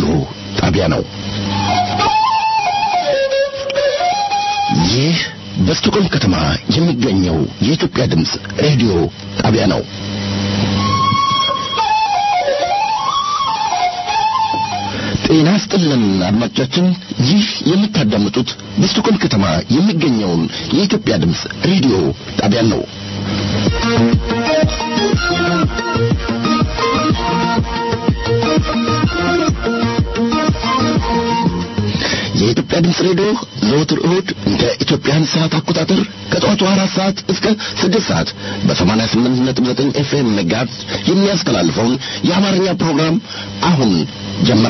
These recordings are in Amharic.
ጣቢያ ነው። ይህ በስቶኮልም ከተማ የሚገኘው የኢትዮጵያ ድምፅ ሬዲዮ ጣቢያ ነው። ጤና ስጥልን አድማጮቻችን፣ ይህ የምታዳምጡት በስቶኮልም ከተማ የሚገኘውን የኢትዮጵያ ድምፅ ሬዲዮ ጣቢያን ነው። የኢትዮጵያ ድምፅ ሬዲዮ ዘወትር እሁድ እንደ ኢትዮጵያን ሰዓት አቆጣጠር ከጠዋቱ አራት ሰዓት እስከ ስድስት ሰዓት በሰማንያ ስምንት ነጥብ ዘጠኝ ኤፍኤም ሜጋት የሚያስተላልፈውን የአማርኛ ፕሮግራም አሁን ጀመረ።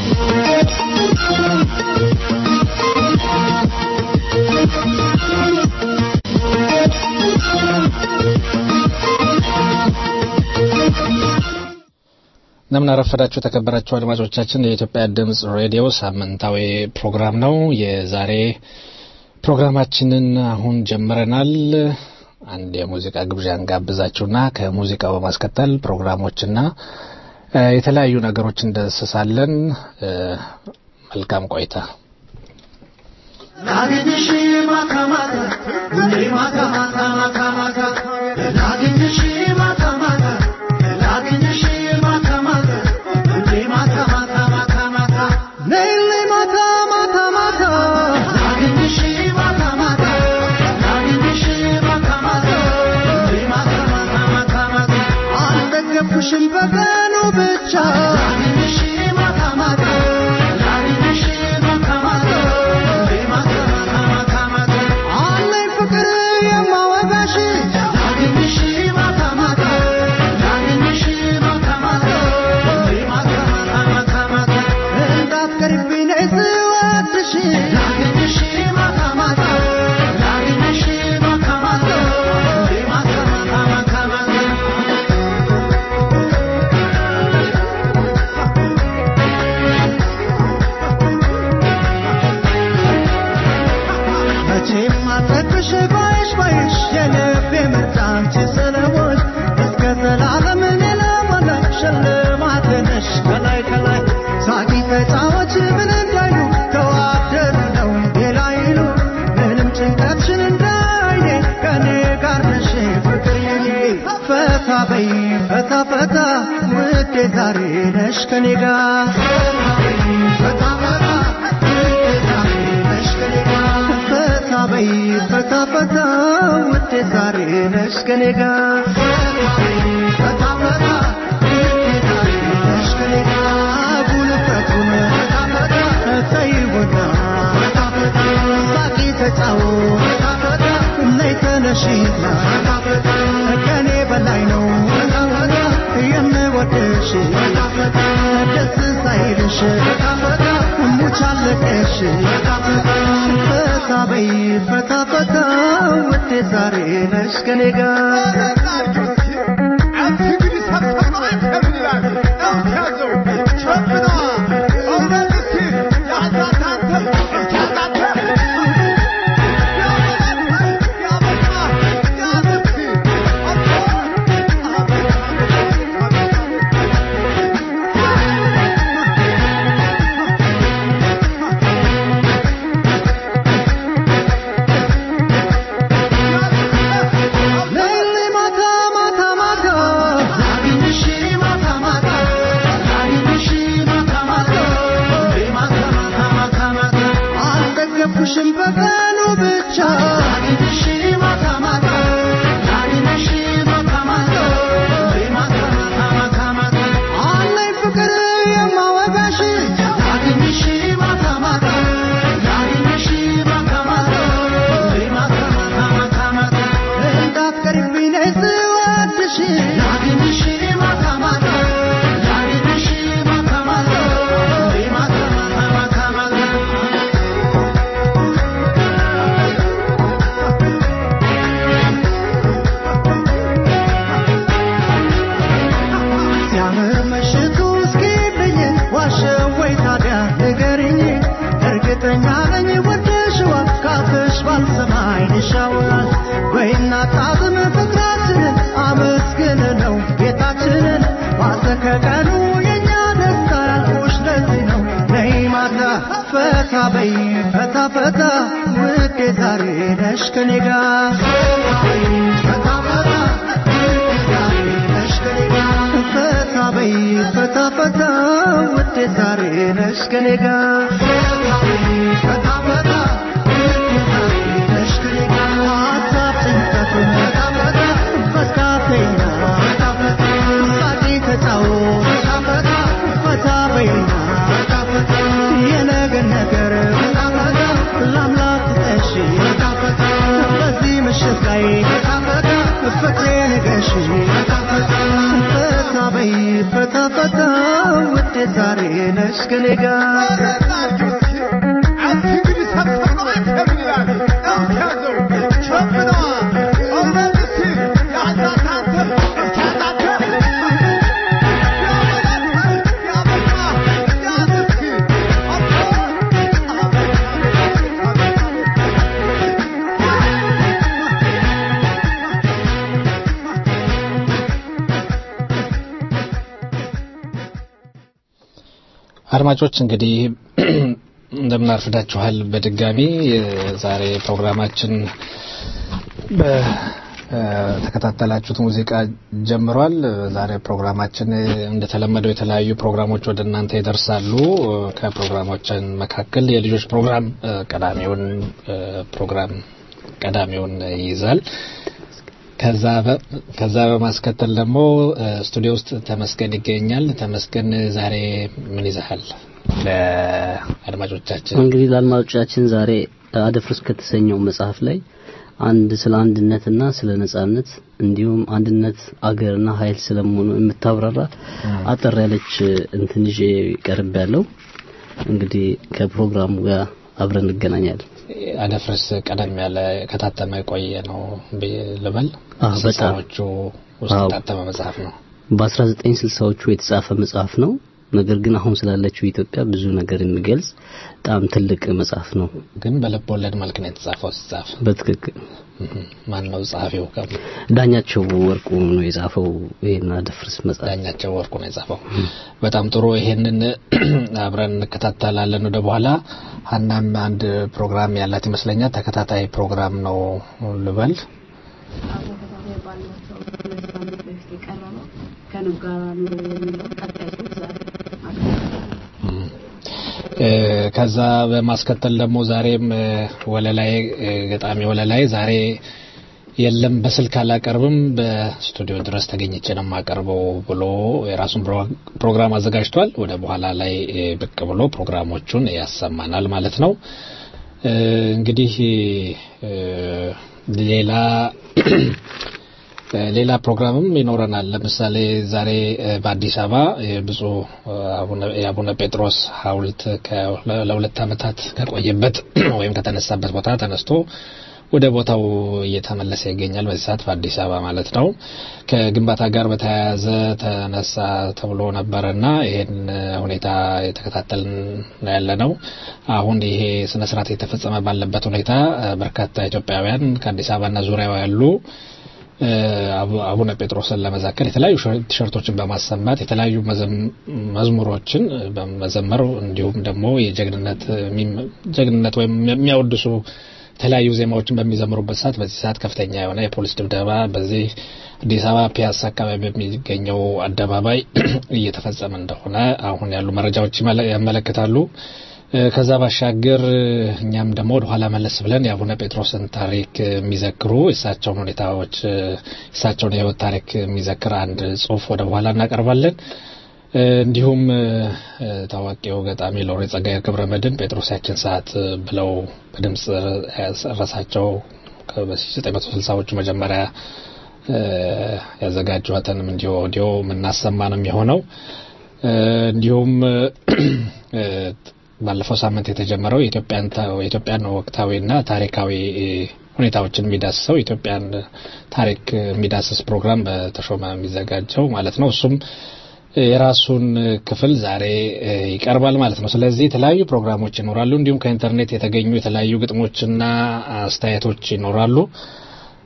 እንደምን አረፈዳችሁ የተከበራችሁ አድማጮቻችን። የኢትዮጵያ ድምፅ ሬዲዮ ሳምንታዊ ፕሮግራም ነው። የዛሬ ፕሮግራማችንን አሁን ጀምረናል። አንድ የሙዚቃ ግብዣ እንጋብዛችሁና ከሙዚቃው በማስከተል ፕሮግራሞችና የተለያዩ ነገሮች እንደስሳለን። መልካም ቆይታ። ላግኝሽ ማታ ማታ ሁሌ ማታ ማታ ማታ ማታ ላግኝሽ ማታ ማታ ላግኝሽ ማታ ማታ ሁሌ ማታ ማታ ማታ ማታ ነይልኝ ማታ ማታ ማታ ላግኝሽ ማታ ማታ ላግኝሽ ማታ ማታ ሁሌ ማታ ማታ ማታ ማታ አልጠገብኩሽም በቀኑ ብቻ ላግኝሽ ማታ ማታ ላግኝሽ ማታ ማታ ሁሌ ማታ ማታ ማታ ማታ አለኝ ፍቅር የማወጋሽ ላግኝሽ ማታ ማታ ላግኝሽ ማታ ማታ ሁሌ ማታ ማታ ማታ ማታ እንዳትቀርብኝ ነይ ስወድሽ ላግኝሽ ማታ ማታ ላግኝሽ ማታ ማታ ሁሌ ማታ ማታ ማታ ማታ መቼም አልጠግብሽ ባይሽ ባይሽ የልቤ ምርጫ አንቺ ስለሆንሽ እስከ ዘላለም እኔ ለሞላሽ ሽልማቴ ነሽ ከላይ ከላይ ሳቂ ተጫወች ምን እንዳይሉ ተዋደድ ነው ሌላ ይሉ ምንም ጭንቀትሽን እንዳየ ከኔ ጋር ነሽ ፍቅር የኔ ፈታ በይ ፈታ ፈታ ውዴ ዛሬ ነሽ ከኔ ጋር ፈታ ፈታ ውዴ ዛሬ ነሽ ከኔ ጋር ፈታ በይ ፈታ ፈታ ውዴ ዛሬ ነሽ ከኔ ጋር ፈታ ፈታ ውዴ ዛሬ ነሽ ከኔ ጋር ጉልበቱን ፈታ ፈታ ተይውና ፈታ ፈታ ሳቂ ተጫወት ፈታ ፈታ ነይ ተነሺና ፈታ ፈታ ከኔ በላይ ነው ፈታ ፈታ የምወድሽ ፈታ ፈታ ደስ ሳይልሽ ፈታ ፈታ ሙቻለቀሽ ፈታ ፈታ ፈታ በይ ፈታ ፈታ ውዴ ዛሬ ነሽ ከኔ ጋር ነይልኝ ማታ ማታ ማታ ላግኝሽ ማታ ማታ ላግኝሽ ማታ ማታ ሁሌ ማታ ማታ ማታ ማታ አልጠገብኩሽም በቀኑ ብቻ ላግኝሽ ማታ ማታ ላግኝሽ ማታ ማታ ሁሌ ማታ ማታ ማታ ማታ አለኝ ፍቅር የማወጋሽ ላግኝሽ ማታ ማታ ላግኝሽ ማታ ማታ ሁሌ ማታ ማታ ማታ ማታ እንዳትቀርብኝ ነይ ስወድሽ ላግኝሽ ማታ ማታ ላግኝሽ ማታ ማታ ሁሌ ማታ ማታ ማታ ማታ ፈታ በይ ፈታ ፈታ ውዴ ዛሬ ነሽ ከኔ ጋር ፈታ ፈታ ውዴ ዛሬ ነሽ ከኔ ጋር ፈታ በይ ፈታ ፈታ ውዴ ዛሬ ነሽ ከኔ ጋር ፈታ ፈታ ውዴ ዛሬ ነሽ ከኔ ጋር ሀሳብ ጭንቀቱን ፈታ ፈታ ፈታ በይና ፈታ ፈታ ሳቂ ተጫወት ፈታ ፈታ ፈታ በይና ፈታ ፈታ የነገን ነገር ፈታ ፈታ ለአምላክ ትጠሺ ፈታ ፈታ በዚህ ምሽት ላይ ፈታ ፈታ ፍቅሬ ንገሺ ፈታ ፈታ ፈታ በይ ፈታ ፈታ ውዴ ዛሬ ነሽ ከኔ ጋር አድማጮች እንግዲህ እንደምን አርፍዳችኋል። በድጋሚ የዛሬ ፕሮግራማችን በተከታተላችሁት ሙዚቃ ጀምሯል። ዛሬ ፕሮግራማችን እንደተለመደው የተለያዩ ፕሮግራሞች ወደ እናንተ ይደርሳሉ። ከፕሮግራሞችን መካከል የልጆች ፕሮግራም ቀዳሚውን ፕሮግራም ቀዳሚውን ይይዛል። ከዛ በማስከተል ደግሞ ስቱዲዮ ውስጥ ተመስገን ይገኛል። ተመስገን ዛሬ ምን ይዘሃል ለአድማጮቻችን? እንግዲህ ለአድማጮቻችን ዛሬ አደፍርስ ከተሰኘው መጽሐፍ ላይ አንድ ስለ አንድነትና ስለ ነጻነት እንዲሁም አንድነት አገርና ኃይል ስለመሆኑ የምታብራራ አጠር ያለች እንትን ይዤ ቀርብ ያለው እንግዲህ ከፕሮግራሙ ጋር አብረን እንገናኛለን። አደፍርስ ቀደም ያለ ከታተመ የቆየ ነው ልበል። አዎ፣ በጣም ስልሳዎቹ ውስጥ አዎ። የታተመ መጽሐፍ ነው። በ1960ዎቹ የተጻፈ መጽሐፍ ነው። ነገር ግን አሁን ስላለችው ኢትዮጵያ ብዙ ነገር የሚገልጽ በጣም ትልቅ መጽሐፍ ነው። ግን በልብ ወለድ መልክ ነው የተጻፈው። ሲጻፍ በትክክል ማን ነው ጸሐፊው? ዳኛቸው ወርቁ ነው የጻፈው ይሄን አደፍርስ መጽሐፍ። ዳኛቸው ወርቁ ነው የጻፈው። በጣም ጥሩ። ይሄንን አብረን እንከታተላለን ወደ በኋላ። ሀናም አንድ ፕሮግራም ያላት ይመስለኛል። ተከታታይ ፕሮግራም ነው ልበል። ተከታታይ ባለፈው ሁለት ሳምንት በፊት የቀረበው ከንብ ጋር ኑሮ የሚለው ቀጣይ ጽሑፍ ዛሬ አቅርበናል። እ፣ ከዛ በማስከተል ደግሞ ዛሬም እ፣ ወለላይ እ፣ ገጣሚ ወለላይ ዛሬ የለም በስልክ አላቀርብም በስቱዲዮ ድረስ ተገኝቼ ነው የማቀርበው ብሎ የራሱን ፕሮ- ፕሮግራም አዘጋጅቷል። ወደ በኋላ ላይ እ፣ ብቅ ብሎ ፕሮግራሞቹን ያሰማናል ማለት ነው። እ፣ እንግዲህ እ፣ ሌላ ሌላ ፕሮግራምም ይኖረናል። ለምሳሌ ዛሬ እ፣ በአዲስ አበባ የብፁዕ አቡነ- የአቡነ ጴጥሮስ ሐውልት ከ- ለሁለት ዓመታት ከቆየበት ወይም ከተነሳበት ቦታ ተነስቶ ወደ ቦታው እየተመለሰ ይገኛል። በዚህ ሰዓት በአዲስ አበባ ማለት ነው። ከግንባታ ጋር በተያያዘ ተነሳ ተብሎ ነበረና ይሄን ሁኔታ የተከታተልን ነው ያለ ነው። አሁን ይሄ ስነ ስርዓት የተፈጸመ ባለበት ሁኔታ እ፣ በርካታ ኢትዮጵያውያን ከአዲስ አበባና ዙሪያው ያሉ እ፣ አቡ- አቡነ ጴጥሮስን ለመዘከር የተለያዩ ሸ- ቲሸርቶችን በማሰማት የተለያዩ መዘም- መዝሙሮችን በመዘመር እንዲሁም ደግሞ የጀግንነት የሚም- ጀግንነት ወይም የሚያወድሱ የተለያዩ ዜማዎችን በሚዘምሩበት ሰዓት በዚህ ሰዓት ከፍተኛ የሆነ የፖሊስ ድብደባ በዚህ አዲስ አበባ ፒያሳ አካባቢ በሚገኘው አደባባይ እየተፈጸመ እንደሆነ አሁን ያሉ መረጃዎች ይመለ- ያመለክታሉ። እ፣ ከዛ ባሻገር እ፣ እኛም ደግሞ ወደ ኋላ መለስ ብለን የአቡነ ጴጥሮስን ታሪክ የሚዘክሩ የእሳቸውን ሁኔታዎች እ፣ የእሳቸውን የሕይወት ታሪክ የሚዘክር አንድ ጽሑፍ ወደ በኋላ እናቀርባለን። እ፣ እንዲሁም እ፣ እ፣ ታዋቂው ገጣሚ ሎሬ ጸጋዬ ገብረ መድኅን ጴጥሮስ ያችን ሰዓት እ፣ ብለው በድምፅ ያሰረሳቸው በ1960ዎቹ መጀመሪያ እ፣ ያዘጋጇትንም እንዲሁ ኦዲዮ የምናሰማ ነው የሚሆነው። እ፣ እንዲሁም እ፣ ባለፈው ሳምንት የተጀመረው የኢትዮጵያን ታ- የኢትዮጵያን ወቅታዊና ታሪካዊ እ፣ ሁኔታዎችን የሚዳስሰው የኢትዮጵያን ታሪክ የሚዳስስ ፕሮግራም በተሾመ የሚዘጋጀው ማለት ነው። እሱም የራሱን ክፍል ዛሬ እ፣ ይቀርባል ማለት ነው። ስለዚህ የተለያዩ ፕሮግራሞች ይኖራሉ። እንዲሁም ከኢንተርኔት የተገኙ የተለያዩ ግጥሞችና አስተያየቶች ይኖራሉ።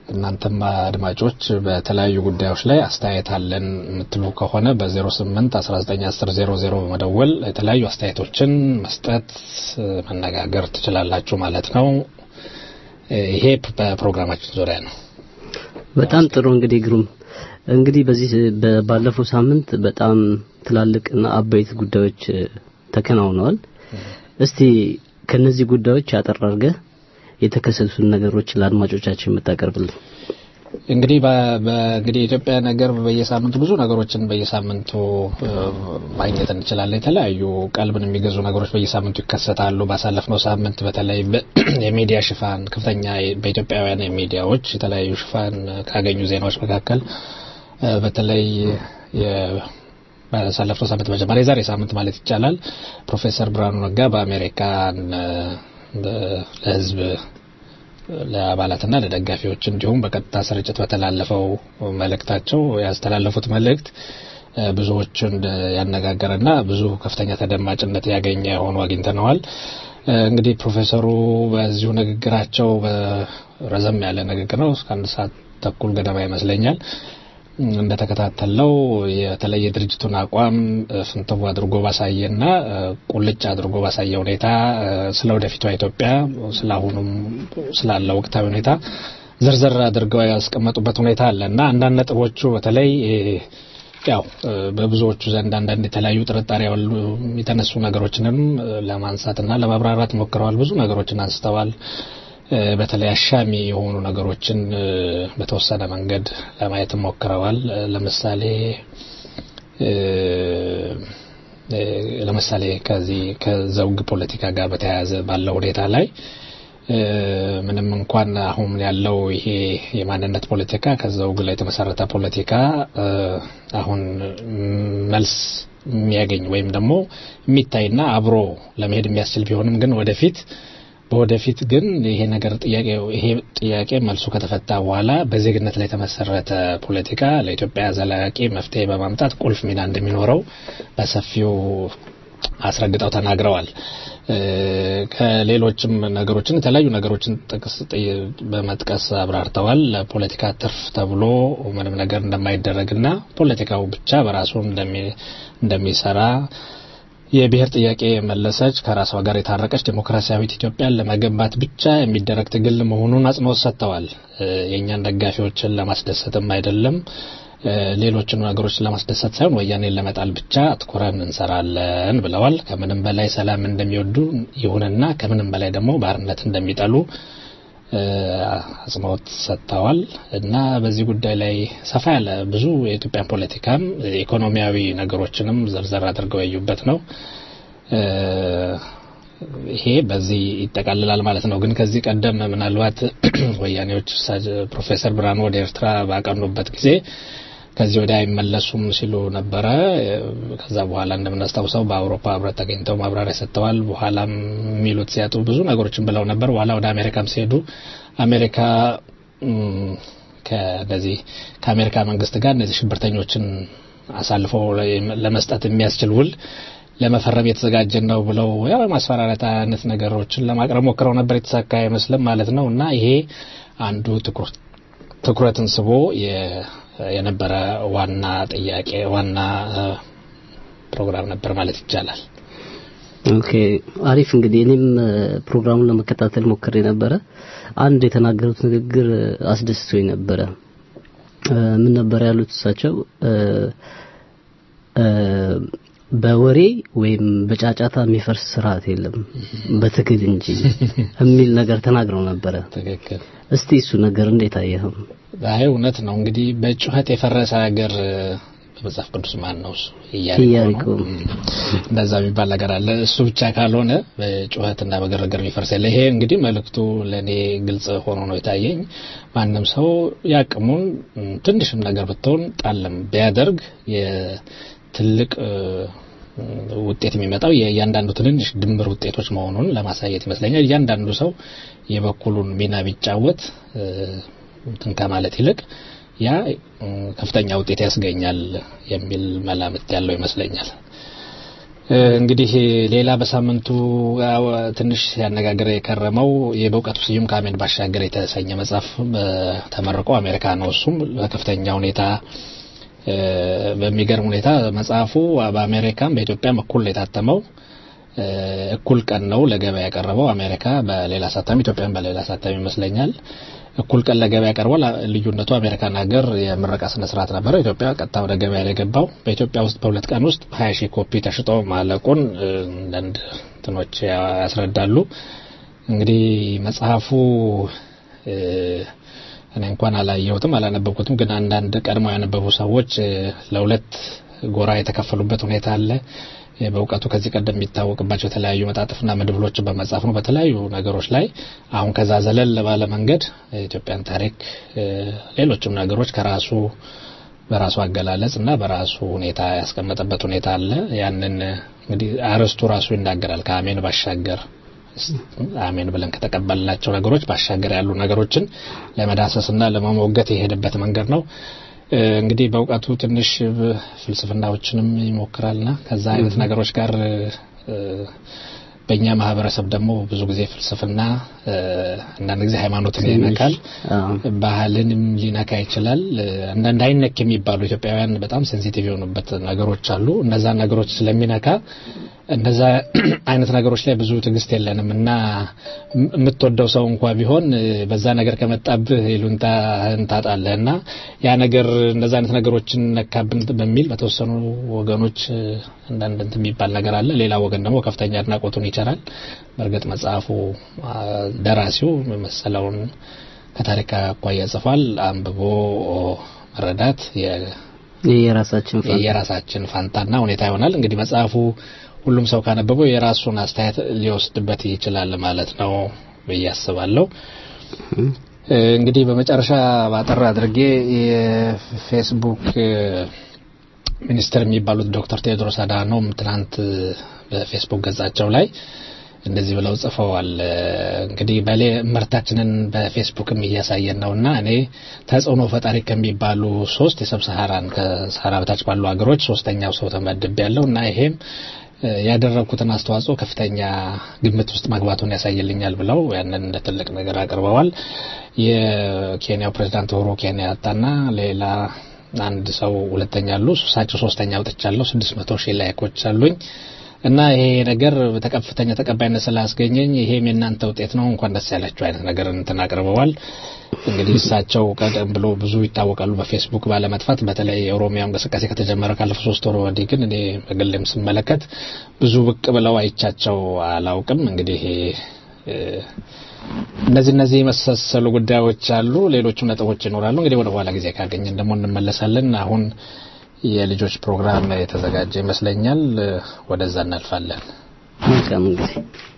እናንተም አድማጮች በተለያዩ ጉዳዮች ላይ አስተያየት አለን የምትሉ ከሆነ በ08 1910 00 በመደወል የተለያዩ አስተያየቶችን መስጠት መነጋገር ትችላላችሁ ማለት ነው። ይሄ በፕሮግራማችን ዙሪያ ነው። በጣም ጥሩ እንግዲህ ግሩም እንግዲህ በዚህ ባለፈው ሳምንት በጣም ትላልቅና አበይት ጉዳዮች ተከናውነዋል። እስቲ ከነዚህ ጉዳዮች ያጠር አድርገህ የተከሰቱን ነገሮች ለአድማጮቻችን የምታቀርብልን። እንግዲህ በእንግዲህ የኢትዮጵያ ነገር በየሳምንቱ ብዙ ነገሮችን በየሳምንቱ ማግኘት እንችላለን። የተለያዩ ቀልብን የሚገዙ ነገሮች በየሳምንቱ ይከሰታሉ። ባሳለፍነው ሳምንት በተለይ የሚዲያ ሽፋን ከፍተኛ በኢትዮጵያውያን ሚዲያዎች የተለያዩ ሽፋን ካገኙ ዜናዎች መካከል በተለይ ባሳለፍነው ሳምንት መጀመሪያ የዛሬ ሳምንት ማለት ይቻላል ፕሮፌሰር ብርሃኑ ነጋ በአሜሪካን ለህዝብ ለአባላትና ለደጋፊዎች እንዲሁም በቀጥታ ስርጭት በተላለፈው መልእክታቸው ያስተላለፉት መልእክት ብዙዎችን ያነጋገረና ብዙ ከፍተኛ ተደማጭነት ያገኘ ሆኖ አግኝተነዋል። እንግዲህ ፕሮፌሰሩ በዚሁ ንግግራቸው ረዘም ያለ ንግግር ነው፣ እስከ አንድ ሰዓት ተኩል ገደማ ይመስለኛል እንደተከታተለው የተለየ የድርጅቱን አቋም ፍንትው አድርጎ ባሳየና ቁልጭ አድርጎ ባሳየ ሁኔታ ስለ ወደፊቷ ኢትዮጵያ ስለ አሁኑም ስላለ ወቅታዊ ሁኔታ ዝርዝር አድርገው ያስቀመጡበት ሁኔታ አለ እና አንዳንድ ነጥቦቹ በተለይ ያው በብዙዎቹ ዘንድ አንዳንድ የተለያዩ ጥርጣሬ ያሉ የተነሱ ነገሮችንም ለማንሳትና ለማብራራት ሞክረዋል። ብዙ ነገሮችን አንስተዋል። በተለይ አሻሚ የሆኑ ነገሮችን በተወሰነ መንገድ ለማየት ሞክረዋል። ለምሳሌ ለምሳሌ ከዚህ ከዘውግ ፖለቲካ ጋር በተያያዘ ባለው ሁኔታ ላይ ምንም እንኳን አሁን ያለው ይሄ የማንነት ፖለቲካ ከዘውግ ላይ የተመሰረተ ፖለቲካ አሁን መልስ የሚያገኝ ወይም ደግሞ የሚታይና አብሮ ለመሄድ የሚያስችል ቢሆንም ግን ወደፊት በወደፊት ግን ይሄ ነገር ጥያቄ ይሄ ጥያቄ መልሱ ከተፈታ በኋላ በዜግነት ላይ የተመሰረተ ፖለቲካ ለኢትዮጵያ ዘላቂ መፍትሄ በማምጣት ቁልፍ ሚና እንደሚኖረው በሰፊው አስረግጠው ተናግረዋል። ከሌሎችም ነገሮችን የተለያዩ ነገሮችን ጥቅስ በመጥቀስ አብራርተዋል። ለፖለቲካ ትርፍ ተብሎ ምንም ነገር እንደማይደረግና ፖለቲካው ብቻ በራሱ እንደሚሰራ የብሔር ጥያቄ የመለሰች ከራሷ ጋር የታረቀች ዴሞክራሲያዊት ኢትዮጵያን ለመገንባት ብቻ የሚደረግ ትግል መሆኑን አጽንኦት ሰጥተዋል። የእኛን ደጋፊዎችን ለማስደሰትም አይደለም ሌሎችን ነገሮች ለማስደሰት ሳይሆን ወያኔን ለመጣል ብቻ አትኩረን እንሰራለን ብለዋል። ከምንም በላይ ሰላም እንደሚወዱ ይሁንና ከምንም በላይ ደግሞ ባርነት እንደሚጠሉ አጽንኦት ሰጥተዋል እና በዚህ ጉዳይ ላይ ሰፋ ያለ ብዙ የኢትዮጵያን ፖለቲካም ኢኮኖሚያዊ ነገሮችንም ዘርዘር አድርገው ያዩበት ነው። ይሄ በዚህ ይጠቃልላል ማለት ነው። ግን ከዚህ ቀደም ምናልባት ወያኔዎች ፕሮፌሰር ብርሃኑ ወደ ኤርትራ ባቀኑበት ጊዜ ከዚህ ወዲያ አይመለሱም ሲሉ ነበረ። ከዛ በኋላ እንደምናስታውሰው በአውሮፓ ህብረት ተገኝተው ማብራሪያ ሰጥተዋል። በኋላም የሚሉት ሲያጡ ብዙ ነገሮችን ብለው ነበር። በኋላ ወደ አሜሪካም ሲሄዱ አሜሪካ ከነዚህ ከአሜሪካ መንግስት ጋር እነዚህ ሽብርተኞችን አሳልፈው ለመስጠት የሚያስችል ውል ለመፈረም የተዘጋጀን ነው ብለው ያው የማስፈራራት አይነት ነገሮችን ለማቅረብ ሞክረው ነበር። የተሳካ አይመስልም ማለት ነው እና ይሄ አንዱ ትኩረትን ስቦ የነበረ ዋና ጥያቄ ዋና ፕሮግራም ነበር ማለት ይቻላል። ኦኬ አሪፍ። እንግዲህ እኔም ፕሮግራሙን ለመከታተል ሞክሬ ነበረ። አንድ የተናገሩት ንግግር አስደስቶኝ ነበረ። ምን ነበር ያሉት እሳቸው? በወሬ ወይም በጫጫታ የሚፈርስ ስርዓት የለም በትግል እንጂ የሚል ነገር ተናግረው ነበረ። ትክክል። እስቲ እሱ ነገር እንዴት አየኸው? አይ እውነት ነው። እንግዲህ በጩኸት የፈረሰ ሀገር በመጽሐፍ ቅዱስ ማን ነው እሱ? ኢያሪኮ። እንደዛ የሚባል ነገር አለ። እሱ ብቻ ካልሆነ በጩኸትና በግርግር የሚፈርስ የለ። ይሄ እንግዲህ መልእክቱ ለእኔ ግልጽ ሆኖ ነው የታየኝ። ማንም ሰው ያቅሙን ትንሽም ነገር ብትሆን ጣለም ቢያደርግ የትልቅ ውጤት የሚመጣው የእያንዳንዱ ትንንሽ ድምር ውጤቶች መሆኑን ለማሳየት ይመስለኛል። እያንዳንዱ ሰው የበኩሉን ሚና ቢጫወት እንትን ከማለት ይልቅ ያ ከፍተኛ ውጤት ያስገኛል የሚል መላምት ያለው ይመስለኛል። እንግዲህ ሌላ በሳምንቱ ያው ትንሽ ያነጋገረ የከረመው የበእውቀቱ ስዩም ከአሜን ባሻገር የተሰኘ መጽሐፍ ተመርቆ አሜሪካ ነው። እሱም በከፍተኛ ሁኔታ በሚገርም ሁኔታ መጽሐፉ በአሜሪካም በኢትዮጵያም እኩል ነው የታተመው። እኩል ቀን ነው ለገበያ ያቀረበው። አሜሪካ በሌላ አሳታሚ፣ ኢትዮጵያን በሌላ አሳታሚ ይመስለኛል። እኩል ቀን ለገበያ ቀርቧል። ልዩነቱ አሜሪካን ሀገር የምረቃ ስነ ስርዓት ነበረ። ኢትዮጵያ ቀጥታ ወደ ገበያ ላይ ገባው። በኢትዮጵያ ውስጥ በሁለት ቀን ውስጥ ሀያ ሺህ ኮፒ ተሽጦ ማለቁን አንዳንድ እንትኖች ያስረዳሉ። እንግዲህ መጽሐፉ እኔ እንኳን አላየሁትም አላነበብኩትም፣ ግን አንዳንድ ቀድሞ ያነበቡ ሰዎች ለሁለት ጎራ የተከፈሉበት ሁኔታ አለ። በእውቀቱ ከዚህ ቀደም የሚታወቅባቸው የተለያዩ መጣጥፍና መድብሎችን በመጻፍ ነው በተለያዩ ነገሮች ላይ አሁን ከዛ ዘለል ባለ መንገድ የኢትዮጵያን ታሪክ ሌሎችም ነገሮች ከራሱ በራሱ አገላለጽ እና በራሱ ሁኔታ ያስቀመጠበት ሁኔታ አለ። ያንን እንግዲህ አርዕስቱ ራሱ ይናገራል። ከአሜን ባሻገር አሜን ብለን ከተቀበልናቸው ነገሮች ባሻገር ያሉ ነገሮችን ለመዳሰስና ለመሞገት የሄደበት መንገድ ነው። እንግዲህ በእውቀቱ ትንሽ ፍልስፍናዎችንም ይሞክራልና ከዛ አይነት ነገሮች ጋር በእኛ ማህበረሰብ ደግሞ ብዙ ጊዜ ፍልስፍና አንዳንድ ጊዜ ሃይማኖትን ይነካል፣ ባህልንም ሊነካ ይችላል። አንዳንድ አይነክ የሚባሉ ኢትዮጵያውያን በጣም ሴንሲቲቭ የሆኑበት ነገሮች አሉ። እነዛን ነገሮች ስለሚነካ እነዛ አይነት ነገሮች ላይ ብዙ ትዕግስት የለንም እና የምትወደው ሰው እንኳ ቢሆን በዛ ነገር ከመጣብህ ይሉንታህን ታጣለህ እና ያ ነገር እንደዛ አይነት ነገሮችን ነካብን በሚል በተወሰኑ ወገኖች አንዳንድ እንትን የሚባል ነገር አለ። ሌላ ወገን ደግሞ ከፍተኛ አድናቆቱን ይቸራል። በእርግጥ መጽሐፉ ደራሲው መሰለውን ከታሪክ አኳያ ጽፏል። አንብቦ መረዳት የራሳችን የራሳችን ፋንታና ሁኔታ ይሆናል። እንግዲህ መጽሐፉ ሁሉም ሰው ካነበበው የራሱን አስተያየት ሊወስድበት ይችላል ማለት ነው ብዬ አስባለሁ። እንግዲህ በመጨረሻ ባጠር አድርጌ የፌስቡክ ሚኒስትር የሚባሉት ዶክተር ቴዎድሮስ አድሃኖም ትናንት በፌስቡክ ገጻቸው ላይ እንደዚህ ብለው ጽፈዋል። እንግዲህ በሌ ምርታችንን በፌስቡክም እያሳየን ነውና እኔ ተጽዕኖ ፈጣሪ ከሚባሉ ሶስት የሰብ ሰሃራን ከሰሃራ በታች ባሉ ሀገሮች ሶስተኛው ሰው ተመድብ ያለው እና ይሄም ያደረግኩትን አስተዋጽኦ ከፍተኛ ግምት ውስጥ መግባቱን ያሳይልኛል ብለው ያንን እንደ ትልቅ ነገር አቅርበዋል። የኬንያው ፕሬዚዳንት ኡሁሩ ኬንያታና ሌላ አንድ ሰው ሁለተኛ አሉ። እሳቸው ሶስተኛ ወጥቻለሁ። ስድስት መቶ ሺህ ላይኮች አሉኝ እና ይሄ ነገር ከፍተኛ ተቀባይነት ስላስገኘኝ ይሄም የእናንተ ውጤት ነው እንኳን ደስ ያላችሁ አይነት ነገር እንትን አቅርበዋል። እንግዲህ እሳቸው ቀደም ብሎ ብዙ ይታወቃሉ በፌስቡክ ባለመጥፋት በተለይ የኦሮሚያ እንቅስቃሴ ከተጀመረ ካለፉ ሶስት ወር ወዲህ ግን እኔ በግሌም ስመለከት ብዙ ብቅ ብለው አይቻቸው አላውቅም። እንግዲህ እነዚህ እነዚህ የመሳሰሉ ጉዳዮች አሉ። ሌሎችም ነጥቦች ይኖራሉ። እንግዲህ ወደ ኋላ ጊዜ ካገኘን ደግሞ እንመለሳለን። አሁን የልጆች ፕሮግራም የተዘጋጀ ይመስለኛል። ወደዛ እናልፋለን። መልካም ጊዜ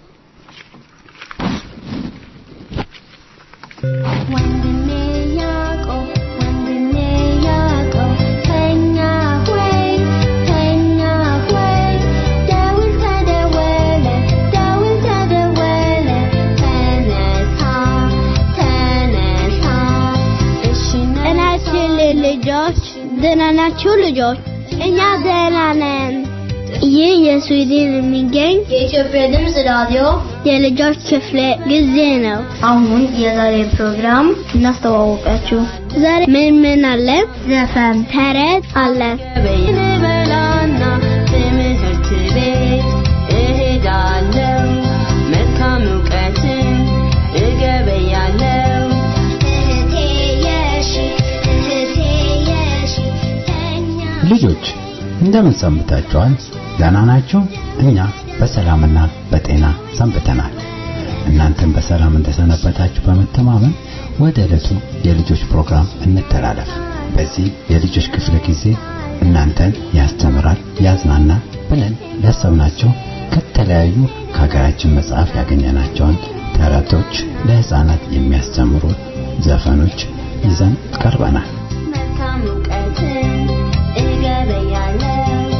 ወንድሜ ያዕቆብ ወንድሜ ያዕቆብ ተኛ ሆይ ተኛ ሆይ ደውል ተደወለ ደውል ተደወለ ተነሳ ተነሳ እሺ ጤናችን ልጆች ደህና ናችሁ ልጆች? እኛ ደህና ነን። ይህ የስዊድን የሚገኝ የኢትዮጵያ ድምፅ ራዲዮ የልጆች ክፍለ ጊዜ ነው። አሁን የዛሬ ፕሮግራም እናስተዋወቃችሁ። ዛሬ ምን ምን አለ? ዘፈን ተረት አለ። በላና ትምህርት ቤት እሄዳለሁ መልካም እውቀትን እገበያለሁ እህቴ የሺ እህቴ የሺ ተኛ ልጆች እንደምን ሰንብታችኋል? ደህና ናችሁ? እኛ በሰላምና በጤና ሰንብተናል። እናንተም በሰላም እንደሰነበታችሁ በመተማመን ወደ ዕለቱ የልጆች ፕሮግራም እንተላለፍ። በዚህ የልጆች ክፍለ ጊዜ እናንተን ያስተምራል፣ ያዝናናል ብለን ያሰብናቸው ከተለያዩ ከሀገራችን መጽሐፍ ያገኘናቸውን ተረቶች፣ ለህፃናት የሚያስተምሩ ዘፈኖች ይዘን ቀርበናል። መልካም እውቀትን እገበያለሁ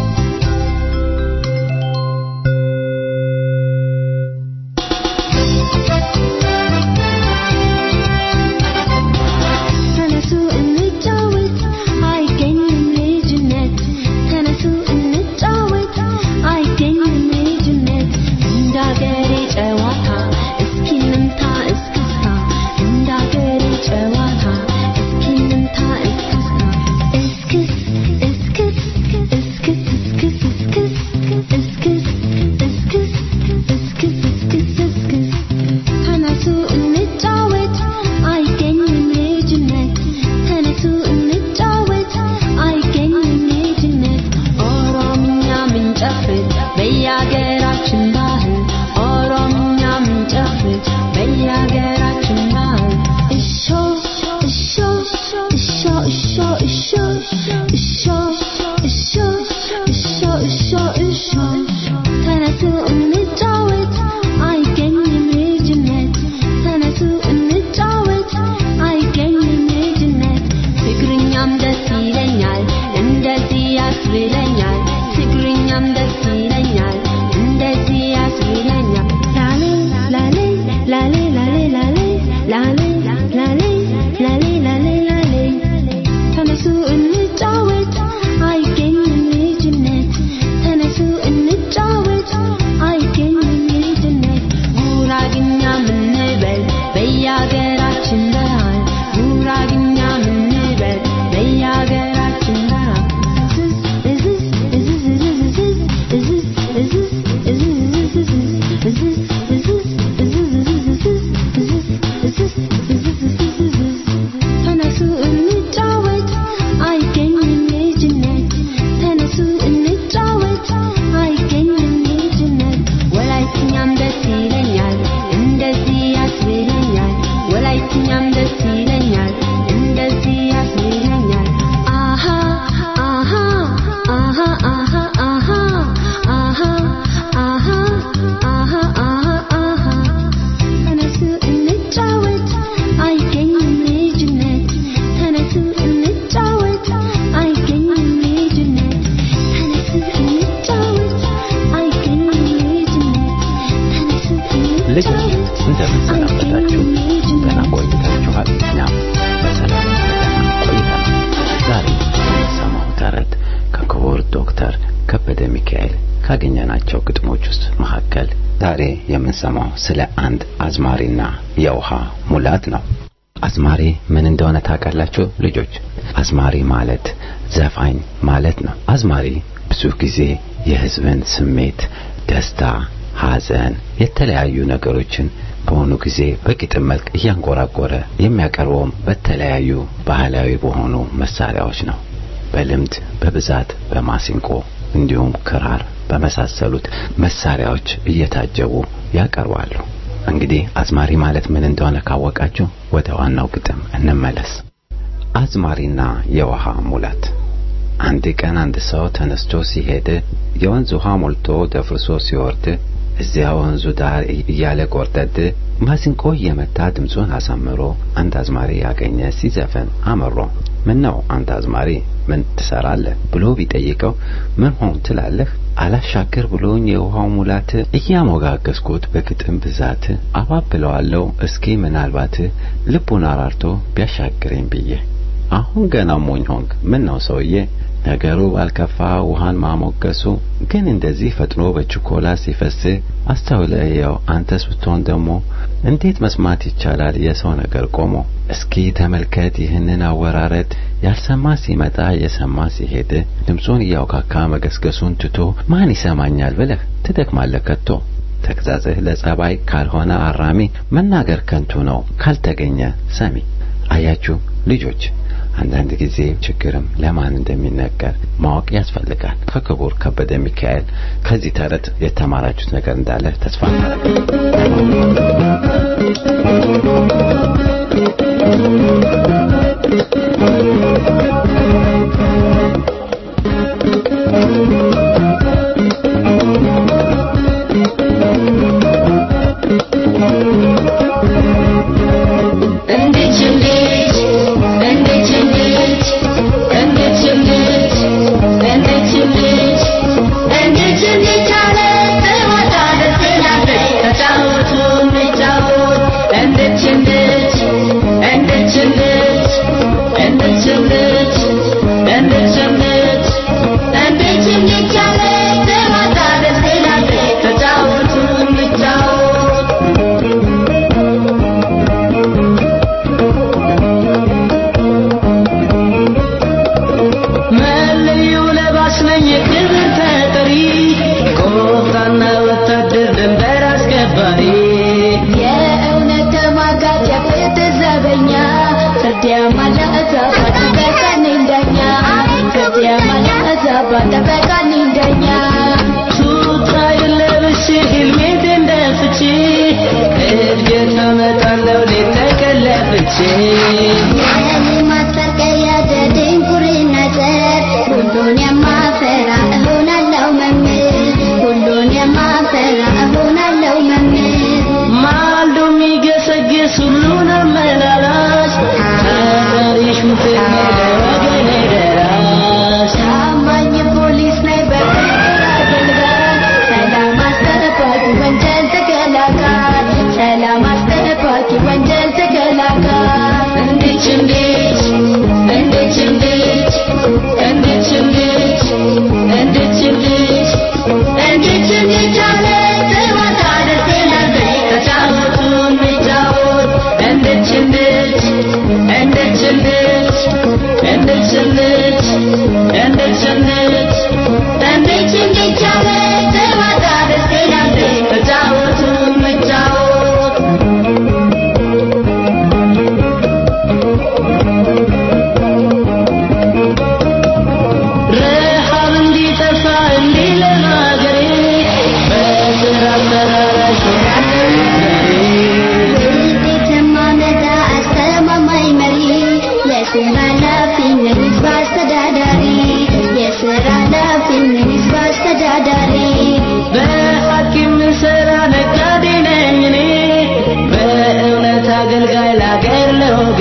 ተነሱ እንጫወት አይገኝም ልጅነት ተነሱ እንጫወት አይገኝም በየሀገራችን ባህል ጉራግኛ ምንበል በየሀገራችን ባህል እዝዝ እዝዝ እዝዝ እዝዝ እዝዝ እዝዝ እዝዝ ተነሱ እንጫወት አይገኝም ልጅነት ተነሱ እንጫወት አይገኝም ልጅነት ወላይትኛም ደስ ይለኛል እንደዚህ ያስብለኛል ወላይትኛም ደስ ይለኛል እንደዚህ ያስብለኛል አሃ አሃ አሃ አሃ አሃ አሃ አሃ አሃ አሃ አሃ ተነሱ እንጫወት አይገኝም ልጅነት ተነሱ እንጫወት አይገኝም ልጅነት ተነሱ እንጫወት አይገኝም ልጅነት ተነሱ ልጆች እንደምን ሰነበታችሁ? ደህና ቆይታችኋል? እኛም በሰላም በደህና ቆይተናል። ዛሬ የምንሰማው ተረት ከክቡር ዶክተር ከበደ ሚካኤል ካገኘናቸው ግጥሞች ውስጥ መካከል ዛሬ የምንሰማው ስለ አንድ አዝማሪና የውሃ ሙላት ነው። አዝማሪ ምን እንደሆነ ታውቃላችሁ ልጆች? አዝማሪ ማለት ዘፋኝ ማለት ነው። አዝማሪ ብዙ ጊዜ የሕዝብን ስሜት፣ ደስታ፣ ሐዘን፣ የተለያዩ ነገሮችን በሆኑ ጊዜ በግጥም መልክ እያንጎራጎረ የሚያቀርበውም በተለያዩ ባህላዊ በሆኑ መሳሪያዎች ነው። በልምድ በብዛት በማሲንቆ እንዲሁም ክራር በመሳሰሉት መሳሪያዎች እየታጀቡ ያቀርባሉ። እንግዲህ አዝማሪ ማለት ምን እንደሆነ ካወቃችሁ ወደ ዋናው ግጥም እንመለስ። አዝማሪና የውሃ ሙላት። አንድ ቀን አንድ ሰው ተነስቶ ሲሄድ የወንዝ ውሃ ሞልቶ ደፍርሶ ሲወርድ እዚያ ወንዙ ዳር እያለ ጎርደድ ማሲንቆ እየመታ ድምፁን አሳምሮ አንድ አዝማሪ ያገኘ ሲዘፍን አመሮ ምን ነው አንተ አዝማሪ ምን ትሰራለህ ብሎ ቢጠይቀው ምን ሆን ትላለህ አላሻገር ብሎኝ የውሃው ሙላት እያሞጋገስኩት በግጥም ብዛት አባብለዋለሁ እስኪ ምናልባት ልቡን አራርቶ ቢያሻግረኝ ብዬ አሁን ገና ሞኝ ሆንክ ምን ነው ሰውዬ ነገሩ ባልከፋ ውሃን ማሞገሱ ግን እንደዚህ ፈጥኖ በችኮላ ሲፈስ አስተውለየው አንተስ ብትሆን ደግሞ እንዴት መስማት ይቻላል የሰው ነገር ቆሞ እስኪ ተመልከት ይህንን አወራረድ ያልሰማ ሲመጣ የሰማ ሲሄድ ድምፁን እያውካካ መገስገሱን ትቶ ማን ይሰማኛል ብለህ ትደክማለህ ከቶ ተግዛጽህ ለጸባይ ካልሆነ አራሚ መናገር ከንቱ ነው ካልተገኘ ሰሚ አያችሁ ልጆች አንዳንድ ጊዜ ችግርም ለማን እንደሚነገር ማወቅ ያስፈልጋል። ከክቡር ከበደ ሚካኤል ከዚህ ተረት የተማራችሁት ነገር እንዳለ ተስፋ መለዮ ለባሽ ነኝ የክብር ተጠሪ ቆፍጣና ወታደር ድንበር አስከባሪ የእውነት ተሟጋች የፍትህ ዘበኛ ፍርድ ያማለ እዛባት ጠበቃ ነኝ ዳኛ ፍርድ ያማለ እዛባት ጠበቃ ነኝ ዳኛ ቱታዬን ለብሼ ሄልሜት እንደፍቼ እድገት አመጣለሁ ሌት ተቀን ለፍቼ የልማት ፈርቀያ ዘድንቁርና ዘር ሁሉን የማፈራ እሆናለሁ መምህር ሁሉን የማፈራ እሆናለሁ መምህር ማልዶ የሚገሰግስ ሁሉን አመላላሽ ተጠሪ ሹፌር ነኝ ለወገኔ ደራሽ ታማኝ ፖሊስ ነኝ በፍቅር አገልጋይ ሰላም አስጠባቂ ወንጀል ተከላካይ ሰላም አስጠባቂ ወንጀል ተከላካይ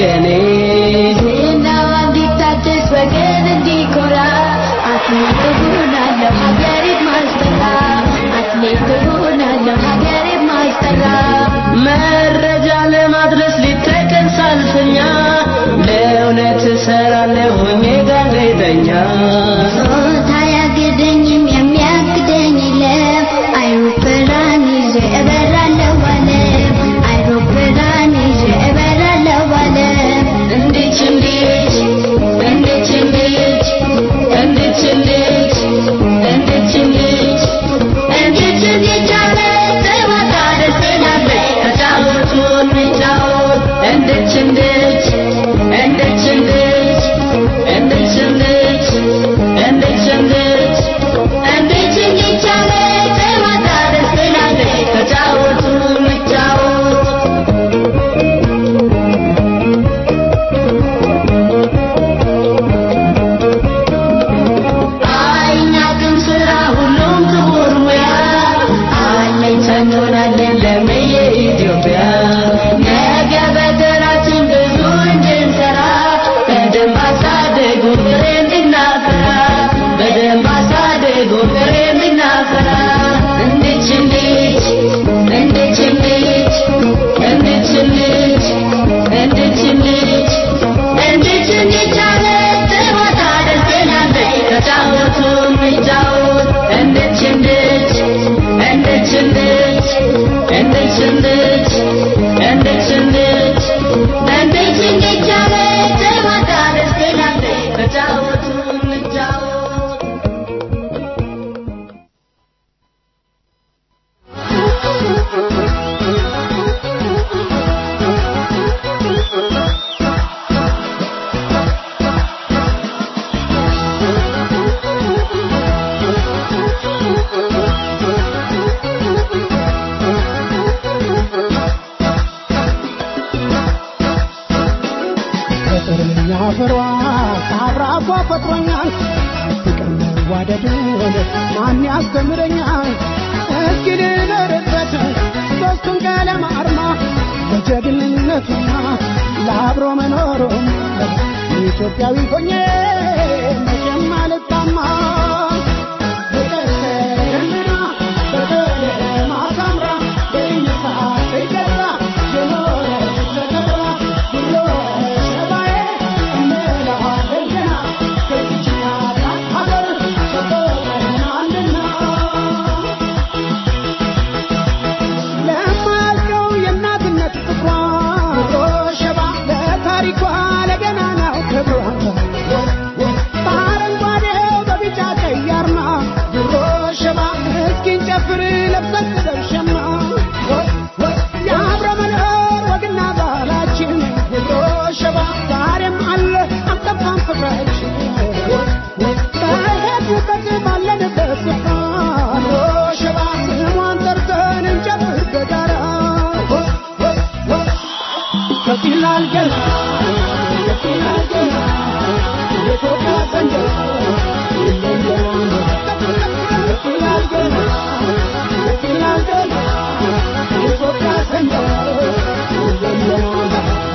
ወገኔ ዝናዋ እንዲታደስ ወገን እንዲኮራ አትሌት እሆናለሁ ሀገሬን ማስጠራ አትሌት እሆናለሁ ሀገሬን ማስጠራ መረጃ ለማድረስ ሊተቀን ሳልፈኛ ለእውነት እሰራለሁ ሆኜ ጋዜጠኛ ጾታ አያግደኝም የሚያግደኝ የለም አይሮፕላን ይዤ እበራለሁ ዓለም አይሮፕላን ይዤ እበራለሁ ዓለም እንዴች እንዴች እንዴች እንዴች እንዴች እንዴች እንዴች እንዴች እንዴት እንዴት አለ ጨዋታ ደስ ይላል ተጫወቱ እንጫወት እንዴች እንዴች እንዴች እንዴች እንዴች እንዴች እንዴች እንዴች እንዴት እንዴት አለ ጨዋታ ደስ ይላል ተጫወቱ እንጫወት አይናቅም ስራ ሁሉም ክቡር ሙያ አለኝ ሰንሆናለን ለምየ ኢትዮጵያ ነገ በተራችን ብዙ እንድንሰራ በደንብ አሳደጉ ፍሬ እንድናፈራ በደንብ አሳደጉ ፍሬ እንድናፈራ እንዴች እንዴች እንዴች እንዴች እንዴች እንዴች እንዴች እንዴች እንዴት እንዴት አለ ጨዋታ ደስ ይላል ተጫወቱ እንጫወት እንዴች እንዴች እንዴች እንዴች እንዴች እንዴች እንዴች እንዴች እንዴት እንዴት አለ ጨዋታ ደስ ይላል ተጫወቱ እንጫወት ፍቅርኛ ፍሯ ከአብራኳ ፈጥሮኛል ፍቅር መዋደድን ማን ያስተምረኛል እስኪ ልደርበት ሶስቱን ቀለም አርማ ለጀግንነቱና ለአብሮ መኖሩም ኢትዮጵያዊ ሆኜ መቼም አልጣማ ፍቅር ተደምና በቀለም አሳምራ በእይታ ተገዛ የኖረች ተከብራ ብሎ ሸባዬ እንለዋለን ገና ከዚች ናት ሀገር ተቆጥረናልና ለማያልቀው የእናትነት ፍቅሯ ሸባ ለታሪኳ ለገናናው ክብሯ በአረንጓዴው በቢጫ ቀይ አርማ ድሮ ሸባ እስኪን ጨፍር ለብሰን ሸማ የአብረ መኖር ወግና ባህላችን ድሮ ሸባ ዛሬም አለ አልጠፋም ፍቅራችን በሄድንበት ባለንበት ስፍራ ድሮ ሸባ ስሟን ጠርተን እንጨፍር በጋራ ከፍ ይላል ገና ከፍ ይላል ገና የኢትዮጵያ ሰንደቅ ይለያል ከፍ ይላል ገና ከፍ ይላል ገና የኢትዮጵያ ሰንደቅ ይለያል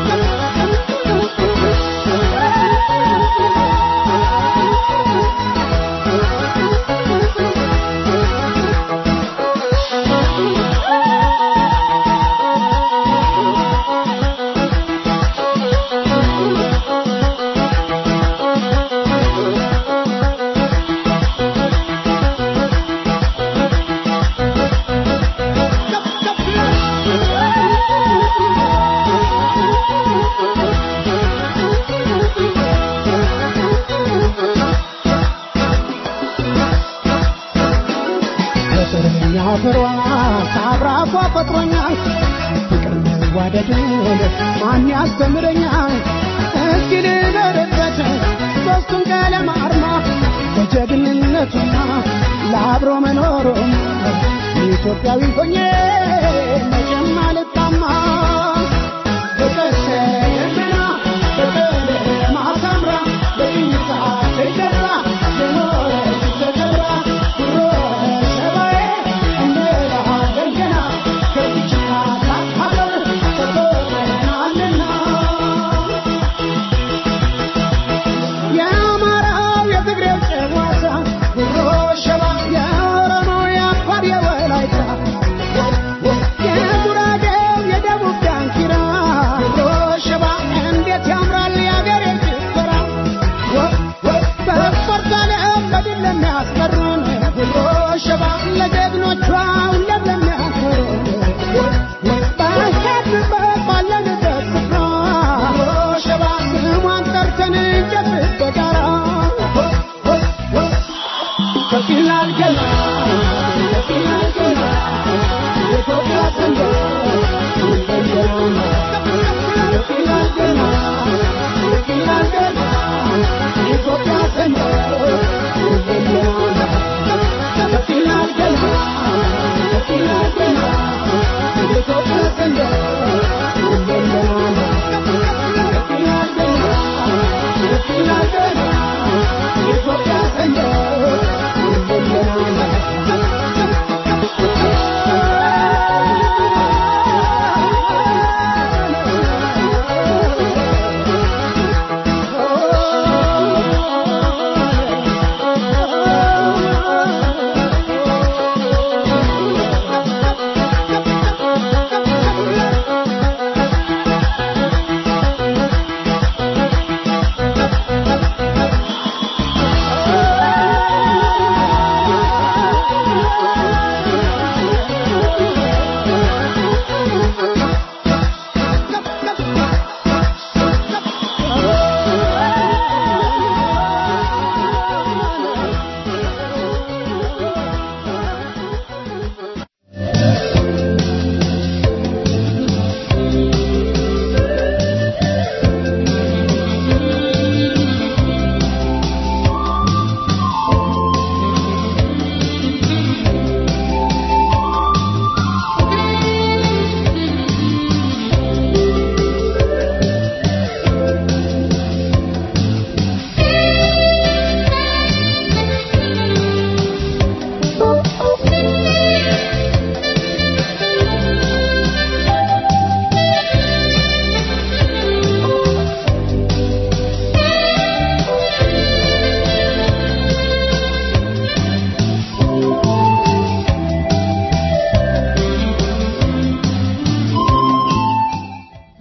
ፍቅርኛ ፍሯ ከአብራኳ ፈጥሮኛል ፍቅር መዋደድን ማን ያስተምረኛል እስኪ ልደርበት ሶስቱን ቀለም አርማ ለጀግንነቱና ለአብሮ መኖሩም ኢትዮጵያዊ ሆኜ መቼም አልጣማ ፍቅር ተደምና በቀለም አሳምራ በእይታ ተገዛ የኖረች ተከብራ ድሮ ሸባዬ እንለዋለን ገና ከዚች ታላቅ ሀገር ተቆጥረናልና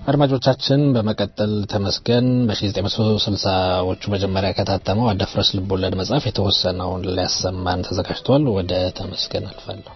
አድማጮቻችን በመቀጠል ተመስገን በ1960ዎቹ መጀመሪያ ከታተመው አደፍረስ ልቦለድ መጽሐፍ የተወሰነውን ሊያሰማን ተዘጋጅቷል። ወደ ተመስገን አልፋለሁ።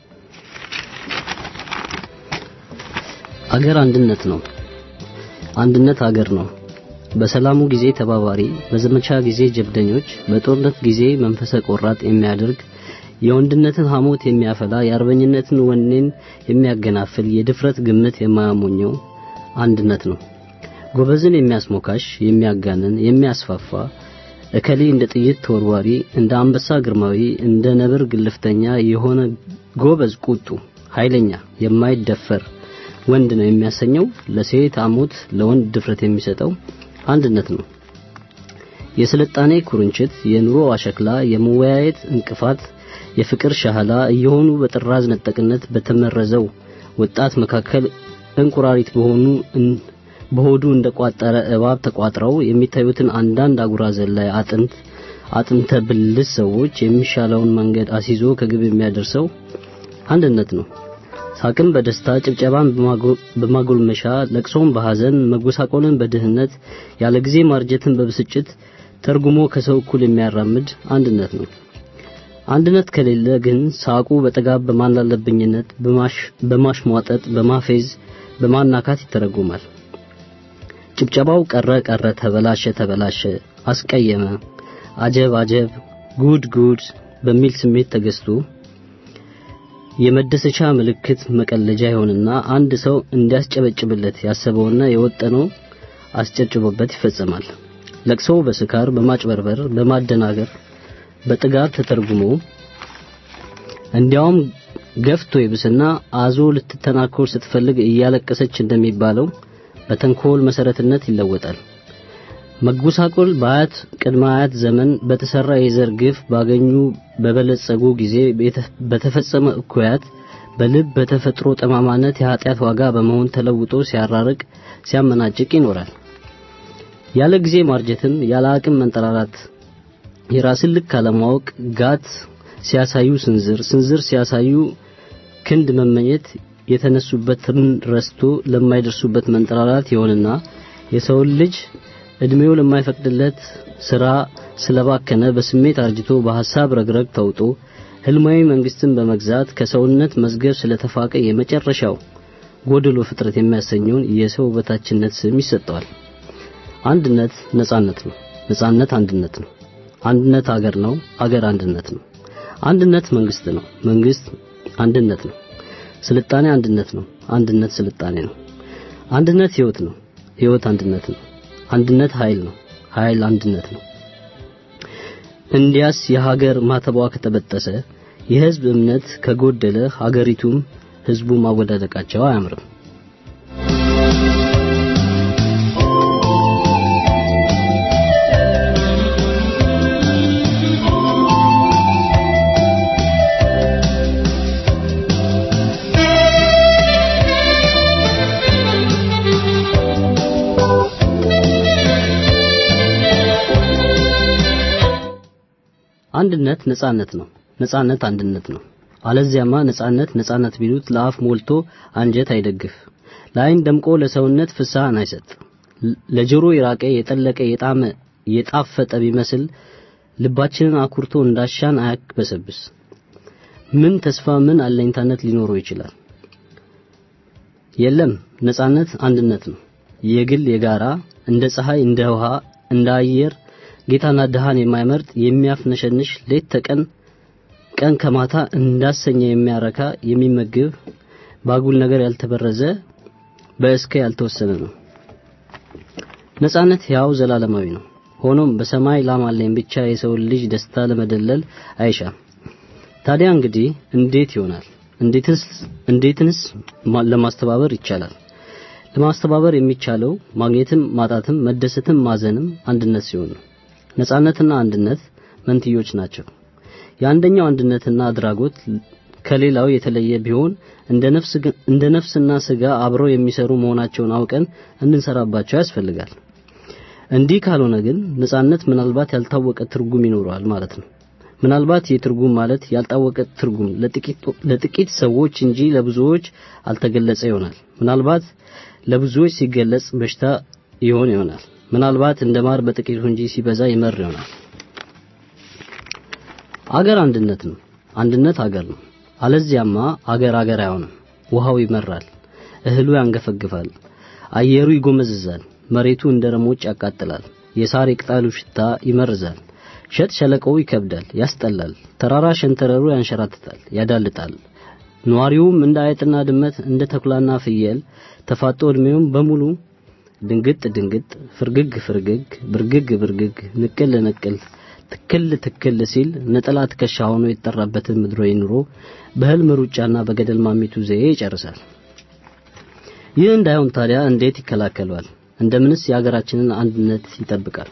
አገር አንድነት ነው። አንድነት አገር ነው። በሰላሙ ጊዜ ተባባሪ፣ በዘመቻ ጊዜ ጀብደኞች፣ በጦርነት ጊዜ መንፈሰ ቆራጥ የሚያደርግ የወንድነትን ሐሞት የሚያፈላ የአርበኝነትን ወኔን የሚያገናፍል የድፍረት ግምት የማያሞኘው አንድነት ነው። ጎበዝን የሚያስሞካሽ የሚያጋንን የሚያስፋፋ እከሌ እንደ ጥይት ተወርዋሪ እንደ አንበሳ ግርማዊ እንደ ነብር ግልፍተኛ የሆነ ጎበዝ ቁጡ ኃይለኛ የማይደፈር ወንድ ነው የሚያሰኘው ለሴት አሞት ለወንድ ድፍረት የሚሰጠው አንድነት ነው። የስልጣኔ ኩርንችት የኑሮ አሸክላ የመወያየት እንቅፋት የፍቅር ሻህላ እየሆኑ በጥራዝ ነጠቅነት በተመረዘው ወጣት መካከል እንቁራሪት በሆኑ በሆዱ እንደቋጠረ እባብ ተቋጥረው የሚታዩትን አንዳንድ አጉራ ዘላይ አጥንት አጥንተ ብልስ ሰዎች የሚሻለውን መንገድ አስይዞ ከግብ የሚያደርሰው አንድነት ነው። ሳቅን በደስታ ጭብጨባን በማጎልመሻ ለቅሶን በሐዘን መጎሳቆልን በድህነት ያለ ጊዜ ማርጀትን በብስጭት ተርጉሞ ከሰው እኩል የሚያራምድ አንድነት ነው። አንድነት ከሌለ ግን ሳቁ በጠጋብ በማላለብኝነት በማሽሟጠጥ በማፌዝ በማናካት ይተረጎማል። ጭብጨባው ቀረ ቀረ ተበላሸ ተበላሸ አስቀየመ አጀብ አጀብ ጉድ ጉድ በሚል ስሜት ተገዝቶ የመደሰቻ ምልክት መቀለጃ ይሆንና አንድ ሰው እንዲያስጨበጭብለት ያሰበውና የወጠነው አስጨብጭቦበት ይፈጸማል። ለቅሶው በስካር በማጭበርበር በማደናገር በጥጋብ ተተርጉሞ እንዲያውም ገፍቶ ይብስና አዞ ልትተናኮር ስትፈልግ እያለቀሰች እንደሚባለው በተንኮል መሰረትነት ይለወጣል። መጎሳቆል በአያት ቅድመ አያት ዘመን በተሰራ የዘር ግፍ ባገኙ በበለጸጉ ጊዜ በተፈጸመ እኩያት በልብ በተፈጥሮ ጠማማነት የኃጢአት ዋጋ በመሆን ተለውጦ ሲያራርቅ ሲያመናጭቅ ይኖራል። ያለ ጊዜ ማርጀትም ያለ አቅም መንጠራራት የራስን ልክ አለማወቅ ጋት ሲያሳዩ ስንዝር ስንዝር ሲያሳዩ ክንድ መመኘት የተነሱበትን ረስቶ ለማይደርሱበት መንጠራራት ይሆንና የሰውን ልጅ እድሜው ለማይፈቅድለት ስራ ስለባከነ በስሜት አርጅቶ በሐሳብ ረግረግ ተውጦ ህልማዊ መንግስትን በመግዛት ከሰውነት መዝገብ ስለተፋቀ የመጨረሻው ጎደሎ ፍጥረት የሚያሰኘውን የሰው በታችነት ስም ይሰጠዋል። አንድነት ነጻነት ነው። ነጻነት አንድነት ነው። አንድነት አገር ነው። አገር አንድነት ነው። አንድነት መንግስት ነው። መንግስት አንድነት ነው። ስልጣኔ አንድነት ነው። አንድነት ስልጣኔ ነው። አንድነት ህይወት ነው። ህይወት አንድነት ነው። አንድነት ኃይል ነው። ኃይል አንድነት ነው። እንዲያስ የሀገር ማተቧ ከተበጠሰ የህዝብ እምነት ከጎደለ ሀገሪቱም ህዝቡ ማወዳደቃቸው አያምርም። አንድነት ነጻነት ነው። ነጻነት አንድነት ነው። አለዚያማ ነጻነት ነጻነት ቢሉት ለአፍ ሞልቶ አንጀት አይደግፍ፣ ለአይን ደምቆ ለሰውነት ፍስሐን አይሰጥ፣ ለጆሮ የራቀ የጠለቀ የጣመ የጣፈጠ ቢመስል ልባችንን አኩርቶ እንዳሻን አያክበሰብስ። ምን ተስፋ ምን አለኝታነት ሊኖረው ይችላል? የለም። ነጻነት አንድነት ነው። የግል የጋራ እንደ ፀሐይ እንደ ውሃ እንደ አየር ጌታና ድሃን የማይመርጥ የሚያፍነሸንሽ ሌት ተቀን ቀን ከማታ እንዳሰኘ የሚያረካ የሚመግብ ባጉል ነገር ያልተበረዘ በእስከ ያልተወሰነ ነው። ነጻነት ያው ዘላለማዊ ነው። ሆኖም በሰማይ ላም አለኝ ብቻ የሰው ልጅ ደስታ ለመደለል አይሻም። ታዲያ እንግዲህ እንዴት ይሆናል? እንዴትስ እንዴትንስ ለማስተባበር ይቻላል? ለማስተባበር የሚቻለው ማግኘትም ማጣትም መደሰትም ማዘንም አንድነት ሲሆን ነው። ነጻነትና አንድነት መንትዮች ናቸው። የአንደኛው አንድነትና አድራጎት ከሌላው የተለየ ቢሆን እንደ ነፍስ እንደ ነፍስና ስጋ አብረው የሚሰሩ መሆናቸውን አውቀን እንድንሰራባቸው ያስፈልጋል። እንዲህ ካልሆነ ግን ነጻነት ምናልባት ያልታወቀ ትርጉም ይኖረዋል ማለት ነው። ምናልባት የትርጉም ማለት ያልታወቀ ትርጉም ለጥቂት ለጥቂት ሰዎች እንጂ ለብዙዎች አልተገለጸ ይሆናል። ምናልባት ለብዙዎች ሲገለጽ በሽታ ይሆን ይሆናል። ምናልባት እንደ ማር በጥቂቱ እንጂ ሲበዛ ይመር ይሆናል። አገር አንድነት ነው። አንድነት አገር ነው። አለዚያማ አገር አገር አይሆንም። ውሃው ይመራል፣ እህሉ ያንገፈግፋል፣ አየሩ ይጎመዝዛል፣ መሬቱ እንደ ረሞጭ ያቃጥላል፣ የሳር የቅጠሉ ሽታ ይመርዛል፣ ሸጥ ሸለቆው ይከብዳል፣ ያስጠላል፣ ተራራ ሸንተረሩ ያንሸራትታል፣ ያዳልጣል። ነዋሪውም እንደ አይጥና ድመት እንደ ተኩላና ፍየል ተፋጦ ዕድሜውን በሙሉ ድንግጥ ድንግጥ፣ ፍርግግ ፍርግግ፣ ብርግግ ብርግግ፣ ንቅል ንቅል፣ ትክል ትክል ሲል ነጠላ ትከሻ ሆኖ የተጠራበትን ምድራዊ ኑሮ በህልም ሩጫና በገደል ማሚቱ ዘዬ ይጨርሳል። ይህ እንዳይሆን ታዲያ እንዴት ይከላከሏል? እንደምንስ የሀገራችንን አንድነት ይጠብቃል?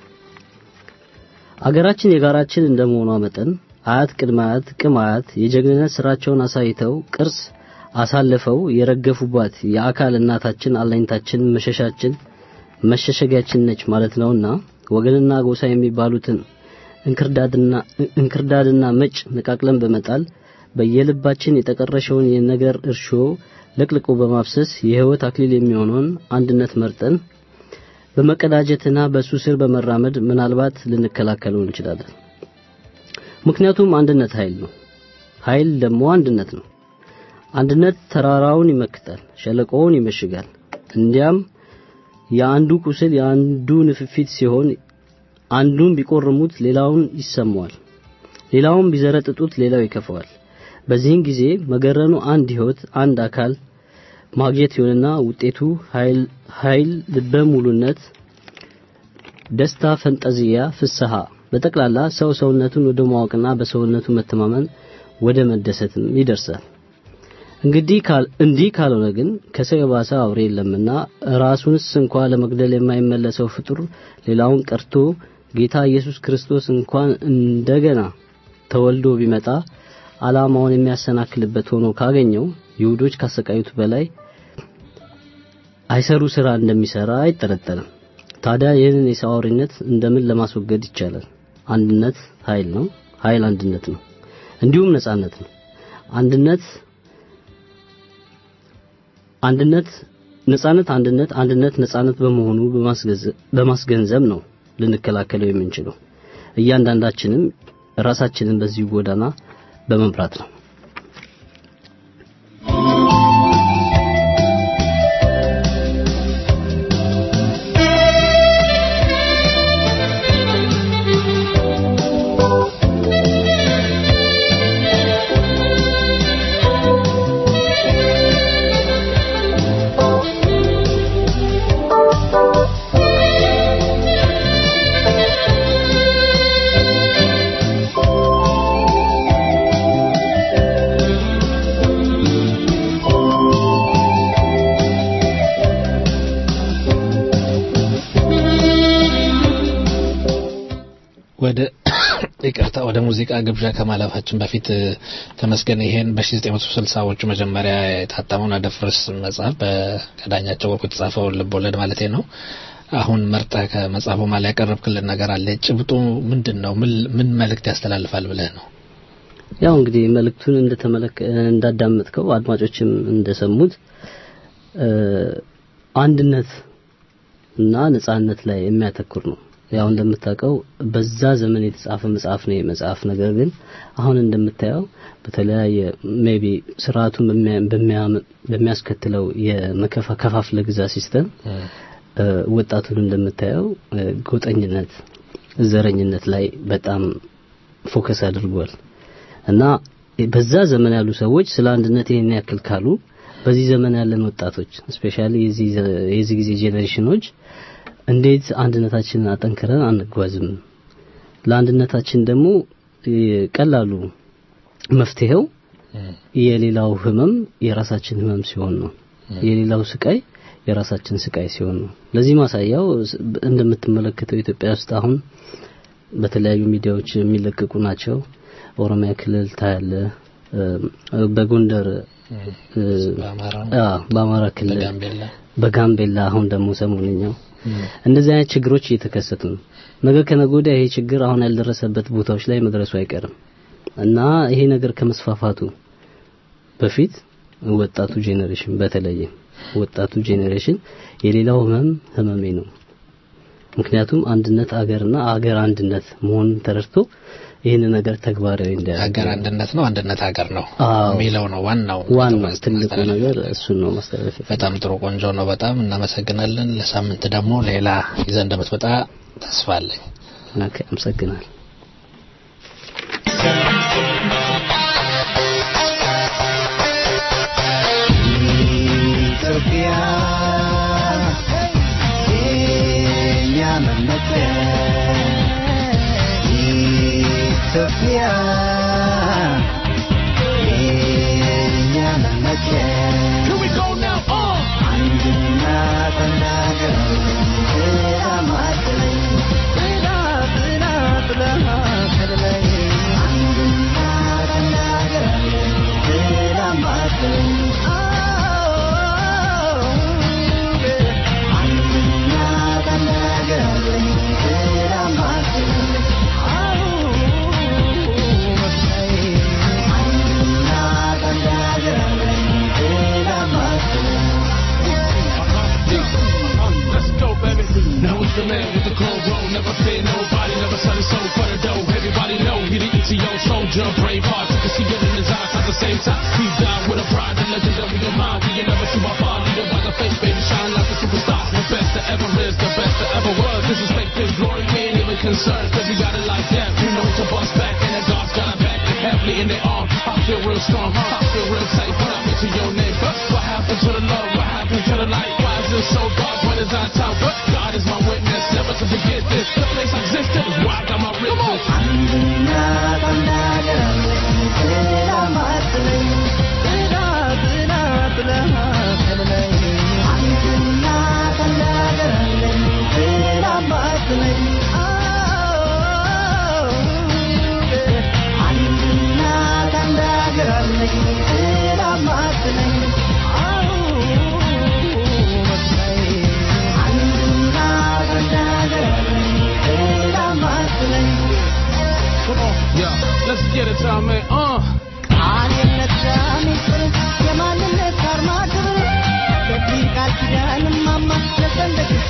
አገራችን የጋራችን እንደመሆኗ መጠን አያት ቅድመ አያት ቅም አያት የጀግንነት ስራቸውን አሳይተው ቅርስ አሳልፈው የረገፉባት የአካል እናታችን አለኝታችን መሸሻችን መሸሸጊያችን ነች ማለት ነውና ወገንና ጎሳ የሚባሉትን እንክርዳድና እንክርዳድና መጭ ነቃቅለን በመጣል በየልባችን የተቀረሸውን የነገር እርሾ ለቅልቆ በማፍሰስ የህይወት አክሊል የሚሆነውን አንድነት መርጠን በመቀዳጀትና በሱ ስር በመራመድ ምናልባት ልንከላከለው እንችላለን። ምክንያቱም አንድነት ኃይል ነው። ኃይል ደግሞ አንድነት ነው። አንድነት ተራራውን ይመክታል፣ ሸለቆውን ይመሽጋል። እንዲያም የአንዱ ቁስል የአንዱ ንፍፊት ሲሆን አንዱን ቢቆርሙት ሌላውን ይሰማዋል፣ ሌላውን ቢዘረጥጡት ሌላው ይከፈዋል። በዚህን ጊዜ መገረኑ አንድ ህይወት አንድ አካል ማግኘት ይሆንና ውጤቱ ኃይል ኃይል ልበ ሙሉነት፣ ደስታ፣ ፈንጠዚያ፣ ፍስሐ በጠቅላላ ሰው ሰውነቱን ወደ ማወቅና በሰውነቱ መተማመን ወደ መደሰትም ይደርሳል። እንግዲህ ካል እንዲህ ካልሆነ ግን ከሰው የባሰ አውሬ የለምና ራሱንስ እንኳ ለመግደል የማይመለሰው ፍጡር ሌላውን ቀርቶ ጌታ ኢየሱስ ክርስቶስ እንኳን እንደገና ተወልዶ ቢመጣ ዓላማውን የሚያሰናክልበት ሆኖ ካገኘው ይሁዶች ካሰቃዩት በላይ አይሰሩ ስራ እንደሚሰራ አይጠረጠርም። ታዲያ ይህንን የሰው አውሬነት እንደምን ለማስወገድ ይቻላል? አንድነት ኃይል ነው። ኃይል አንድነት ነው። እንዲሁም ነጻነት ነው። አንድነት አንድነት ነጻነት አንድነት አንድነት ነጻነት በመሆኑ በማስገንዘብ ነው ልንከላከለው የምንችለው። እያንዳንዳችንም ራሳችንን በዚህ ጎዳና በመምራት ነው። ወደ ይቅርታ ወደ ሙዚቃ ግብዣ ከማለፋችን በፊት ተመስገን ይሄን በ1960ዎቹ መጀመሪያ የታተመውን አደፍርስ መጽሐፍ በዳኛቸው ወርቁ የተጻፈው ልቦለድ ማለት ነው። አሁን መርጠ ከመጽሐፉ ማለ ያቀረብክልን ነገር አለ። ጭብጡ ምንድን ነው? ምን መልእክት ያስተላልፋል ብለህ ነው? ያው እንግዲህ መልእክቱን እንደተመለከ እንዳዳመጥከው አድማጮችም እንደሰሙት አንድነት እና ነጻነት ላይ የሚያተኩር ነው። ያው እንደምታውቀው በዛ ዘመን የተጻፈ መጽሐፍ ነው የመጽሐፍ ነገር ግን አሁን እንደምታየው በተለያየ ሜቢ ስርዓቱን በሚያስከትለው የመከፋፈለ ግዛ ሲስተም ወጣቱን እንደምታየው ጎጠኝነት፣ ዘረኝነት ላይ በጣም ፎከስ አድርጓል እና በዛ ዘመን ያሉ ሰዎች ስለ አንድነት ይሄን ያክል ካሉ በዚህ ዘመን ያለን ወጣቶች ስፔሻሊ የዚህ ጊዜ ጄኔሬሽኖች እንዴት አንድነታችንን አጠንክረን አንጓዝም? ለአንድነታችን ደግሞ ቀላሉ መፍትሄው የሌላው ህመም የራሳችን ህመም ሲሆን ነው። የሌላው ስቃይ የራሳችን ስቃይ ሲሆን ነው። ለዚህ ማሳያው እንደምትመለከተው ኢትዮጵያ ውስጥ አሁን በተለያዩ ሚዲያዎች የሚለቀቁ ናቸው። ኦሮሚያ ክልል ታያለ፣ በጎንደር በአማራ ክልል፣ በጋምቤላ አሁን ደግሞ ሰሞንኛው እንደዚህ አይነት ችግሮች እየተከሰቱ ነው። ነገ ከነገ ወዲያ ይሄ ችግር አሁን ያልደረሰበት ቦታዎች ላይ መድረሱ አይቀርም እና ይሄ ነገር ከመስፋፋቱ በፊት ወጣቱ ጄኔሬሽን በተለየ ወጣቱ ጄኔሬሽን የሌላው ህመም ህመሜ ነው። ምክንያቱም አንድነት አገርና አገር አንድነት መሆኑን ተረድቶ ይህን ነገር ተግባራዊ እንዲያደርግ ሀገር አንድነት ነው፣ አንድነት ሀገር ነው አዎ። የሚለው ነው ዋናው ዋናው ትልቁ ነገር እሱን ነው ማስተላለፍ በጣም ጥሩ ቆንጆ ነው። በጣም እናመሰግናለን። ለሳምንት ደግሞ ሌላ ይዘን እንደምትመጣ ተስፋ አለኝ። ኦኬ፣ አመሰግናለሁ። ኢትዮጵያ የእኛ መመኪያ ኢትዮጵያ የእኛ መመኪያ አንድና ተናገር ማትለኝ ብላ ብላ ብላ ከልለኝ አንድና ተናገር ብላ ማትለኝ አንድና ተናገር ብላ ማትለኝ አንድና ተናገር ብላ ማትለኝ Let's go, baby. Now it's the man with the cold roll. Never fear nobody, never sell his soul for the dough. Everybody know he the ETO soldier, brave heart. You can see it in his eyes at the same time. He died with a pride, the legendary of mine. You never see my father, leader by the face, baby, shine like a superstar. The best that ever is, the best that ever was. Disrespect his glory, we ain't even concerned. Cause we got it like that. You know to bust back, and the God's got our back. Heavily in their arms. I feel real strong, huh? I feel real safe. What happened to your name? Huh? What happened to the love? What happened to the light? Why is it so dark? When is our time? What? God is my witness, never to forget this. The place I existed is why I got my riches. አንድና ተናገር ብላ ማትለኝ ብላ ብላ ብላ ከልለኝ አንድና ተናገር ብላ ማትለኝ አንድና ተናገር ብላ ማትለኝ አንድና ተናገር ብላ ማትለኝ Come on, yeah, let's get it, y'all, man. Uh. ቃልነት ሚስጥር የማንነት አርማ ክብር በዚህ ቃል ኪዳን ማማ ለሰንደቅሽ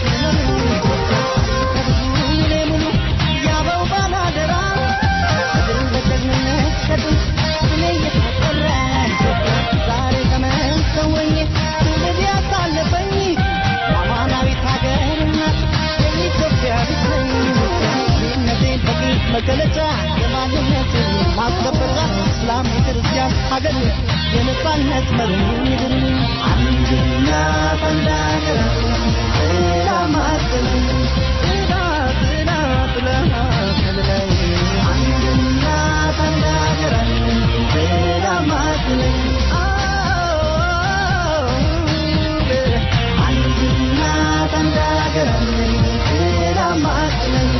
ከብዙ ሚሌ ሙሉ ያበው ባላደራ ድል በጀግንነት ከጥንት ስሜ እየተጠራ ዛሬ ተመሰወኝ ትውልድ ያሳለፈኝ አማናዊት ሀገር እናት የኢትዮጵያ ልጅ ነኝ ይህነቴን በግልጽ መገለጫ የማንነት ማስከበጫ እስላም የክርስቲያን ሀገር የነጻነት መሪ ምድር አንድና ተናገር ብላ ማትለኝ ብላ ብላ ብላ ከልለኝ አንድና ተናገር ብላ ማትለኝ አንድና ተናገር ብላ ማትለኝ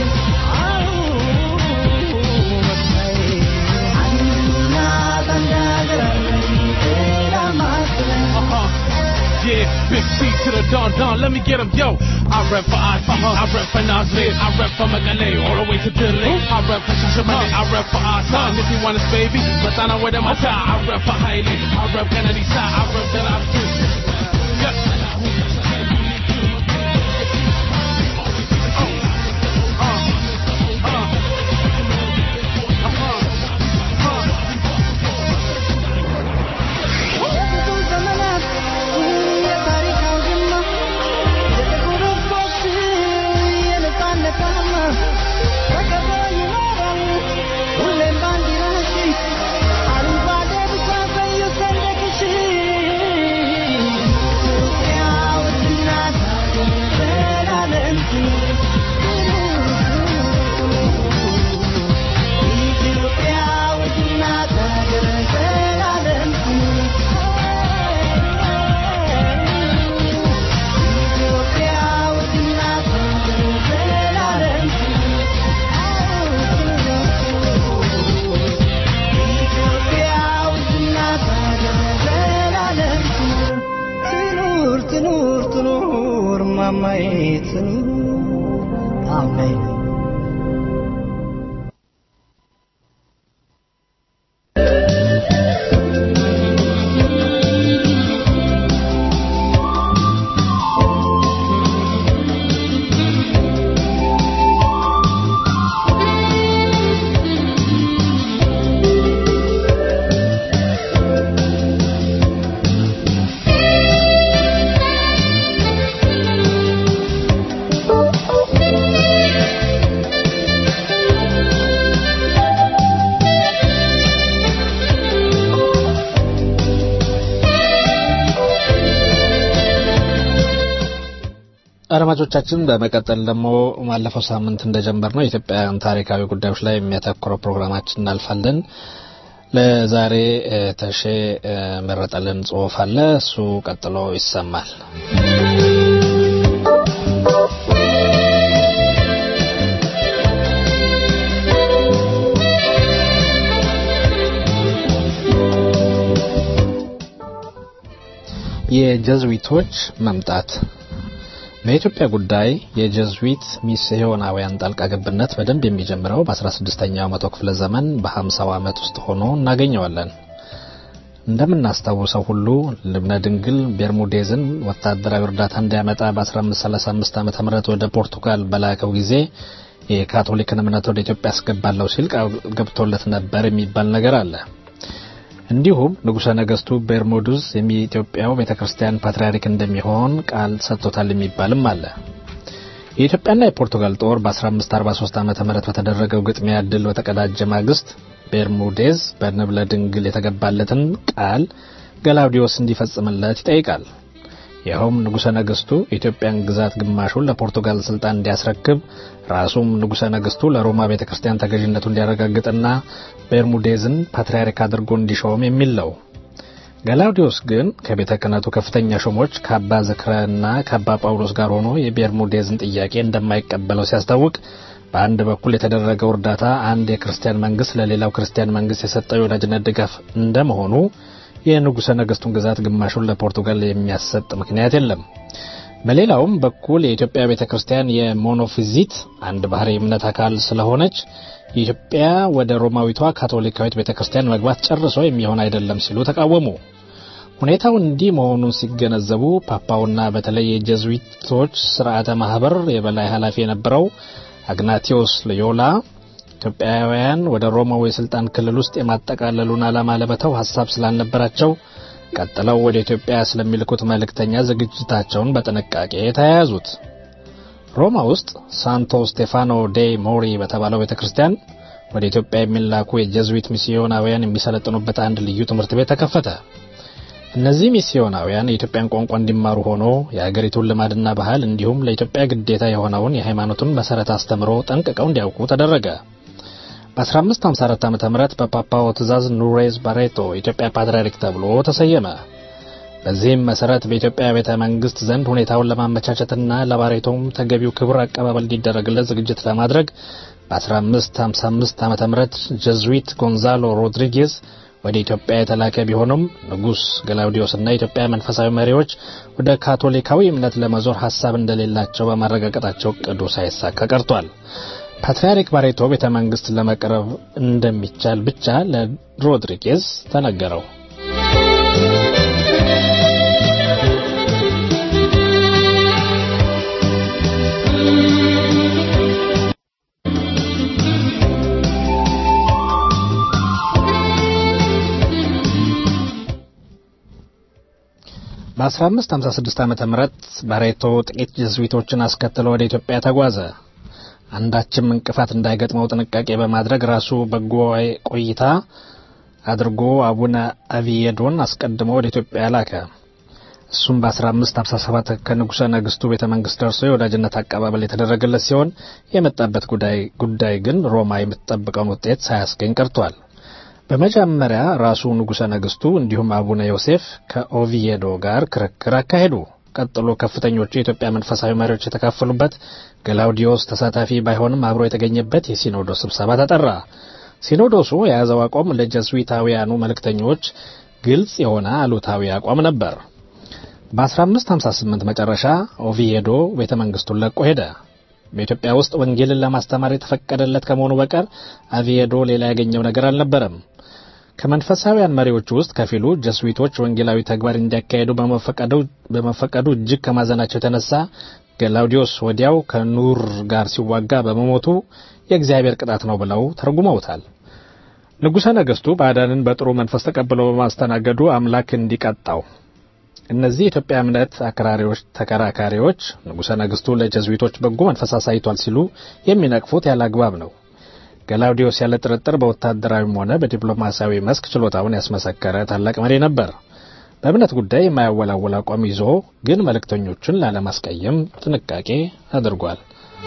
አንድና ተናገር ብላ ማትለኝ Yeah, big C to the Don Don, let me get him, yo. I rep for IC, I rep for Nasir, I rep for Magale, all the way to Delhi. I rep for Shashamane, I rep for Asan. If you want us, baby, but I know where them I I rep for Hailey, I rep Kennedy side, I rep that I'm too. Yeah. የብዙ ዘመናት የታሪክ አውድማ የጥቁር ሕዝቦች የነጻነት አርማ ተከብሮ ይኖራል ሁሌም ባንዲራሽ አረንጓዴ ቢጫ ቀዩ ሰንደቅሽ ኢትዮጵያ ውድ እናት ሀገር ዘላለም ትኑር ኢትዮጵያ ውድ እናት ሀገር ዘላለም ትኑር ኢትዮጵያ ውድ እናት ሀገር ዘላለም ትኑር ኢትዮጵያ ውድ እናት ሀገር ዘላለም ትኑር ትኑር ትኑር ትኑር ማማዬ ትኑር አሜን Thank አድማጮቻችን በመቀጠል ደግሞ ባለፈው ሳምንት እንደጀመር ነው የኢትዮጵያን ታሪካዊ ጉዳዮች ላይ የሚያተኩረው ፕሮግራማችን እናልፋለን። ለዛሬ ተሼ መረጠልን ጽሁፍ አለ። እሱ ቀጥሎ ይሰማል። የጀዝዊቶች መምጣት በኢትዮጵያ ጉዳይ የጀዝዊት ሚስዮናውያን ጣልቃ ገብነት በደንብ የሚጀምረው በ16ኛው መቶ ክፍለ ዘመን በ50ው ዓመት ውስጥ ሆኖ እናገኘዋለን። እንደምናስታውሰው ሁሉ ልብነ ድንግል ቤርሙዴዝን ወታደራዊ እርዳታ እንዲያመጣ በ1535 ዓ ም ወደ ፖርቱጋል በላከው ጊዜ የካቶሊክን እምነት ወደ ኢትዮጵያ አስገባለሁ ሲል ቃል ገብቶለት ነበር የሚባል ነገር አለ። እንዲሁም ንጉሠ ነገሥቱ ቤርሙዱዝ የኢትዮጵያው ቤተ ክርስቲያን ፓትርያርክ እንደሚሆን ቃል ሰጥቶታል የሚባልም አለ። የኢትዮጵያና የፖርቱጋል ጦር በ1543 ዓ ም በተደረገው ግጥሚያ ድል በተቀዳጀ ማግስት ቤርሙዴዝ በንብለ ድንግል የተገባለትን ቃል ገላውዲዮስ እንዲፈጽምለት ይጠይቃል። ይኸውም ንጉሠ ነገሥቱ የኢትዮጵያን ግዛት ግማሹን ለፖርቱጋል ስልጣን እንዲያስረክብ ራሱም ንጉሠ ነገሥቱ ለሮማ ቤተ ክርስቲያን ተገዥነቱ እንዲያረጋግጥና ቤርሙዴዝን ፓትርያርክ አድርጎ እንዲሾም የሚል ነው። ገላውዲዮስ ግን ከቤተ ክህነቱ ከፍተኛ ሹሞች ከአባ ዝክረና ከአባ ጳውሎስ ጋር ሆኖ የቤርሙዴዝን ጥያቄ እንደማይቀበለው ሲያስታውቅ በአንድ በኩል የተደረገው እርዳታ አንድ የክርስቲያን መንግስት ለሌላው ክርስቲያን መንግስት የሰጠው የወዳጅነት ድጋፍ እንደመሆኑ የንጉሠ ነገሥቱን ግዛት ግማሹን ለፖርቱጋል የሚያሰጥ ምክንያት የለም። በሌላውም በኩል የኢትዮጵያ ቤተ ክርስቲያን የሞኖፊዚት አንድ ባህሪ እምነት አካል ስለሆነች የኢትዮጵያ ወደ ሮማዊቷ ካቶሊካዊት ቤተ ክርስቲያን መግባት ጨርሶ የሚሆን አይደለም ሲሉ ተቃወሙ። ሁኔታው እንዲህ መሆኑን ሲገነዘቡ ፓፓውና በተለይ የጀዝዊቶች ስርዓተ ማህበር የበላይ ኃላፊ የነበረው አግናቲዮስ ሎዮላ ኢትዮጵያውያን ወደ ሮማው የስልጣን ክልል ውስጥ የማጠቃለሉን ዓላማ ለመተው ሀሳብ ስላልነበራቸው ቀጥለው ወደ ኢትዮጵያ ስለሚልኩት መልእክተኛ ዝግጅታቸውን በጥንቃቄ ተያያዙት። ሮማ ውስጥ ሳንቶ ስቴፋኖ ዴ ሞሪ በተባለው ቤተ ክርስቲያን ወደ ኢትዮጵያ የሚላኩ የጀዝዊት ሚስዮናውያን የሚሰለጥኑበት አንድ ልዩ ትምህርት ቤት ተከፈተ። እነዚህ ሚስዮናውያን የኢትዮጵያን ቋንቋ እንዲማሩ ሆኖ የአገሪቱን ልማድና ባህል እንዲሁም ለኢትዮጵያ ግዴታ የሆነውን የሃይማኖቱን መሰረት አስተምሮ ጠንቅቀው እንዲያውቁ ተደረገ። በ1554 ዓ ም በፓፓው ትእዛዝ ኑሬዝ ባሬቶ የኢትዮጵያ ፓትርያርክ ተብሎ ተሰየመ። በዚህም መሰረት በኢትዮጵያ ቤተ መንግስት ዘንድ ሁኔታውን ለማመቻቸትና ለባሬቶም ተገቢው ክብር አቀባበል እንዲደረግለት ዝግጅት ለማድረግ በ1555 ዓ ም ጀዝዊት ጎንዛሎ ሮድሪጌዝ ወደ ኢትዮጵያ የተላከ ቢሆንም ንጉሥ ገላውዲዮስና የኢትዮጵያ መንፈሳዊ መሪዎች ወደ ካቶሊካዊ እምነት ለመዞር ሀሳብ እንደሌላቸው በማረጋገጣቸው ቅዱ ሳይሳካ ቀርቷል። ፓትርያርክ ባሬቶ ቤተ መንግስት ለመቅረብ እንደሚቻል ብቻ ለሮድሪጌዝ ተነገረው። በ1556 ዓመተ ምህረት ባሬቶ ጥቂት ጀዝዊቶችን አስከትሎ ወደ ኢትዮጵያ ተጓዘ። አንዳችም እንቅፋት እንዳይገጥመው ጥንቃቄ በማድረግ ራሱ በጎ ቆይታ አድርጎ አቡነ አቪየዶን አስቀድሞ ወደ ኢትዮጵያ ላከ። እሱም በ1557 ከንጉሠ ነገሥቱ ቤተ መንግስት ደርሶ የወዳጅነት አቀባበል የተደረገለት ሲሆን የመጣበት ጉዳይ ግን ሮማ የምትጠብቀውን ውጤት ሳያስገኝ ቀርቷል። በመጀመሪያ ራሱ ንጉሠ ነገሥቱ እንዲሁም አቡነ ዮሴፍ ከኦቪዬዶ ጋር ክርክር አካሄዱ። ቀጥሎ ከፍተኞቹ የኢትዮጵያ መንፈሳዊ መሪዎች የተካፈሉበት ገላውዲዮስ ተሳታፊ ባይሆንም አብሮ የተገኘበት የሲኖዶስ ስብሰባ ተጠራ። ሲኖዶሱ የያዘው አቋም ለጀስዊታውያኑ መልእክተኞች ግልጽ የሆነ አሉታዊ አቋም ነበር። በ1558 መጨረሻ ኦቪዬዶ ቤተ መንግስቱን ለቆ ሄደ። በኢትዮጵያ ውስጥ ወንጌልን ለማስተማር የተፈቀደለት ከመሆኑ በቀር አቪዬዶ ሌላ ያገኘው ነገር አልነበረም። ከመንፈሳዊያን መሪዎች ውስጥ ከፊሉ ጀስዊቶች ወንጌላዊ ተግባር እንዲያካሄዱ በመፈቀዱ እጅግ ከማዘናቸው የተነሳ ገላውዲዮስ ወዲያው ከኑር ጋር ሲዋጋ በመሞቱ የእግዚአብሔር ቅጣት ነው ብለው ተርጉመውታል። ንጉሠ ነገሥቱ ባዕዳንን በጥሩ መንፈስ ተቀብለው በማስተናገዱ አምላክ እንዲቀጣው እነዚህ የኢትዮጵያ እምነት አክራሪዎች ተከራካሪዎች ንጉሠ ነገሥቱ ለጀዝዊቶች በጎ መንፈስ አሳይቷል ሲሉ የሚነቅፉት ያለ አግባብ ነው። ገላውዲዮስ ያለ ጥርጥር በወታደራዊም ሆነ በዲፕሎማሲያዊ መስክ ችሎታውን ያስመሰከረ ታላቅ መሪ ነበር። በእምነት ጉዳይ የማያወላወል አቋም ይዞ ግን መልእክተኞቹን ላለማስቀየም ጥንቃቄ አድርጓል።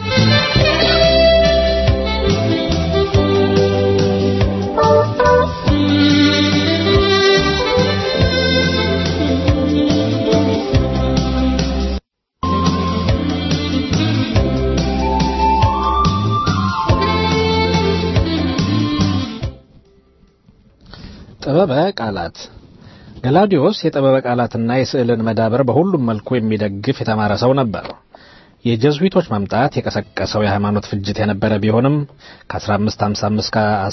ጥበበ ቃላት ገላውዲዮስ የጥበበ ቃላትና የስዕልን መዳበር በሁሉም መልኩ የሚደግፍ የተማረ ሰው ነበር። የጀዝዊቶች መምጣት የቀሰቀሰው የሃይማኖት ፍጅት የነበረ ቢሆንም ከ1555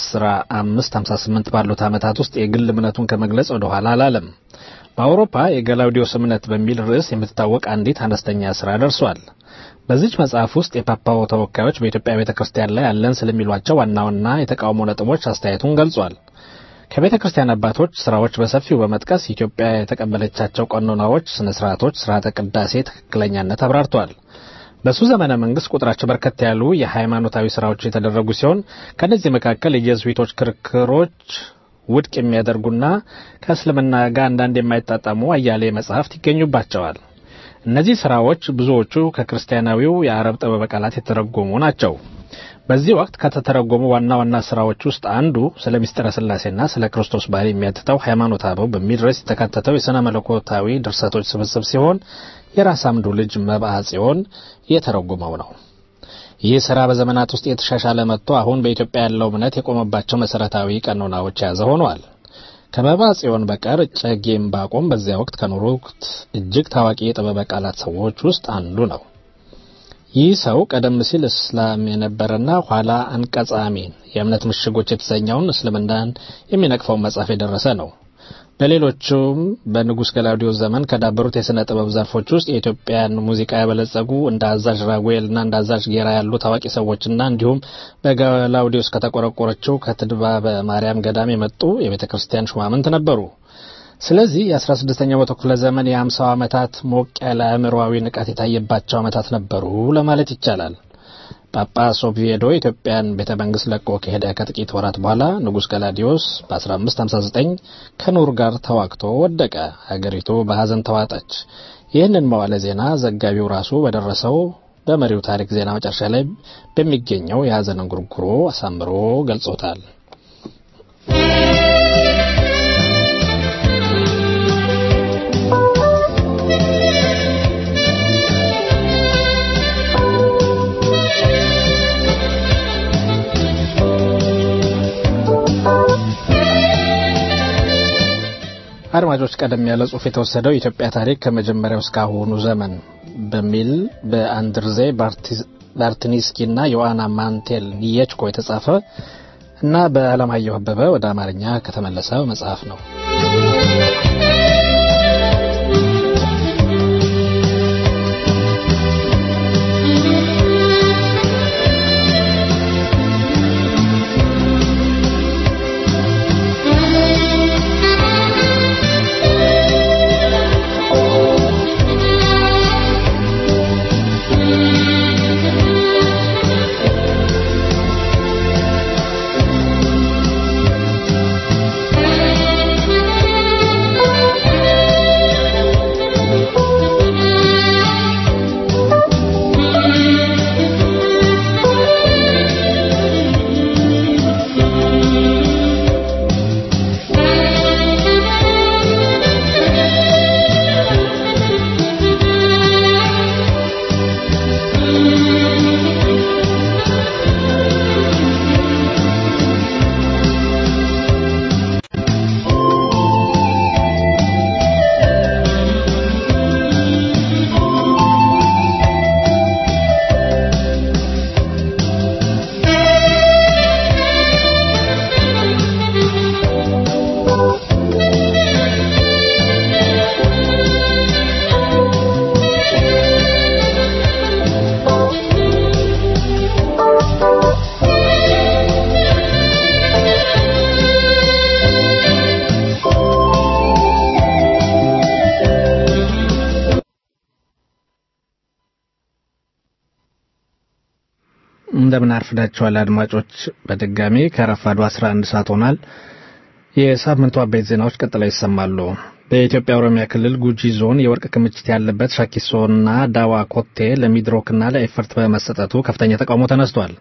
ከ1558 ባሉት ዓመታት ውስጥ የግል እምነቱን ከመግለጽ ወደ ኋላ አላለም። በአውሮፓ የገላውዲዮስ እምነት በሚል ርዕስ የምትታወቅ አንዲት አነስተኛ ስራ ደርሷል። በዚች መጽሐፍ ውስጥ የፓፓው ተወካዮች በኢትዮጵያ ቤተ ክርስቲያን ላይ ያለን ስለሚሏቸው ዋና ዋና የተቃውሞ ነጥቦች አስተያየቱን ገልጿል። ከቤተ ክርስቲያን አባቶች ስራዎች በሰፊው በመጥቀስ ኢትዮጵያ የተቀበለቻቸው ቀኖናዎች፣ ስነ ስርዓቶች፣ ስርዓተ ቅዳሴ ትክክለኛነት አብራርተዋል። በሱ ዘመነ መንግስት ቁጥራቸው በርከት ያሉ የሃይማኖታዊ ስራዎች የተደረጉ ሲሆን ከእነዚህ መካከል የጀዝዊቶች ክርክሮች ውድቅ የሚያደርጉና ከእስልምና ጋር አንዳንድ የማይጣጣሙ አያሌ መጽሐፍት ይገኙባቸዋል። እነዚህ ስራዎች ብዙዎቹ ከክርስቲያናዊው የአረብ ጥበበ ቃላት የተተረጎሙ ናቸው። በዚህ ወቅት ከተተረጎሙ ዋና ዋና ስራዎች ውስጥ አንዱ ስለ ምስጢረ ስላሴና ስለ ክርስቶስ ባህሪ የሚያትተው ሃይማኖተ አበው በሚል ርዕስ የተካተተው የሥነ መለኮታዊ ድርሰቶች ስብስብ ሲሆን የራስ አምዱ ልጅ መብአ ጽዮን የተረጎመው ነው። ይህ ስራ በዘመናት ውስጥ የተሻሻለ መጥቶ አሁን በኢትዮጵያ ያለው እምነት የቆመባቸው መሰረታዊ ቀኖናዎች የያዘ ሆኗል። ከመብአ ጽዮን በቀር እጨጌ ዕንባቆም በዚያ ወቅት ከኖሩት እጅግ ታዋቂ የጥበበ ቃላት ሰዎች ውስጥ አንዱ ነው። ይህ ሰው ቀደም ሲል እስላም የነበረና ኋላ አንቀጸ አሚን የእምነት ምሽጎች የተሰኘውን እስልምናን የሚነቅፈውን መጽሐፍ የደረሰ ነው። በሌሎቹም በንጉሥ ገላውዲዮስ ዘመን ከዳበሩት የሥነ ጥበብ ዘርፎች ውስጥ የኢትዮጵያን ሙዚቃ ያበለጸጉ እንደ አዛዥ ራጉኤልና እንደ አዛዥ ጌራ ያሉ ታዋቂ ሰዎችና እንዲሁም በገላውዲዮስ ከተቆረቆረችው ከትድባበ ማርያም ገዳም የመጡ የቤተ ክርስቲያን ሹማምንት ነበሩ። ስለዚህ የ16ኛው መቶ ክፍለ ዘመን የ50 ዓመታት ሞቅ ያለ አእምሮአዊ ንቃት የታየባቸው ዓመታት ነበሩ ለማለት ይቻላል። ጳጳስ ኦቪዬዶ የኢትዮጵያን ቤተ መንግስት ለቆ ከሄደ ከጥቂት ወራት በኋላ ንጉሥ ገላዲዮስ በ1559 ከኑር ጋር ተዋግቶ ወደቀ። ሀገሪቱ በሐዘን ተዋጠች። ይህንን መዋለ ዜና ዘጋቢው ራሱ በደረሰው በመሪው ታሪክ ዜና መጨረሻ ላይ በሚገኘው የሐዘን እንጉርጉሮ አሳምሮ ገልጾታል። አድማጮች ቀደም ያለ ጽሑፍ የተወሰደው የኢትዮጵያ ታሪክ ከመጀመሪያው እስከ አሁኑ ዘመን በሚል በአንድርዜ ባርትኒስኪ እና ዮአና ማንቴል ኒየችኮ የተጻፈ እና በአለማየሁ አበበ ወደ አማርኛ ከተመለሰ መጽሐፍ ነው። እንደምን አርፍዳችኋል አድማጮች። በድጋሚ ከረፋዱ 11 ሰዓት ሆኗል። የሳምንቱ አበይት ዜናዎች ቀጥለው ይሰማሉ። በኢትዮጵያ ኦሮሚያ ክልል ጉጂ ዞን የወርቅ ክምችት ያለበት ሻኪሶና ዳዋ ኮቴ ለሚድሮክና ለኤፈርት በመሰጠቱ ከፍተኛ ተቃውሞ ተነስቷል።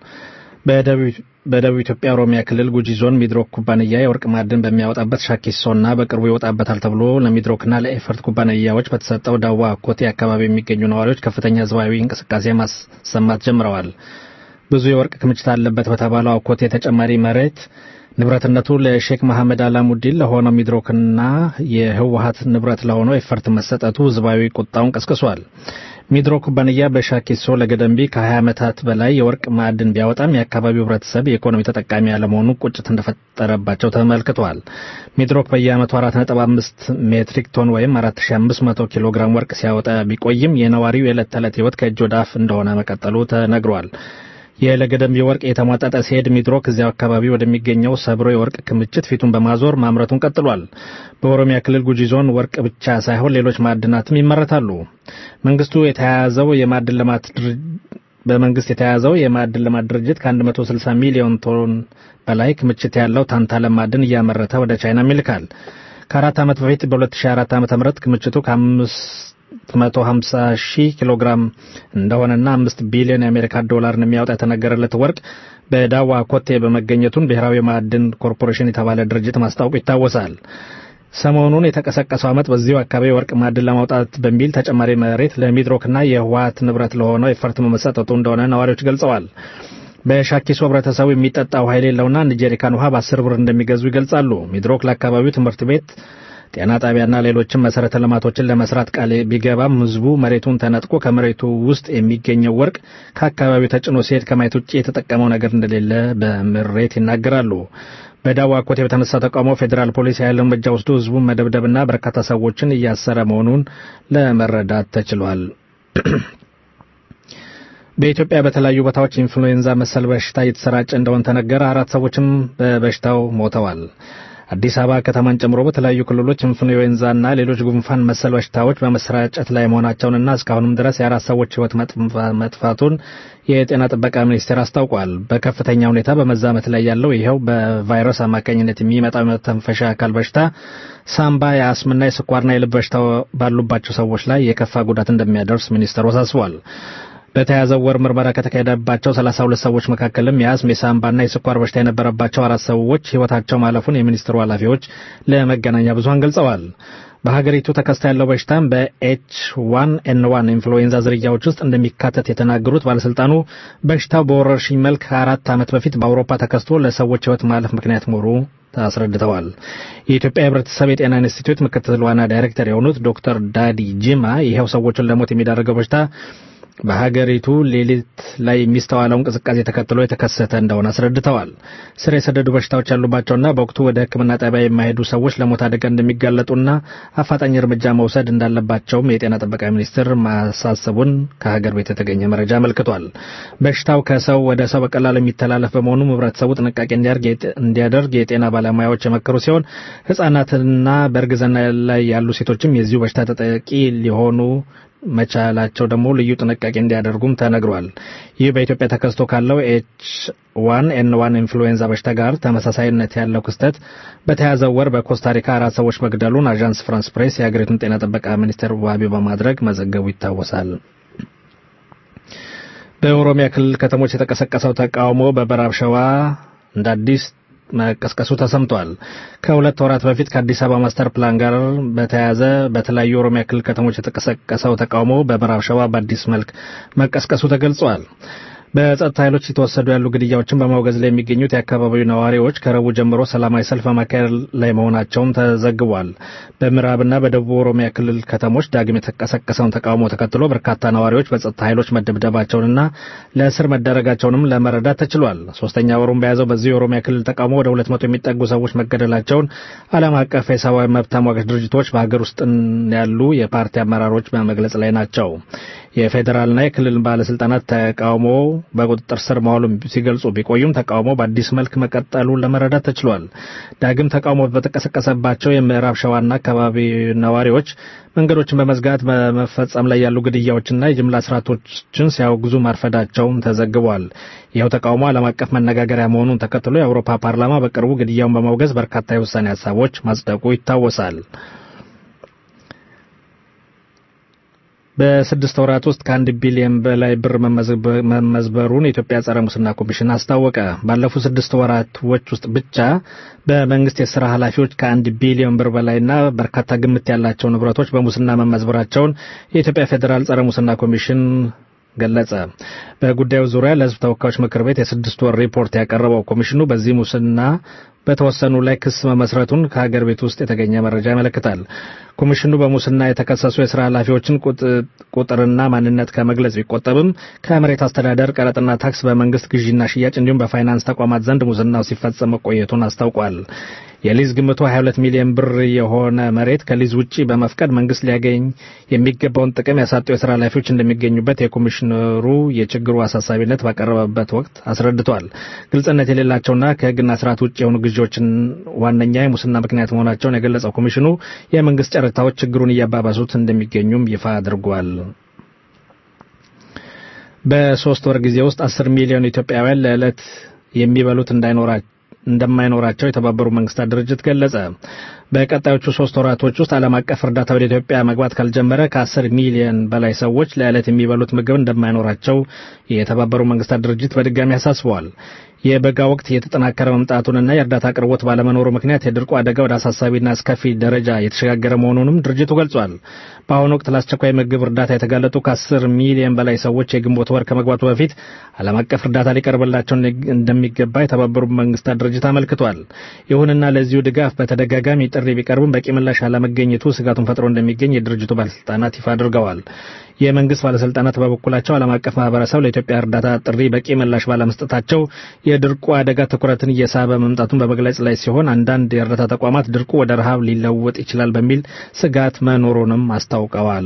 በደቡብ ኢትዮጵያ ኦሮሚያ ክልል ጉጂ ዞን ሚድሮክ ኩባንያ የወርቅ ማዕድን በሚያወጣበት ሻኪሶና በቅርቡ ይወጣበታል ተብሎ ለሚድሮክና ለኤፈርት ኩባንያዎች በተሰጠው ዳዋ ኮቴ አካባቢ የሚገኙ ነዋሪዎች ከፍተኛ ህዝባዊ እንቅስቃሴ ማሰማት ጀምረዋል። ብዙ የወርቅ ክምችት አለበት በተባለው አኮቴ ተጨማሪ መሬት ንብረትነቱ ለሼክ መሐመድ አላሙዲን ለሆነው ሚድሮክና የህወሀት ንብረት ለሆነው ኤፈርት መሰጠቱ ህዝባዊ ቁጣውን ቀስቅሷል። ሚድሮክ ኩባንያ በሻኪሶ ለገደምቢ ከ20 ዓመታት በላይ የወርቅ ማዕድን ቢያወጣም የአካባቢው ህብረተሰብ የኢኮኖሚ ተጠቃሚ ያለመሆኑ ቁጭት እንደፈጠረባቸው ተመልክቷል። ሚድሮክ በየዓመቱ 4.5 ሜትሪክ ቶን ወይም 4500 ኪሎ ግራም ወርቅ ሲያወጣ ቢቆይም የነዋሪው የዕለት ተዕለት ህይወት ከእጅ ወደ አፍ እንደሆነ መቀጠሉ ተነግሯል። የለገደምቢ ወርቅ የተሟጠጠ ሲሄድ ሚድሮክ እዚያው አካባቢ ወደሚገኘው ሰብሮ የወርቅ ክምችት ፊቱን በማዞር ማምረቱን ቀጥሏል። በኦሮሚያ ክልል ጉጂ ዞን ወርቅ ብቻ ሳይሆን ሌሎች ማዕድናትም ይመረታሉ። መንግስቱ የተያያዘው የማዕድን ልማት በመንግስት የተያያዘው የማዕድን ልማት ድርጅት ከ160 ሚሊዮን ቶን በላይ ክምችት ያለው ታንታለም ማዕድን እያመረተ ወደ ቻይናም ይልካል። ከአራት ዓመት በፊት በ2004 ዓ ም ክምችቱ ከአምስት 150 ሺህ ኪሎ ግራም እንደሆነና አምስት ቢሊዮን የአሜሪካ ዶላርን የሚያወጣ የተነገረለት ወርቅ በዳዋ ኮቴ በመገኘቱን ብሔራዊ ማዕድን ኮርፖሬሽን የተባለ ድርጅት ማስታወቁ ይታወሳል። ሰሞኑን የተቀሰቀሰው ዓመት በዚሁ አካባቢ ወርቅ ማዕድን ለማውጣት በሚል ተጨማሪ መሬት ለሚድሮክና የህወሀት ንብረት ለሆነው ኤፈርት መሰጠቱ እንደሆነ ነዋሪዎች ገልጸዋል። በሻኪሶ ህብረተሰቡ የሚጠጣ ውሃ የሌለውና አንድ ጀሪካን ውሃ በአስር ብር እንደሚገዙ ይገልጻሉ። ሚድሮክ ለአካባቢው ትምህርት ቤት ጤና ጣቢያና ሌሎችም መሰረተ ልማቶችን ለመስራት ቃል ቢገባም ህዝቡ መሬቱን ተነጥቆ ከመሬቱ ውስጥ የሚገኘው ወርቅ ከአካባቢው ተጭኖ ሲሄድ ከማየት ውጭ የተጠቀመው ነገር እንደሌለ በምሬት ይናገራሉ። በዳዋ ኮቴ በተነሳ ተቃውሞ ፌዴራል ፖሊስ የኃይል እርምጃ ወስዶ ህዝቡን መደብደብና በርካታ ሰዎችን እያሰረ መሆኑን ለመረዳት ተችሏል። በኢትዮጵያ በተለያዩ ቦታዎች ኢንፍሉዌንዛ መሰል በሽታ እየተሰራጨ እንደሆነ ተነገረ። አራት ሰዎችም በበሽታው ሞተዋል። አዲስ አበባ ከተማን ጨምሮ በተለያዩ ክልሎች ኢንፍሉዌንዛና ሌሎች ጉንፋን መሰል በሽታዎች በመሰራጨት ላይ መሆናቸውንና እስካሁንም ድረስ የአራት ሰዎች ህይወት መጥፋቱን የጤና ጥበቃ ሚኒስቴር አስታውቋል። በከፍተኛ ሁኔታ በመዛመት ላይ ያለው ይኸው በቫይረስ አማካኝነት የሚመጣው የመተንፈሻ አካል በሽታ ሳምባ፣ የአስምና የስኳርና የልብ በሽታ ባሉባቸው ሰዎች ላይ የከፋ ጉዳት እንደሚያደርስ ሚኒስቴሩ አሳስቧል። በተያዘው ወር ምርመራ ከተካሄደባቸው 32 ሰዎች መካከልም የአስም የሳምባና የስኳር በሽታ የነበረባቸው አራት ሰዎች ህይወታቸው ማለፉን የሚኒስትሩ ኃላፊዎች ለመገናኛ ብዙኃን ገልጸዋል። በሀገሪቱ ተከስቶ ያለው በሽታም በኤች ዋን ኤን ዋን ኢንፍሉዌንዛ ዝርያዎች ውስጥ እንደሚካተት የተናገሩት ባለስልጣኑ በሽታው በወረርሽኝ መልክ ከአራት ዓመት በፊት በአውሮፓ ተከስቶ ለሰዎች ህይወት ማለፍ ምክንያት መሆኑ አስረድተዋል። የኢትዮጵያ ህብረተሰብ የጤና ኢንስቲትዩት ምክትል ዋና ዳይሬክተር የሆኑት ዶክተር ዳዲ ጂማ ይኸው ሰዎችን ለሞት የሚዳረገው በሽታ በሀገሪቱ ሌሊት ላይ የሚስተዋለው እንቅስቃሴ ተከትሎ የተከሰተ እንደሆነ አስረድተዋል። ስር የሰደዱ በሽታዎች ያሉባቸውና በወቅቱ ወደ ሕክምና ጣቢያ የማይሄዱ ሰዎች ለሞት አደጋ እንደሚጋለጡና አፋጣኝ እርምጃ መውሰድ እንዳለባቸውም የጤና ጥበቃ ሚኒስቴር ማሳሰቡን ከሀገር ቤት የተገኘ መረጃ አመልክቷል። በሽታው ከሰው ወደ ሰው በቀላሉ የሚተላለፍ በመሆኑም ህብረተሰቡ ጥንቃቄ እንዲያደርግ የጤና ባለሙያዎች የመከሩ ሲሆን ህጻናትና በእርግዝና ላይ ያሉ ሴቶችም የዚሁ በሽታ ተጠቂ ሊሆኑ መቻላቸው ደግሞ ልዩ ጥንቃቄ እንዲያደርጉም ተነግሯል። ይህ በኢትዮጵያ ተከስቶ ካለው ኤች ዋን ኤን ዋን ኢንፍሉዌንዛ በሽታ ጋር ተመሳሳይነት ያለው ክስተት በተያዘው ወር በኮስታሪካ አራት ሰዎች መግደሉን አዣንስ ፍራንስ ፕሬስ የሀገሪቱን ጤና ጥበቃ ሚኒስቴር ዋቢ በማድረግ መዘገቡ ይታወሳል። በኦሮሚያ ክልል ከተሞች የተቀሰቀሰው ተቃውሞ በምዕራብ ሸዋ እንደ አዲስ መቀስቀሱ ተሰምቷል። ከሁለት ወራት በፊት ከአዲስ አበባ ማስተር ፕላን ጋር በተያያዘ በተለያዩ የኦሮሚያ ክልል ከተሞች የተቀሰቀሰው ተቃውሞ በምዕራብ ሸዋ በአዲስ መልክ መቀስቀሱ ተገልጿል። በጸጥታ ኃይሎች የተወሰዱ ያሉ ግድያዎችን በማውገዝ ላይ የሚገኙት የአካባቢው ነዋሪዎች ከረቡዕ ጀምሮ ሰላማዊ ሰልፍ በማካሄድ ላይ መሆናቸውም ተዘግቧል። በምዕራብና በደቡብ ኦሮሚያ ክልል ከተሞች ዳግም የተቀሰቀሰውን ተቃውሞ ተከትሎ በርካታ ነዋሪዎች በጸጥታ ኃይሎች መደብደባቸውንና ለእስር መዳረጋቸውንም ለመረዳት ተችሏል። ሶስተኛ ወሩን በያዘው በዚህ የኦሮሚያ ክልል ተቃውሞ ወደ ሁለት መቶ የሚጠጉ ሰዎች መገደላቸውን ዓለም አቀፍ የሰብአዊ መብት ተሟጋች ድርጅቶች በሀገር ውስጥ ያሉ የፓርቲ አመራሮች በመግለጽ ላይ ናቸው። የፌዴራልና የክልል ባለስልጣናት ተቃውሞ በቁጥጥር ስር መዋሉን ሲገልጹ ቢቆዩም ተቃውሞ በአዲስ መልክ መቀጠሉን ለመረዳት ተችሏል። ዳግም ተቃውሞ በተቀሰቀሰባቸው የምዕራብ ሸዋና አካባቢ ነዋሪዎች መንገዶችን በመዝጋት በመፈጸም ላይ ያሉ ግድያዎችና የጅምላ ስርዓቶችን ሲያወግዙ ማርፈዳቸውም ተዘግቧል። ይኸው ተቃውሞ ዓለም አቀፍ መነጋገሪያ መሆኑን ተከትሎ የአውሮፓ ፓርላማ በቅርቡ ግድያውን በማውገዝ በርካታ የውሳኔ ሀሳቦች ማጽደቁ ይታወሳል። በስድስት ወራት ውስጥ ከአንድ ቢሊዮን በላይ ብር መመዝበሩን የኢትዮጵያ ጸረ ሙስና ኮሚሽን አስታወቀ። ባለፉት ስድስት ወራቶች ውስጥ ብቻ በመንግስት የስራ ኃላፊዎች ከአንድ ቢሊዮን ብር በላይና በርካታ ግምት ያላቸው ንብረቶች በሙስና መመዝበራቸውን የኢትዮጵያ ፌዴራል ጸረ ሙስና ኮሚሽን ገለጸ። በጉዳዩ ዙሪያ ለሕዝብ ተወካዮች ምክር ቤት የስድስት ወር ሪፖርት ያቀረበው ኮሚሽኑ በዚህ ሙስና በተወሰኑ ላይ ክስ መመስረቱን ከሀገር ቤት ውስጥ የተገኘ መረጃ ያመለክታል። ኮሚሽኑ በሙስና የተከሰሱ የስራ ኃላፊዎችን ቁጥርና ማንነት ከመግለጽ ቢቆጠብም ከመሬት አስተዳደር ቀረጥና ታክስ፣ በመንግስት ግዢና ሽያጭ እንዲሁም በፋይናንስ ተቋማት ዘንድ ሙስናው ሲፈጸም መቆየቱን አስታውቋል። የሊዝ ግምቱ 22 ሚሊዮን ብር የሆነ መሬት ከሊዝ ውጪ በመፍቀድ መንግስት ሊያገኝ የሚገባውን ጥቅም ያሳጡ የስራ ኃላፊዎች እንደሚገኙበት የኮሚሽነሩ የችግሩ አሳሳቢነት ባቀረበበት ወቅት አስረድቷል። ግልጽነት የሌላቸውና ከህግና ስርዓት ውጭ የሆኑ ግዢዎችን ዋነኛ የሙስና ምክንያት መሆናቸውን የገለጸው ኮሚሽኑ የመንግስት ጨረታዎች ችግሩን እያባባሱት እንደሚገኙም ይፋ አድርጓል። በሶስት ወር ጊዜ ውስጥ አስር ሚሊዮን ኢትዮጵያውያን ለዕለት የሚበሉት እንዳይኖራቸው እንደማይኖራቸው የተባበሩ መንግስታት ድርጅት ገለጸ። በቀጣዮቹ ሶስት ወራቶች ውስጥ ዓለም አቀፍ እርዳታ ወደ ኢትዮጵያ መግባት ካልጀመረ ከአስር ሚሊዮን በላይ ሰዎች ለዕለት የሚበሉት ምግብ እንደማይኖራቸው የተባበሩ መንግስታት ድርጅት በድጋሚ አሳስበዋል። የበጋ ወቅት እየተጠናከረ መምጣቱንና የእርዳታ አቅርቦት ባለመኖሩ ምክንያት የድርቁ አደጋ ወደ አሳሳቢና አስከፊ ደረጃ የተሸጋገረ መሆኑንም ድርጅቱ ገልጿል። በአሁኑ ወቅት ለአስቸኳይ ምግብ እርዳታ የተጋለጡ ከአስር ሚሊዮን በላይ ሰዎች የግንቦት ወር ከመግባቱ በፊት ዓለም አቀፍ እርዳታ ሊቀርብላቸው እንደሚገባ የተባበሩት መንግስታት ድርጅት አመልክቷል። ይሁንና ለዚሁ ድጋፍ በተደጋጋሚ ጥሪ ቢቀርብም በቂ ምላሽ አለመገኘቱ ስጋቱን ፈጥሮ እንደሚገኝ የድርጅቱ ባለስልጣናት ይፋ አድርገዋል። የመንግስት ባለስልጣናት በበኩላቸው ዓለም አቀፍ ማህበረሰብ ለኢትዮጵያ እርዳታ ጥሪ በቂ ምላሽ ባለመስጠታቸው የድርቁ አደጋ ትኩረትን እየሳበ መምጣቱን በመግለጽ ላይ ሲሆን አንዳንድ የእርዳታ ተቋማት ድርቁ ወደ ረሃብ ሊለወጥ ይችላል በሚል ስጋት መኖሩንም አስታውቀዋል።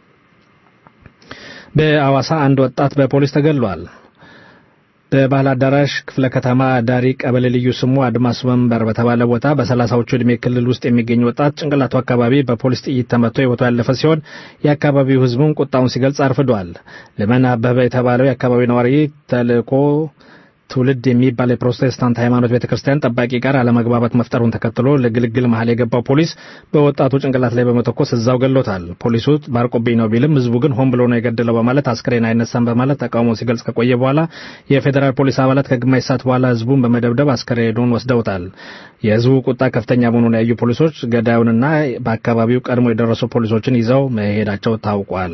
በአዋሳ አንድ ወጣት በፖሊስ ተገድሏል። በባህል አዳራሽ ክፍለ ከተማ ዳሪ ቀበሌ ልዩ ስሙ አድማስ መንበር በተባለ ቦታ በሰላሳዎቹ ዕድሜ ክልል ውስጥ የሚገኝ ወጣት ጭንቅላቱ አካባቢ በፖሊስ ጥይት ተመቶ ሕይወቱ ያለፈ ሲሆን የአካባቢው ሕዝቡም ቁጣውን ሲገልጽ አርፍዷል። ልመን አበበ የተባለው የአካባቢው ነዋሪ ተልእኮ ትውልድ የሚባል የፕሮቴስታንት ሃይማኖት ቤተ ክርስቲያን ጠባቂ ጋር አለመግባባት መፍጠሩን ተከትሎ ለግልግል መሀል የገባው ፖሊስ በወጣቱ ጭንቅላት ላይ በመተኮስ እዛው ገሎታል። ፖሊሱ ባርቆብኝ ነው ቢልም ህዝቡ ግን ሆን ብሎ ነው የገደለው በማለት አስክሬን አይነሳም በማለት ተቃውሞ ሲገልጽ ከቆየ በኋላ የፌዴራል ፖሊስ አባላት ከግማሽ ሰዓት በኋላ ህዝቡን በመደብደብ አስክሬኑን ወስደውታል። የህዝቡ ቁጣ ከፍተኛ መሆኑን ያዩ ፖሊሶች ገዳዩንና በአካባቢው ቀድሞ የደረሱ ፖሊሶችን ይዘው መሄዳቸው ታውቋል።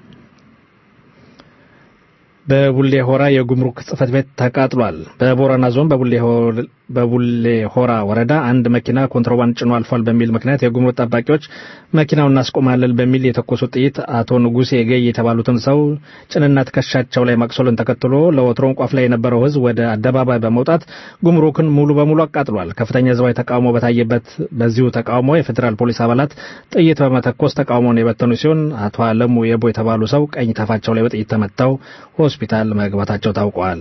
በቡሌ ሆራ የጉምሩክ ጽህፈት ቤት ተቃጥሏል። በቦረና ዞን በቡሌ ሆራ ወረዳ አንድ መኪና ኮንትሮባንድ ጭኖ አልፏል በሚል ምክንያት የጉምሩክ ጠባቂዎች መኪናውን እናስቆማለን በሚል የተኮሱት ጥይት አቶ ንጉሴ ገይ የተባሉትን ሰው ጭንና ትከሻቸው ላይ ማቅሰሉን ተከትሎ ለወትሮን ቋፍ ላይ የነበረው ህዝብ ወደ አደባባይ በመውጣት ጉምሩክን ሙሉ በሙሉ አቃጥሏል። ከፍተኛ ህዝባዊ ተቃውሞ በታየበት በዚሁ ተቃውሞ የፌዴራል ፖሊስ አባላት ጥይት በመተኮስ ተቃውሞውን የበተኑ ሲሆን አቶ አለሙ የቦ የተባሉ ሰው ቀኝ ታፋቸው ላይ በጥይት ተመተው ሆስፒታል መግባታቸው ታውቋል።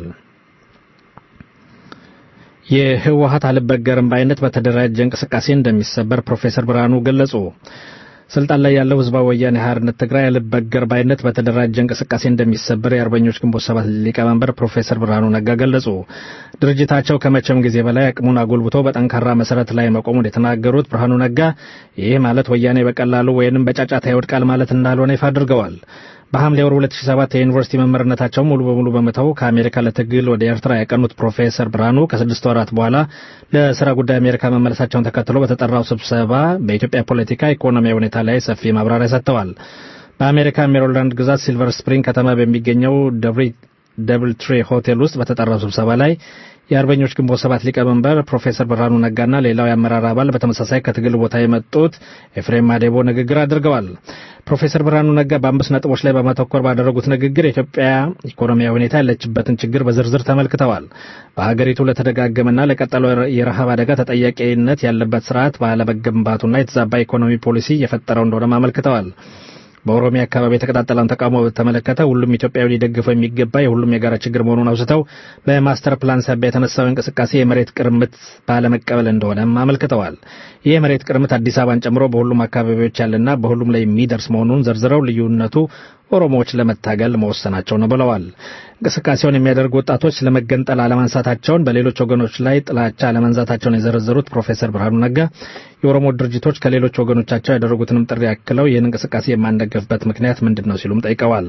የህወሀት አልበገርም ባይነት በተደራጀ እንቅስቃሴ እንደሚሰበር ፕሮፌሰር ብርሃኑ ገለጹ። ስልጣን ላይ ያለው ህዝባዊ ወያኔ ሓርነት ትግራይ አልበገር ባይነት በተደራጀ እንቅስቃሴ እንደሚሰበር የአርበኞች ግንቦት ሰባት ሊቀመንበር ፕሮፌሰር ብርሃኑ ነጋ ገለጹ። ድርጅታቸው ከመቼም ጊዜ በላይ አቅሙን አጎልብቶ በጠንካራ መሰረት ላይ መቆሙን የተናገሩት ብርሃኑ ነጋ ይህ ማለት ወያኔ በቀላሉ ወይንም በጫጫታ ይወድቃል ማለት እንዳልሆነ ይፋ አድርገዋል። በሐምሌ ወር 2007 የዩኒቨርሲቲ መምህርነታቸውን ሙሉ በሙሉ በመተው ከአሜሪካ ለትግል ወደ ኤርትራ ያቀኑት ፕሮፌሰር ብርሃኑ ከስድስት ወራት በኋላ ለስራ ጉዳይ አሜሪካ መመለሳቸውን ተከትሎ በተጠራው ስብሰባ በኢትዮጵያ ፖለቲካ፣ ኢኮኖሚያዊ ሁኔታ ላይ ሰፊ ማብራሪያ ሰጥተዋል። በአሜሪካ ሜሪላንድ ግዛት ሲልቨር ስፕሪንግ ከተማ በሚገኘው ደብል ትሪ ሆቴል ውስጥ በተጠራው ስብሰባ ላይ የአርበኞች ግንቦት ሰባት ሊቀመንበር ፕሮፌሰር ብርሃኑ ነጋና ሌላው የአመራር አባል በተመሳሳይ ከትግል ቦታ የመጡት ኤፍሬም ማዴቦ ንግግር አድርገዋል። ፕሮፌሰር ብርሃኑ ነጋ በአምስት ነጥቦች ላይ በማተኮር ባደረጉት ንግግር የኢትዮጵያ ኢኮኖሚያዊ ሁኔታ ያለችበትን ችግር በዝርዝር ተመልክተዋል። በሀገሪቱ ለተደጋገመና ለቀጠለው የረሃብ አደጋ ተጠያቂነት ያለበት ስርዓት ባለመገንባቱና የተዛባ ኢኮኖሚ ፖሊሲ የፈጠረው እንደሆነም አመልክተዋል። በኦሮሚያ አካባቢ የተቀጣጠለውን ተቃውሞ በተመለከተ ሁሉም ኢትዮጵያዊ ሊደግፈው የሚገባ የሁሉም የጋራ ችግር መሆኑን አውስተው በማስተር ፕላን ሳቢያ የተነሳው እንቅስቃሴ የመሬት ቅርምት ባለመቀበል እንደሆነም አመልክተዋል። ይህ የመሬት ቅርምት አዲስ አበባን ጨምሮ በሁሉም አካባቢዎች ያለና በሁሉም ላይ የሚደርስ መሆኑን ዘርዝረው ልዩነቱ ኦሮሞዎች ለመታገል መወሰናቸው ነው ብለዋል። እንቅስቃሴውን የሚያደርጉ ወጣቶች ለመገንጠል አለማንሳታቸውን፣ በሌሎች ወገኖች ላይ ጥላቻ አለመንዛታቸውን የዘረዘሩት ፕሮፌሰር ብርሃኑ ነጋ የኦሮሞ ድርጅቶች ከሌሎች ወገኖቻቸው ያደረጉትንም ጥሪ ያክለው ይህን እንቅስቃሴ የማንደገፍበት ምክንያት ምንድን ነው ሲሉም ጠይቀዋል።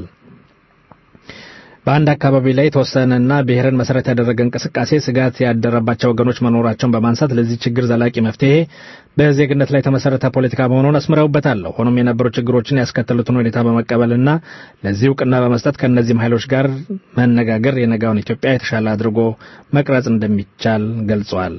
በአንድ አካባቢ ላይ የተወሰነና ብሔርን መሰረት ያደረገ እንቅስቃሴ ስጋት ያደረባቸው ወገኖች መኖራቸውን በማንሳት ለዚህ ችግር ዘላቂ መፍትሄ በዜግነት ላይ የተመሰረተ ፖለቲካ መሆኑን አስምረውበታል። ሆኖም የነበሩ ችግሮችን ያስከተሉትን ሁኔታ በመቀበልና ለዚህ እውቅና በመስጠት ከእነዚህም ኃይሎች ጋር መነጋገር የነጋውን ኢትዮጵያ የተሻለ አድርጎ መቅረጽ እንደሚቻል ገልጸዋል።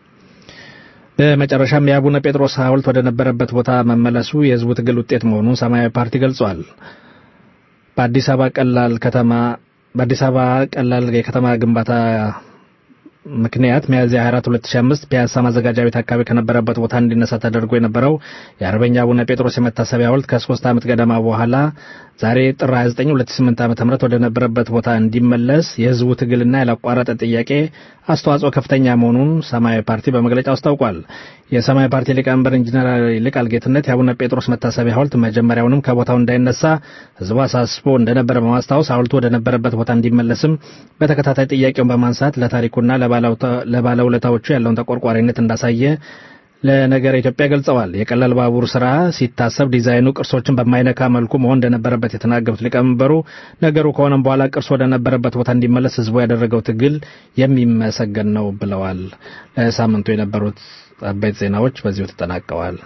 በመጨረሻም የአቡነ ጴጥሮስ ሐውልት ወደ ነበረበት ቦታ መመለሱ የሕዝቡ ትግል ውጤት መሆኑን ሰማያዊ ፓርቲ ገልጿል። በአዲስ አበባ ቀላል ከተማ በአዲስ አበባ ቀላል የከተማ ግንባታ ምክንያት ሚያዝያ 24 2005 ፒያሳ ማዘጋጃ ቤት አካባቢ ከነበረበት ቦታ እንዲነሳ ተደርጎ የነበረው የአርበኛ አቡነ ጴጥሮስ የመታሰቢያ ሐውልት ከሶስት ዓመት ገደማ በኋላ ዛሬ ጥር 29 2008 ዓ.ም ወደ ነበረበት ቦታ እንዲመለስ የህዝቡ ትግልና ያላቋረጠ ጥያቄ አስተዋጽኦ ከፍተኛ መሆኑን ሰማያዊ ፓርቲ በመግለጫው አስታውቋል። የሰማያዊ ፓርቲ ሊቀመንበር ኢንጂነር ይልቃል ጌትነት የአቡነ ጴጥሮስ መታሰቢያ ሐውልት መጀመሪያውንም ከቦታው እንዳይነሳ ህዝቡ አሳስቦ እንደነበረ በማስታወስ ሐውልቱ ወደ ነበረበት ቦታ እንዲመለስም በተከታታይ ጥያቄውን በማንሳት ለታሪኩና ለባለውለታዎቹ ያለውን ተቆርቋሪነት እንዳሳየ ለነገር ኢትዮጵያ ገልጸዋል። የቀላል ባቡር ስራ ሲታሰብ ዲዛይኑ ቅርሶችን በማይነካ መልኩ መሆን እንደነበረበት የተናገሩት ሊቀመንበሩ ነገሩ ከሆነም በኋላ ቅርስ ወደ ነበረበት ቦታ እንዲመለስ ህዝቡ ያደረገው ትግል የሚመሰገን ነው ብለዋል። ለሳምንቱ የነበሩት አበይት ዜናዎች በዚሁ ተጠናቀዋል።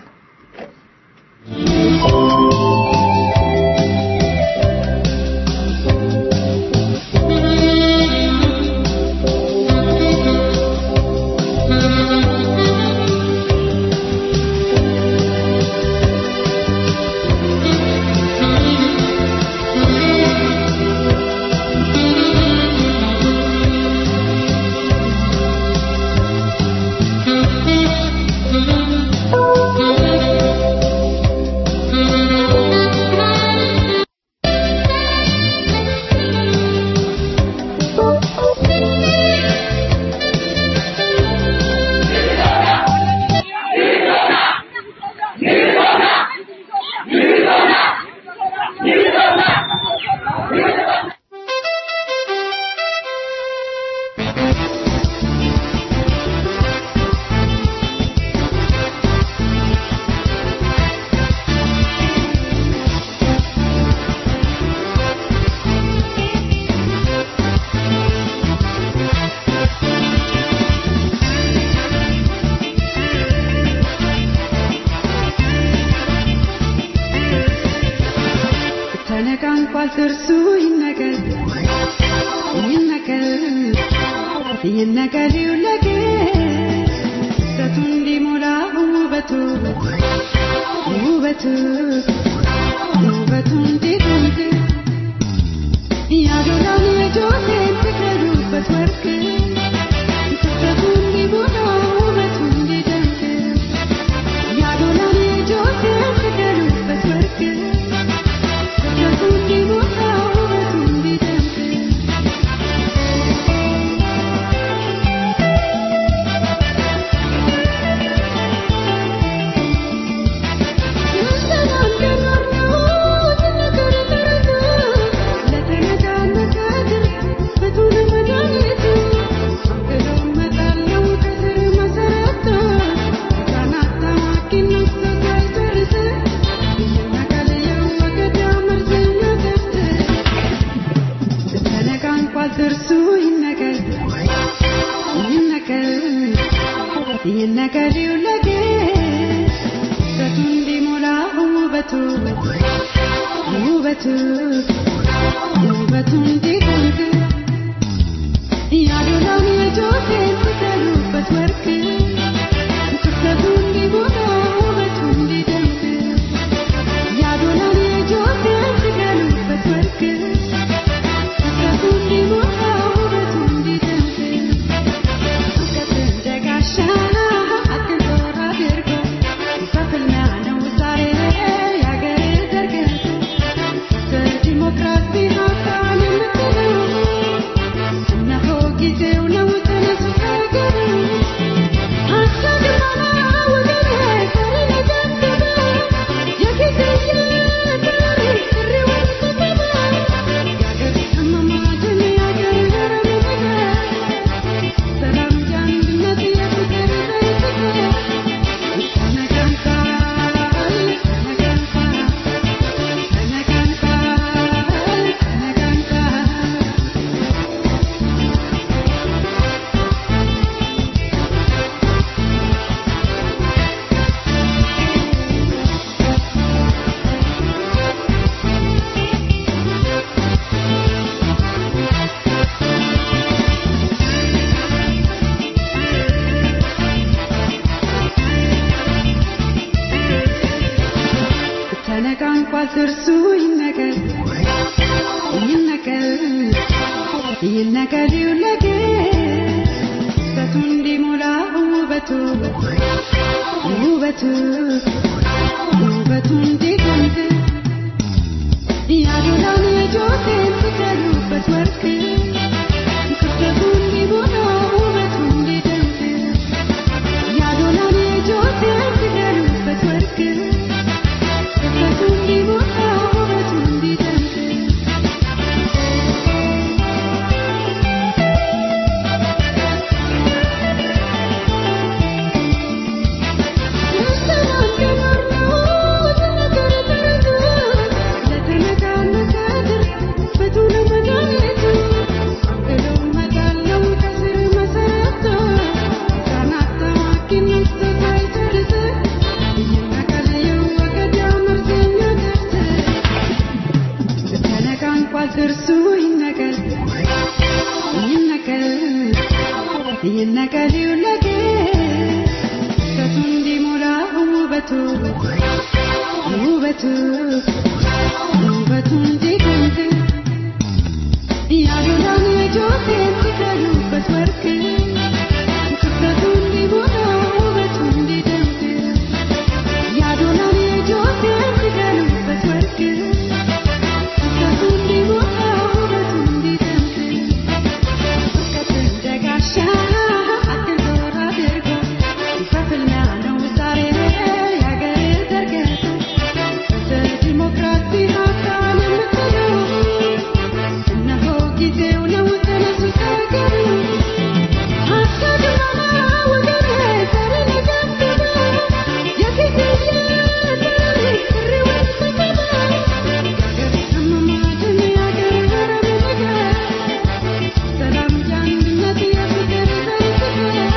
ተነቃንቋል ጥርሱ ይነቀል ይነቀል ይነቀል ይውለቅ ሰቱ እንዲሞላ ውበቱ ውበቱ ውበቱ እንዲደምቅ ያዶላን የጆቴን ትከሉበት ወርቅ ክፍተቱ እንዲሞላ ውበቱ እንዲደምቅ ያዶላን የጆቴን ትከሉበት ወርቅ ክፍተቱ እንዲሞላ ውበቱ እንዲደምቅ ጥርሱ ይነቀል ይነቀል ይነቀል ይውለቅ ሰቱ እንዲሞላ ውበቱ ውበቱ ውበቱ እንዲደምቅ ያዶላን የጆቴን ትከሉበት ወርቅ ክፍተቱ እንዲሞላ ውበቱ እንዲደምቅ ያዶላን የጆቴን ትከሉበት ወርቅ ክፍተቱ እንዲሞላ ውበቱ እንዲደምቅ እንደጋሻ አክብሮት አድርጎ በፍልሚያ ነው ዛሬ የአገር ዘርግ በዲሞክራሲ ሀሳብ የምት ትርሱ ይነቀል ይነቀል ይነቀል ይውለቅ ውበቱ እንዲሞላ ውበቱ ውበቱ ውበቱ እንዲደምቅ ያዶላን የጆቴን ስቀሉበት ወርቅ ክፍተቱ እንዲሞላ ውበቱ እንዲደምቅ ያዶላን የጆቴን ስቀሉበት ወርቅ ክፍተቱ እንዲሞላ ውበቱ እንዲደምቅ እርሱ ይነቀል ይነቀል ይነቀል ይውለቅ ውበቱ እንዲሞላ ውበቱ ውበቱ ውበቱ እንዲደምቅ ያዶላን የጆቴን ሲቀሉበት ወርቅ ክፍተቱ እንዲሞላ ውበቱ እንዲደምቅ ያዶላን የጆቴን ሲቀሉበት ወርቅ ክፍተቱ እንዲሞላ ውበቱ እንዲደምቅ እውቀት እንደ ጋሻ አግዞር አድርጎ በፍልሚያ ነው ዛሬ ያገር ዘርገቱ በዲሞክራሲ አካል የምትለው እነሆ ጊዜው ነው ተነሱ ተገሩ አታድማማ ወገኔ ዛሬ ለገንዘብ የፊት የታሪክ ጥሪውን ስሰማ ያገር ሰማማትን ያገር ነገር ሰላም የአንድነት የፍቅር ዘርግተ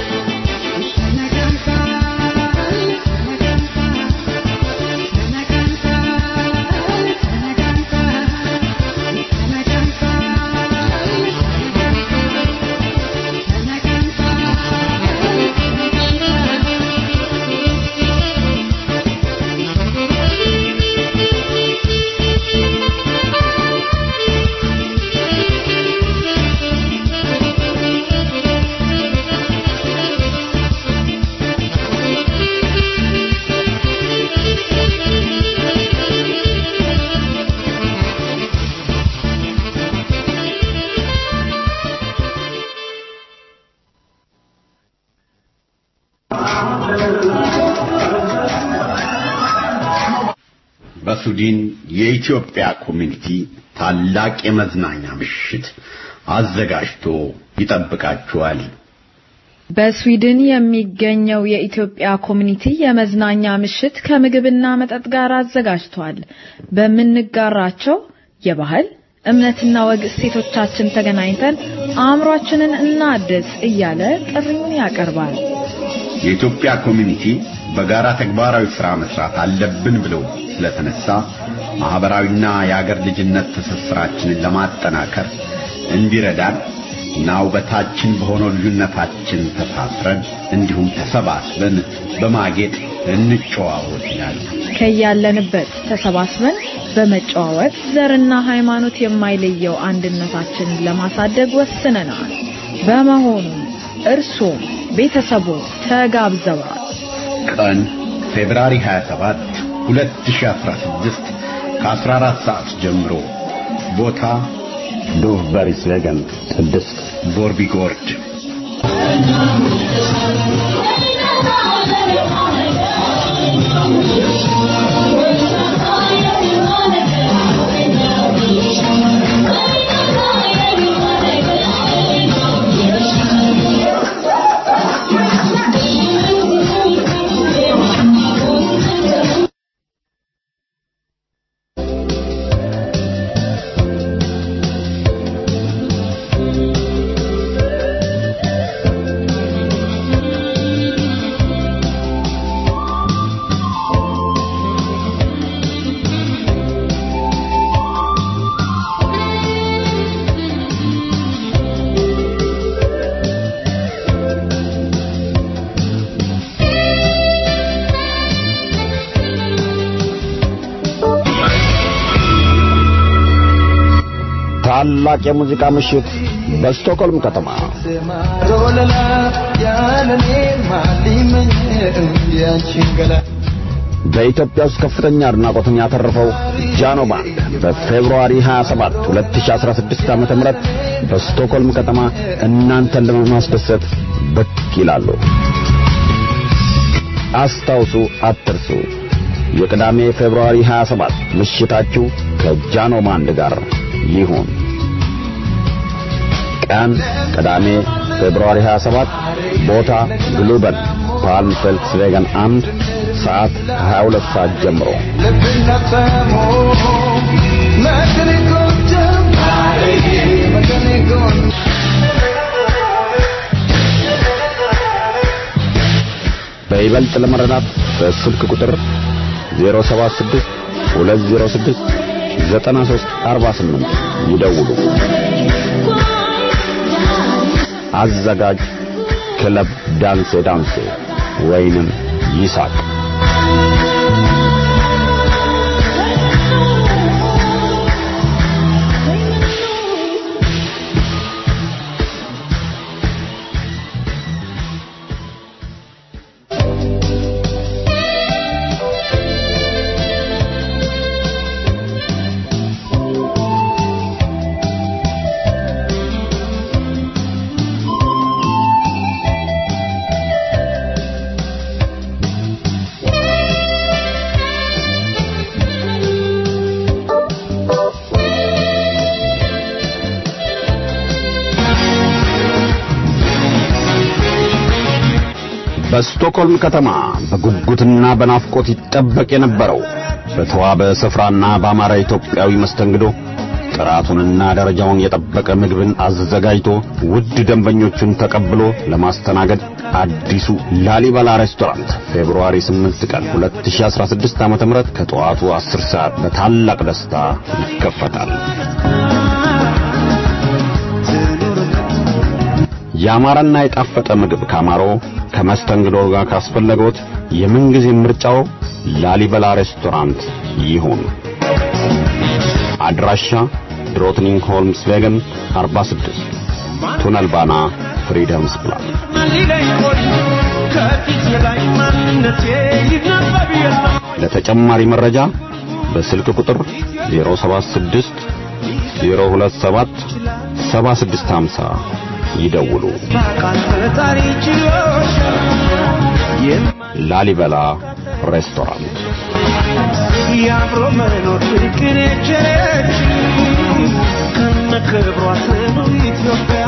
በሱዲን የኢትዮጵያ ኮሚኒቲ ታላቅ የመዝናኛ ምሽት አዘጋጅቶ ይጠብቃችኋል። በስዊድን የሚገኘው የኢትዮጵያ ኮሚኒቲ የመዝናኛ ምሽት ከምግብና መጠጥ ጋር አዘጋጅቷል። በምንጋራቸው የባህል እምነትና ወግ እሴቶቻችን ተገናኝተን አእምሯችንን እናድስ እያለ ጥሪውን ያቀርባል። የኢትዮጵያ ኮሚኒቲ በጋራ ተግባራዊ ሥራ መስራት አለብን ብሎ ስለተነሳ ማህበራዊና የአገር ልጅነት ትስስራችንን ለማጠናከር እንዲረዳን እና ውበታችን በሆነው ልዩነታችን ተሳስረን እንዲሁም ተሰባስበን በማጌጥ እንጨዋወት ይላል። ከያለንበት ተሰባስበን በመጨዋወት ዘርና ሃይማኖት የማይለየው አንድነታችንን ለማሳደግ ወስነናል። በመሆኑ እርሶም ቤተሰቦ ተጋብዘዋል። ቀን ፌብራሪ 27 2016 ከ14 ሰዓት ጀምሮ ቦታ ዶቭ በሪስ ቬገን ቅድስት ቦርቢጎርድ ታላቅ የሙዚቃ ምሽት በስቶክሆልም ከተማ ሮለላ ያለኔ ማሊመኝ ያንቺን ገላ በኢትዮጵያ ውስጥ ከፍተኛ አድናቆትን ያተረፈው ጃኖ ባንድ በፌብሩዋሪ 27 2016 ዓ.ም በስቶክሆልም ከተማ እናንተን ለማስደሰት ብቅ ይላሉ። አስታውሱ፣ አትርሱ። የቅዳሜ ፌብሩዋሪ 27 ምሽታችሁ ከጃኖ ባንድ ጋር ይሁን። ቀን ቅዳሜ ፌብሩዋሪ 27 ቦታ ግሉበን ፓልም ፌልክስቬገን አንድ ሰዓት ከ22 ሰዓት ጀምሮ ልብነተሞ መክኒኮቸም መክኒኮን በይበልጥ ለመረዳት በስልክ ቁጥር 076 206 9348 ይደውሉ። አዘጋጅ ክለብ ዳንሴ ዳንሴ ወይንም ይሳቅ። በስቶክሆልም ከተማ በጉጉትና በናፍቆት ይጠበቅ የነበረው በተዋበ ስፍራና በአማራ ኢትዮጵያዊ መስተንግዶ ጥራቱንና ደረጃውን የጠበቀ ምግብን አዘጋጅቶ ውድ ደንበኞቹን ተቀብሎ ለማስተናገድ አዲሱ ላሊበላ ሬስቶራንት ፌብሩዋሪ 8 ቀን 2016 ዓ.ም ከጠዋቱ 10 ሰዓት በታላቅ ደስታ ይከፈታል። ያማረና የጣፈጠ ምግብ ካማሮ ከመስተንግዶ ጋር ካስፈለገዎት የምንጊዜ ምርጫው ላሊበላ ሬስቶራንት ይሁን። አድራሻ ድሮትኒንግ ሆልምስ ቬገን 46 ቱነል ባና ፍሪደምስ ፕላን። ከፊት ላይ ማንነቴ ይነበብ የለም ለተጨማሪ መረጃ በስልክ ቁጥር 076 027 7650 ይደውሉ። ቃል ፈጣሪ ችሎሽ ላሊበላ ሬስቶራንት የአብሮ መኖር ፍቅር የቸረች ከነ ክብሯ ትኑር ኢትዮጵያ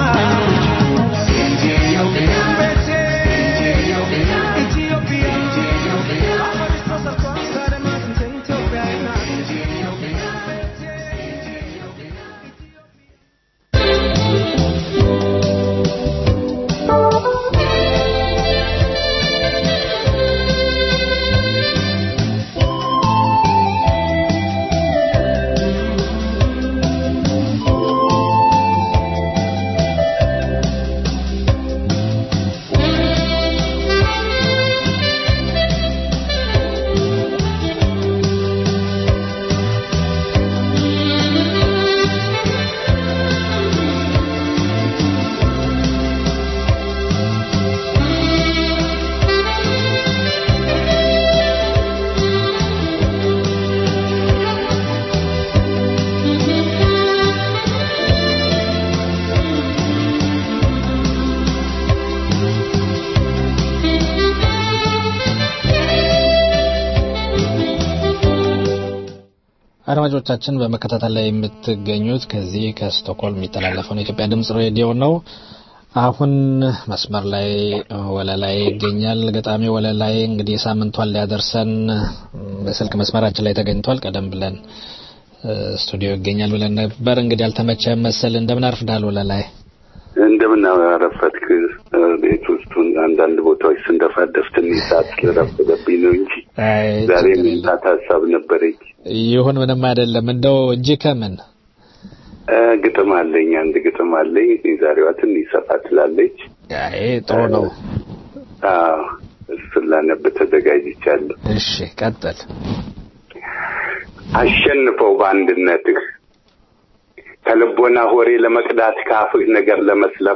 አድማጮቻችን በመከታተል ላይ የምትገኙት ከዚህ ከስቶክሆልም የሚተላለፈውን የኢትዮጵያ ድምጽ ሬዲዮ ነው። አሁን መስመር ላይ ወለላይ ይገኛል። ገጣሚ ወለላይ እንግዲህ ሳምንቷን ሊያደርሰን በስልክ መስመራችን ላይ ተገኝቷል። ቀደም ብለን ስቱዲዮ ይገኛል ብለን ነበር። እንግዲህ አልተመቸ መሰል። እንደምን አርፍዳል ወለላይ? እንደምን አረፈድክ? ቤት ውስጡን አንዳንድ ቦታዎች ስንደፋደፍ ትንሽ ሰዓት ስለረፈደብኝ ነው እንጂ ዛሬ መምጣት ሀሳብ ነበረኝ። ይሁን ምንም አይደለም። እንደው እጅ ከምን ግጥም አለኝ፣ አንድ ግጥም አለኝ። የዛሬዋ ትንሽ ሰፋ ትላለች። አይ ጥሩ ነው። አዎ እሱን ላነብ ተዘጋጅቻለሁ። እሺ ቀጥል። አሸንፈው በአንድነትህ ከልቦና ሆሬ ለመቅዳት ከአፍህ ነገር ለመስለብ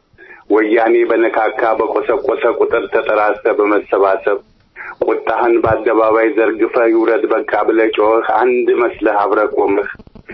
ወያኔ በነካካ በቆሰቆሰ ቁጥር ተጠራስተ በመሰባሰብ ቁጣህን በአደባባይ ዘርግፈህ ይውረድ በቃ ብለህ ጮኸህ አንድ መስለህ አብረህ ቆመህ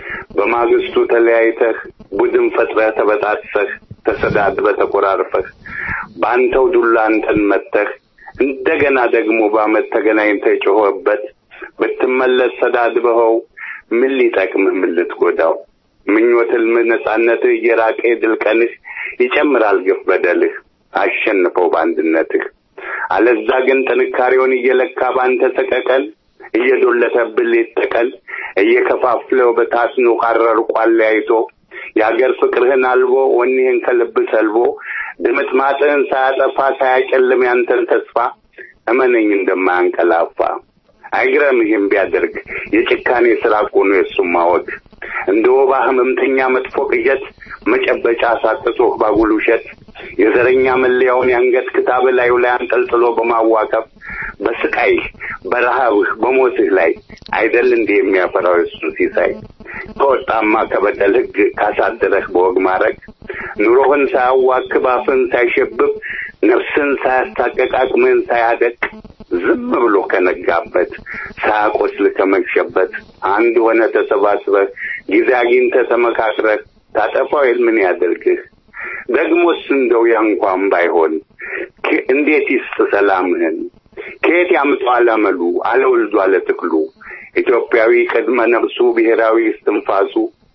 በማግስቱ ተለያይተህ ቡድን ፈጥረህ ተበጣጥሰህ ተሰዳድበህ ተቆራርፈህ በአንተው ዱላ አንተን መተህ እንደገና ደግሞ በአመት ተገናኝተህ ጮኸበት ብትመለስ ሰዳድበኸው ምን ሊጠቅምህ ምን ልትጎዳው ምኞት ህልም ነጻነትህ እየራቀ የድል ቀንህ ይጨምራል ግፍ በደልህ አሸንፈው በአንድነትህ አለዛ ግን ጥንካሬውን እየለካ በአንተ ሰቀቀን እየዶለተብህ ሌት ተቀን እየከፋፍለው በታስኖ ካረር ቋለያይቶ የአገር ፍቅርህን አልቦ ወኔህን ከልብ ሰልቦ ድምጥማጥህን ሳያጠፋ ሳያጨልም ያንተን ተስፋ እመነኝ እንደማያንቀላፋ አይግረምህም ቢያደርግ የጭካኔ ስራ እኮ ነው የእሱም ማወቅ እንደ ወባ ህመምተኛ መጥፎ ቅዠት መጨበጫ ሳጥቶህ ባጉል ውሸት የዘረኛ መለያውን የአንገት ክታብ ላዩ ላይ አንጠልጥሎ በማዋከብ በስቃይህ በረሃብህ በሞትህ ላይ አይደል እንዲህ የሚያፈራው የሱ ሲሳይ ከወጣማ ከበደል ህግ ካሳደረህ በወግ ማድረግ ኑሮህን ሳያዋክብ አፍን ሳይሸብብ ነፍስን ሳያስታቀቅ አቅምህን ሳያደቅ ዝም ብሎ ከነጋበት ሳያቆስል ከመግሸበት አንድ ሆነ ተሰባስበህ ጊዜ አግኝተህ ተመካክረህ ታጠፋው የል ምን ያደርግህ ደግሞስ እንደው ያ እንኳን ባይሆን እንዴት ይስጥ ሰላምህን ከየት ያምጣው አለመሉ አለወልዱ አለትክሉ ኢትዮጵያዊ ቅድመ ነብሱ ብሔራዊ እስትንፋሱ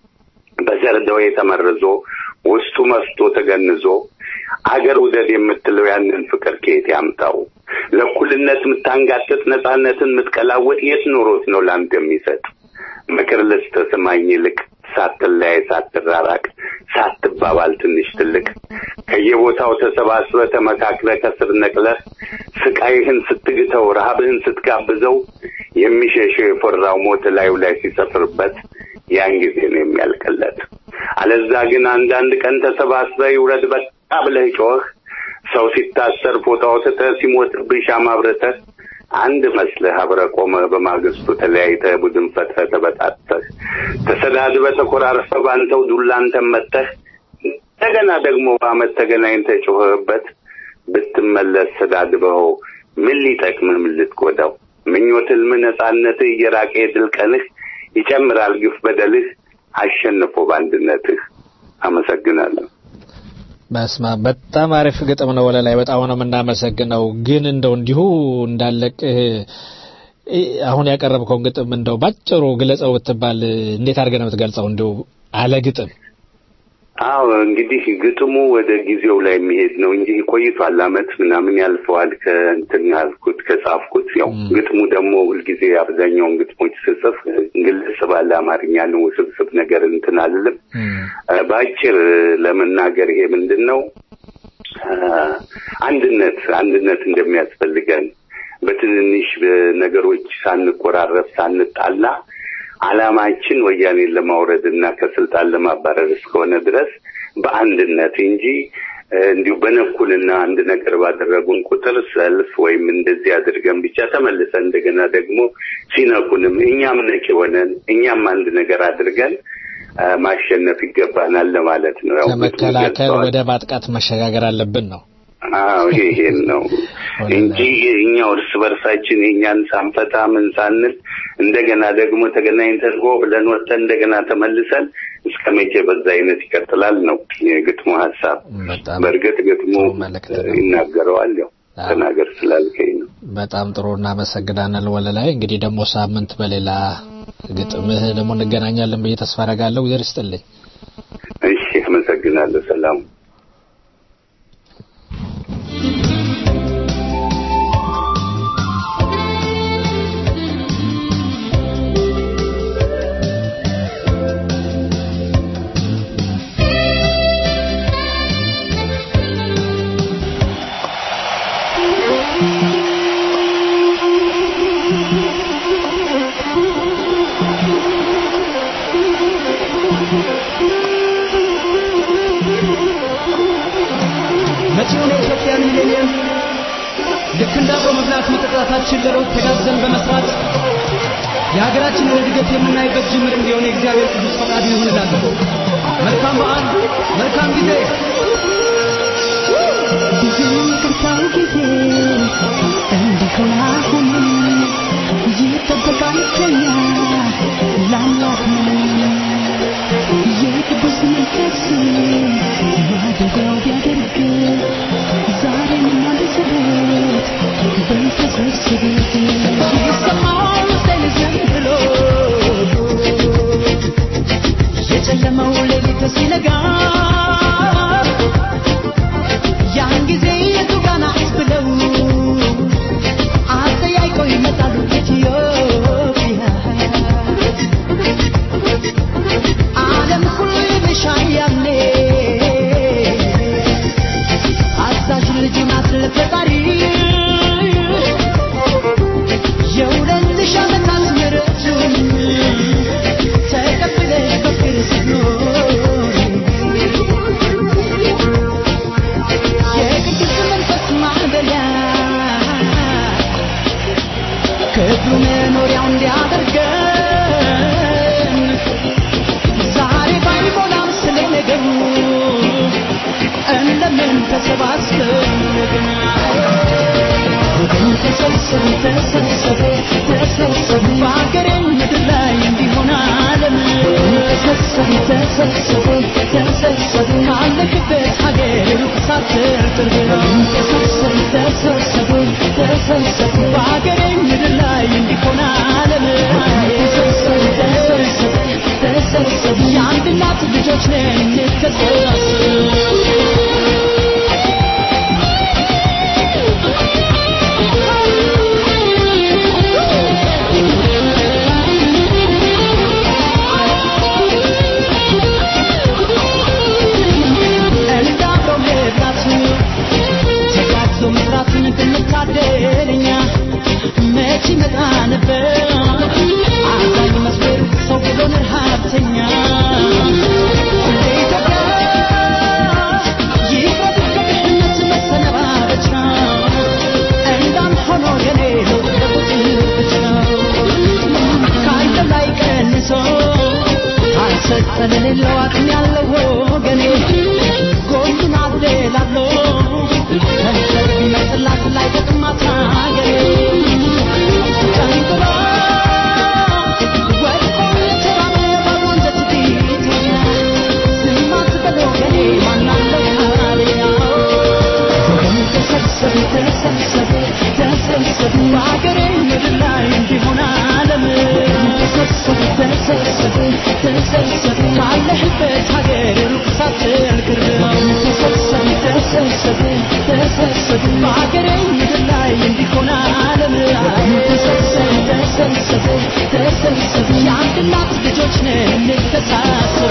በዘር ደዌ ተመርዞ ውስጡ መስቶ ተገንዞ አገር ውደድ የምትለው ያንን ፍቅር ከየት ያምጣው? ለእኩልነት የምታንጋጥጥ ነጻነትን የምትቀላወጥ የት ኖሮት ነው ለአንተ የሚሰጥ? ምክር ልስጥ ስማኝ ይልቅ ሳትለያይ ሳትራራቅ ሳትባባል ትንሽ ትልቅ ከየቦታው ተሰባስበ ተመካክረ ከስር ነቅለህ ስቃይህን ስትግተው ረሃብህን ስትጋብዘው የሚሸሸው የፈራው ሞት ላዩ ላይ ሲሰፍርበት ያን ጊዜ ነው የሚያልቅለት። አለዛ ግን አንዳንድ ቀን ተሰባስበ ይውረድ በቃ ብለህ ጮህ ሰው ሲታሰር ፎቶ አውጥተህ ሲሞትብህ ሻማ አብርተህ አንድ መስለህ አብረህ ቆመህ በማግስቱ ተለያይተህ ቡድን ፈጥረህ ተበጣጥተህ ተሰዳድበህ ተኮራርፈህ ባንተው ዱላ አንተን መተህ እንደገና ደግሞ በአመት ተገናኝተህ ጮኸህበት ብትመለስ ሰዳድበኸው ምን ሊጠቅምህ ምን ልትጎዳው? ምኞት ህልም ነጻነትህ እየራቀ የድል ቀንህ ይጨምራል ግፍ በደልህ አሸንፎ በአንድነትህ። አመሰግናለሁ። በስማ በጣም አሪፍ ግጥም ነው ወለላይ፣ በጣም ነው የምናመሰግነው። ግን እንደው እንዲሁ እንዳለቅ አሁን ያቀረብከውን ግጥም እንደው ባጭሩ ግለጸው ብትባል እንዴት አድርገህ ነው የምትገልጸው? እንደው አለ ግጥም አዎ እንግዲህ ግጥሙ ወደ ጊዜው ላይ የሚሄድ ነው እንጂ ቆይቷል። አመት ምናምን ያልፈዋል ከእንትን ያልኩት ከጻፍኩት። ያው ግጥሙ ደግሞ ሁልጊዜ አብዛኛውን ግጥሞች ስጽፍ ግልጽ ባለ አማርኛ ነው፣ ውስብስብ ነገር እንትን አልልም። በአጭር ለመናገር ይሄ ምንድን ነው አንድነት አንድነት እንደሚያስፈልገን በትንንሽ ነገሮች ሳንቆራረፍ ሳንጣላ አላማችን ወያኔን ለማውረድ እና ከስልጣን ለማባረር እስከሆነ ድረስ በአንድነት እንጂ እንዲሁ በነኩልና አንድ ነገር ባደረጉን ቁጥር ሰልፍ ወይም እንደዚህ አድርገን ብቻ ተመልሰን እንደገና ደግሞ ሲነኩንም እኛም ነቅ ሆነን እኛም አንድ ነገር አድርገን ማሸነፍ ይገባናል ለማለት ነው። ያው ከመከላከል ወደ ማጥቃት መሸጋገር አለብን ነው። አዎ ይሄን ነው እንጂ እኛው እርስ በርሳችን የእኛን ሳንፈታ ምን ሳንል እንደገና ደግሞ ተገናኝተን ሆ ብለን ወጥተን እንደገና ተመልሰን እስከ መቼ በዛ አይነት ይቀጥላል ነው የግጥሙ ሀሳብ። በእርግጥ ግጥሙ ይናገረዋል። ያው ተናገር ስላልከኝ ነው። በጣም ጥሩ እናመሰግናለን ወለላይ። እንግዲህ ደግሞ ሳምንት በሌላ ግጥምህ ደግሞ እንገናኛለን ብዬ ተስፋ አደርጋለሁ። እግዚአብሔር ይስጥልኝ። እሺ፣ አመሰግናለሁ። ሰላም መጪውን የኢትዮጵያ ሚሌኒየም ልክ እንደ አብሮ መብላት መጠጣታችን ለለውጥ ተጋዘን በመስራት የሀገራችንን እድገት የምናይበት ጅምር እንዲሆን የእግዚአብሔር ቅዱስ ፈቃዱ ይሁንላለሁ። ጊዜ ይቅርታው ጊዜ እንዲሆን አሁን ይጠበቃል ከኛ ለአምላክ የቅዱስ መንፈስ ማደሪያው ቢያደርግ ዛሬም አንድ ጸሎት በተሰብስቤት ይሰማል ውስጤን ዝም ብሎ የጨለመው ሌሊት ሲነጋ ያን ጊዜ የቱ ጋር ናት ብለው አጠያይቀው ይመጣሉ ኢትዮጵያ ዓለም ሁሉ ይልሻል ያኔ አዛዥ ልጅ ናት ለፈጣሪ የሁለት ሺህ ዓመታት ምሕረቱን ተቀብለሽ በፍቅር ስትኖሪ የቅዱስ መንፈስ ማደሪያ ክብሩ መኖሪያው እንዲያደርገን ዛሬ ባይሞላም ስለ ነገሩ እንደምን ተሰባስበን ግን ወገን ተሰብሰቡ ተሰብሰቡ ተሰብሰቡ በአገሬ ምድር ላይ እንዲሆን ዓለም ተሰብሰቡ ተሰብሰቡ ተሰብሰቡ ካለክበት ሀገር ሩቅ ሳትል ቅርብ ነው ተሰብሰቡ ተሰብሰቡ ተሰብሰቡ በአገሬ ምድር ላይ እንዲሆን ዓለም ተሰብሰቡ ተሰብሰቡ ተሰብሰቡ የአንድ እናት ልጆች ነን እንተሳሰብ እንዳብረው መብላት ተጋግዞ መስራትን ብንታደለኛ መች ይመጣ ነበር አዛኝ መስበር ሰው ብሎን ረሃብተኛ ለኢትዮጵያ ይቅረብ ከድህነት መሰነባበቻ እንዳም ሆኖ የኔ ለውጥ ለውጥ ብቻ ከአንተ ላይ ቀንሶ ካልሰጠ ለሌለው አቅም ያለው ወገኔ ጎኑን አደላሎ ከንፈር ቢመስላት ላይ ጥቅማት ሀገሬ ጨንቅሎ ወድቆ የተራበ ባዶ አንጀት ቢተኛ ዝም አትበል ወገኔ ማናለው ታዲያ ወገን ተሰብሰቡ ተሰብሰቡ ተሰብሰቡ በአገሬ ምድር ላይ እንዲሆን ዓለም ተሰብሰቡ ተሰብሰቡ ተሰብሰቡ ካለህበት ሀገር ሩቅ ሳትል ቅርብ ነው ተሰብሰቡ ተሰብሰቡ ተሰብሰቡ በአገሬ ምድር ላይ እንዲሆን ዓለም ተሰብሰቡ ተሰብሰቡ ተሰብሰቡ የአንድ እናት ልጆች ነን እንተሳሰብ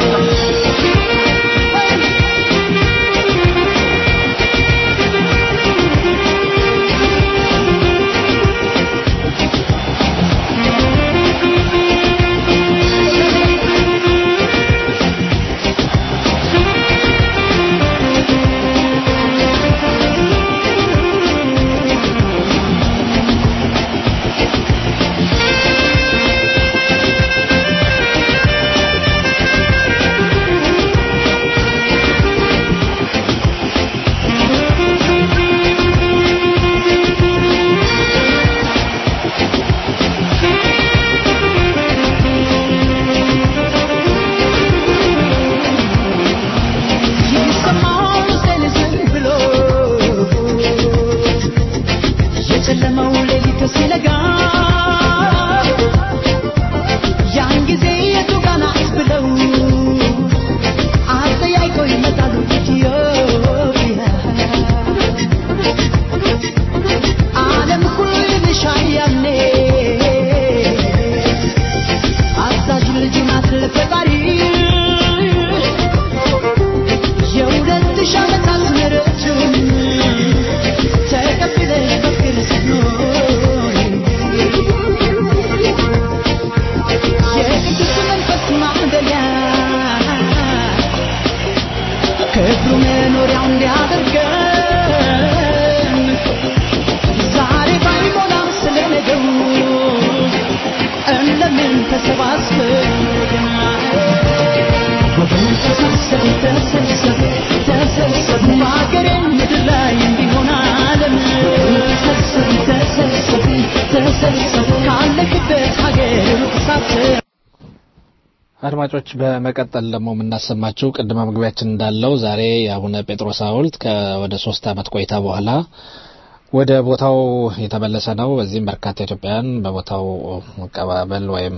አድማጮች በመቀጠል ደግሞ የምናሰማችው ቅድመ መግቢያችን እንዳለው ዛሬ የአቡነ ጴጥሮስ ሐውልት ወደ ሶስት ዓመት ቆይታ በኋላ ወደ ቦታው የተመለሰ ነው። በዚህም በርካታ ኢትዮጵያውያን በቦታው መቀባበል ወይም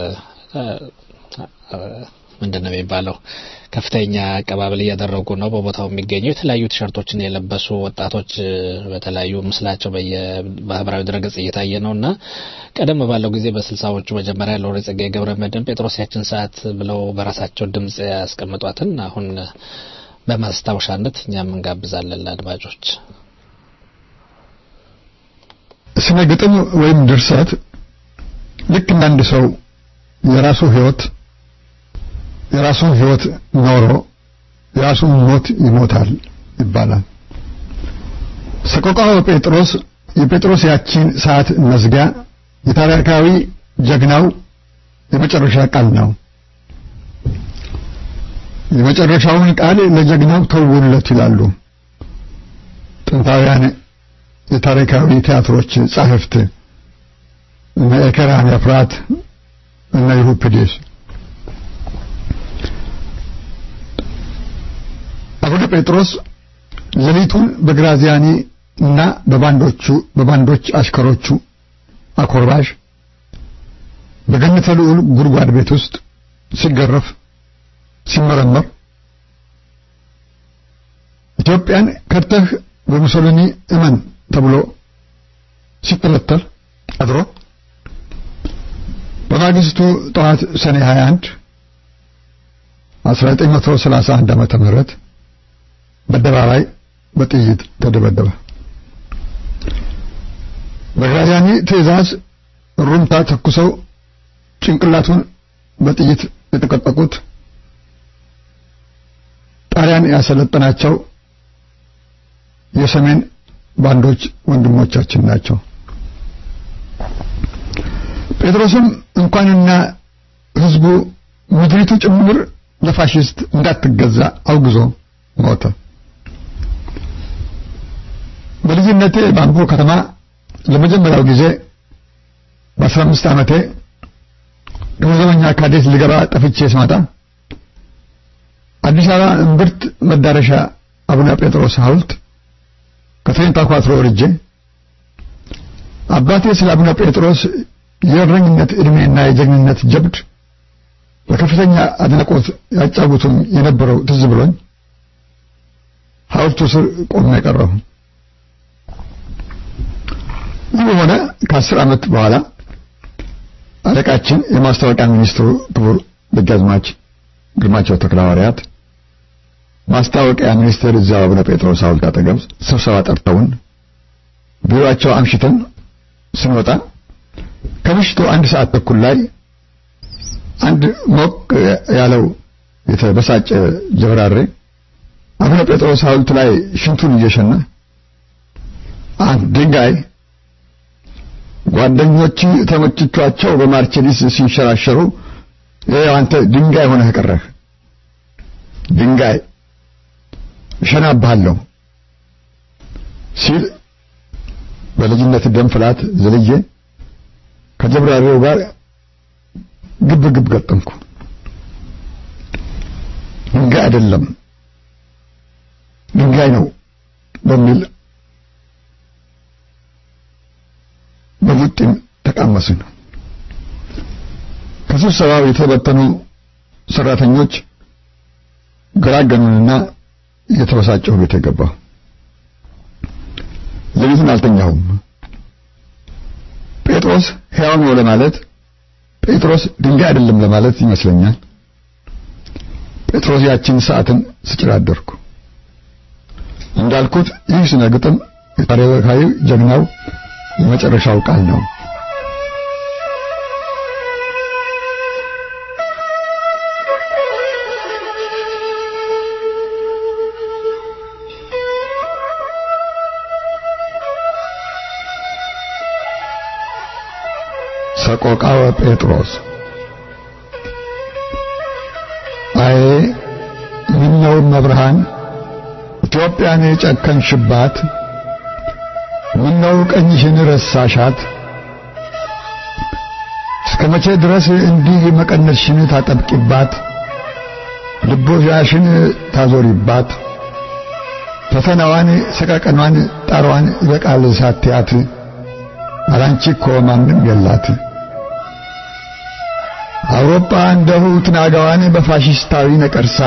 ምንድን ነው የሚባለው ከፍተኛ አቀባበል እያደረጉ ነው። በቦታው የሚገኙ የተለያዩ ቲሸርቶችን የለበሱ ወጣቶች በተለያዩ ምስላቸው በማህበራዊ ድረገጽ እየታየ ነው እና ቀደም ባለው ጊዜ በስልሳዎቹ መጀመሪያ ሎሬ ጸጋዬ ገብረ መድኅን ጴጥሮስ ያችን ሰዓት ብለው በራሳቸው ድምጽ ያስቀምጧትን አሁን በማስታወሻነት እኛም እንጋብዛለን ለአድማጮች። ስነ ግጥም ወይም ድርሰት ልክ እንዳንድ ሰው የራሱ ህይወት የራሱን ህይወት ኖሮ የራሱን ሞት ይሞታል ይባላል። ሰቆቃወ ጴጥሮስ የጴጥሮስ ያቺን ሰዓት መዝጊያ የታሪካዊ ጀግናው የመጨረሻ ቃል ነው። የመጨረሻውን ቃል ለጀግናው ተውለት ይላሉ ጥንታውያን የታሪካዊ ቲያትሮች ጻሕፍት እነ ኤከራን ኤፍራት እነ ዩሪፒዴስ አቡነ ጴጥሮስ ሌሊቱን በግራዚያኒ እና በባንዶቹ በባንዶች አሽከሮቹ አኮርባሽ በገነተ ልዑል ጉድጓድ ቤት ውስጥ ሲገረፍ ሲመረመር ኢትዮጵያን ከድተህ በሙሶሊኒ እመን ተብሎ ሲተለተል አድሮ በማግስቱ ጠዋት ሰኔ 21 1931 ዓመተ ምህረት በአደባባይ በጥይት ተደበደበ። በግራዚያኒ ትዕዛዝ ሩምታ ተኩሰው ጭንቅላቱን በጥይት የተቀጠቁት ጣሊያን ያሰለጠናቸው የሰሜን ባንዶች ወንድሞቻችን ናቸው። ጴጥሮስም እንኳንና ህዝቡ ምድሪቱ ጭምር ለፋሽስት እንዳትገዛ አውግዞ ሞተ። በልጅነቴ በአምቦ ከተማ ለመጀመሪያው ጊዜ በአስራ አምስት ዓመቴ ገንዘበኛ ካዴት ልገባ ጠፍቼ ስመጣ አዲስ አበባ እምብርት መዳረሻ አቡነ ጴጥሮስ ሐውልት ከትሬንታ ኳትሮ ወርጄ አባቴ ስለ አቡነ ጴጥሮስ የእረኝነት ዕድሜና የጀግንነት ጀብድ በከፍተኛ አድናቆት ያጫውቱም የነበረው ትዝ ብሎኝ ሐውልቱ ስር ቆሜ ቀረሁ። ይህ በሆነ ከአስር ዓመት በኋላ አለቃችን የማስታወቂያ ሚኒስትሩ ክቡር ደጃዝማች ግርማቸው ተክለሐዋርያት ማስታወቂያ ሚኒስቴር እዚያው አቡነ ጴጥሮስ ሐውልት አጠገብ ስብሰባ ጠርተውን ቢሮአቸው አምሽተን ስንወጣ ከምሽቱ አንድ ሰዓት ተኩል ላይ አንድ ሞቅ ያለው የተበሳጨ ጀብራሬ አቡነ ጴጥሮስ ሐውልት ላይ ሽንቱን እየሸና አንድ ድንጋይ ጓደኞች ተመችቷቸው በማርቸዲስ ሲንሸራሸሩ ይኸው አንተ ድንጋይ ሆነህ ቀረህ። ድንጋይ እሸናብሃለሁ ሲል በልጅነት ደም ፍላት ዘልዬ ከጀብራሪው ጋር ግብ ግብ ገጠምኩ። ድንጋይ አይደለም ድንጋይ ነው በሚል በሙጥኝ ተቃመስን። ከስብሰባው የተበተኑ ሰራተኞች ገራገኑንና እየተበሳጨሁ ቤት የገባሁ። ሌሊቱን አልተኛሁም። ጴጥሮስ ሕያው ነው ለማለት ጴጥሮስ ድንጋይ አይደለም ለማለት ይመስለኛል። ጴጥሮስ ያችን ሰዓትን ስጭር አደርኩ። እንዳልኩት ይህ ስነ ግጥም የታሪካዊ ጀግናው የመጨረሻው ቃል ነው። ሰቆቃወ ጴጥሮስ አይ ምነው መብርሃን ኢትዮጵያን የጨከንሽባት ምነው ቀኝሽን ረሳሻት እስከ መቼ ድረስ እንዲህ መቀነትሽን ታጠብቂባት ልቦሻሽን ታዞሪባት ፈተናዋን ሰቀቀኗን ጣሯን ይበቃል ሳትያት አላንቺ እኮ ማንም የላት አውሮፓ እንደሁ ትናጋዋን በፋሽስታዊ ነቀርሳ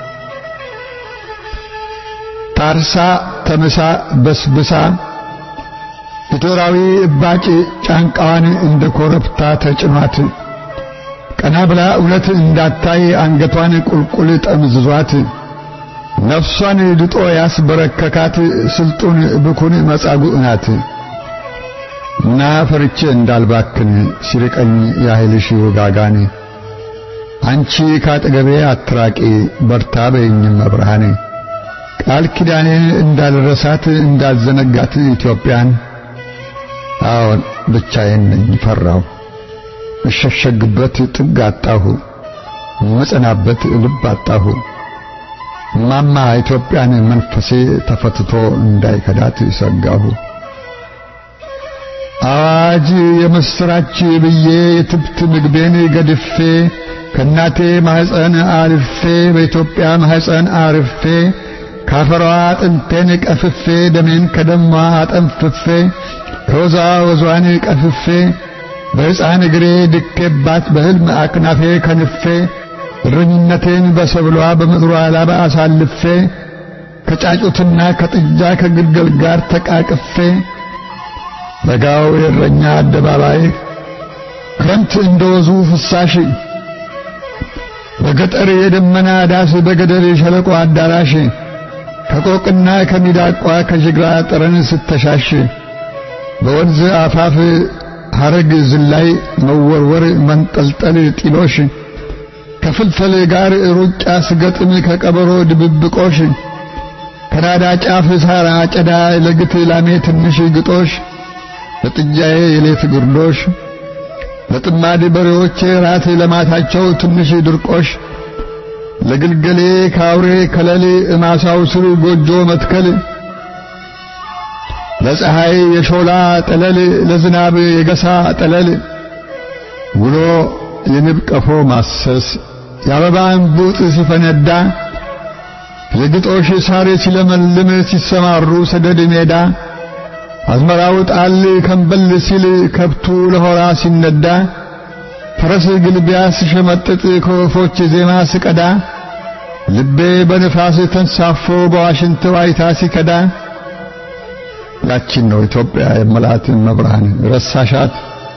ታርሳ ተምሳ በስብሳ ሂትለራዊ እባጭ ጫንቃዋን እንደ ኮረብታ ተጭኗት ቀና ብላ እውነት እንዳታይ አንገቷን ቁልቁል ጠምዝዟት ነፍሷን ድጦ ያስበረከካት ስልጡን ብኩን መጻጉዕ ናት እና ፈርቼ እንዳልባክን ሲርቀኝ ያህልሽ ውጋጋን አንቺ ካጠገቤ አትራቂ በርታ በይኝም መብርሃን ቃል ኪዳኔን እንዳልረሳት እንዳልዘነጋት ኢትዮጵያን አዎን ብቻዬን ነኝ ፈራሁ እሸሸግበት ጥግ አጣሁ መጸናበት ልብ አጣሁ ማማ ኢትዮጵያን መንፈሴ ተፈትቶ እንዳይከዳት ሰጋሁ አዋጅ የምስራች ብዬ የትብት ምግቤን ገድፌ ከእናቴ ማህፀን አልፌ በኢትዮጵያ ማህፀን አርፌ ካፈሯ አጥንቴን ቀፍፌ ደሜን ከደሟ አጠንፍፌ ሮዛ ወዟን ቀፍፌ በሕፃን እግሬ ድኬባት በሕልም አክናፌ ከንፌ እረኝነቴን በሰብሏ በምድሯ ላባ አሳልፌ ከጫጩትና ከጥጃ ከግልገል ጋር ተቃቅፌ በጋው የእረኛ አደባባይ ክረምት እንደወዙ ፍሳሽ በገጠር የደመና ዳስ በገደል የሸለቆ አዳራሽ ከቆቅና ከሚዳቋ ከጅግራ ጠረን ስተሻሽ በወንዝ አፋፍ ሐረግ ዝላይ መወርወር መንጠልጠል ጢሎሽ ከፍልፈል ጋር ሩጫ ስገጥም ከቀበሮ ድብብቆሽ ከናዳ ጫፍ ሳር አጨዳ ለግት ላሜ ትንሽ ግጦሽ ለጥጃዬ የሌት ግርዶሽ ለጥማድ በሬዎቼ ራት ለማታቸው ትንሽ ድርቆሽ ለግልገሌ ካውሬ ከለል እማሳው ስር ጎጆ መትከል ለፀሐይ የሾላ ጠለል ለዝናብ የገሳ ጠለል ውሎ የንብ ቀፎ ማሰስ የአበባ እንቡጥ ሲፈነዳ የግጦሽ ሳር ሲለመልም ሲሰማሩ ሰደድ ሜዳ አዝመራው ጣል ከንበል ሲል ከብቱ ለሆራ ሲነዳ ፈረስ ግልቢያ ስሸመጥጥ ከወፎች ዜማ ስቀዳ ልቤ በንፋስ ተንሳፎ በዋሽንት ዋይታ ሲከዳ ያቺን ነው ኢትዮጵያ የመላት መብርሃን ረሳሻት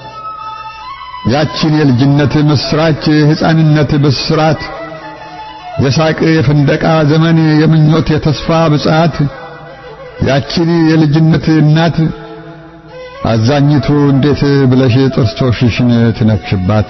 ያቺን የልጅነት ምስራች የሕፃንነት ብስራት የሳቅ የፍንደቃ ዘመን የምኞት የተስፋ ብጻት ያቺን የልጅነት እናት አዛኝቱ እንዴት ብለሽ ጥርሶችሽን ትነክሽባት?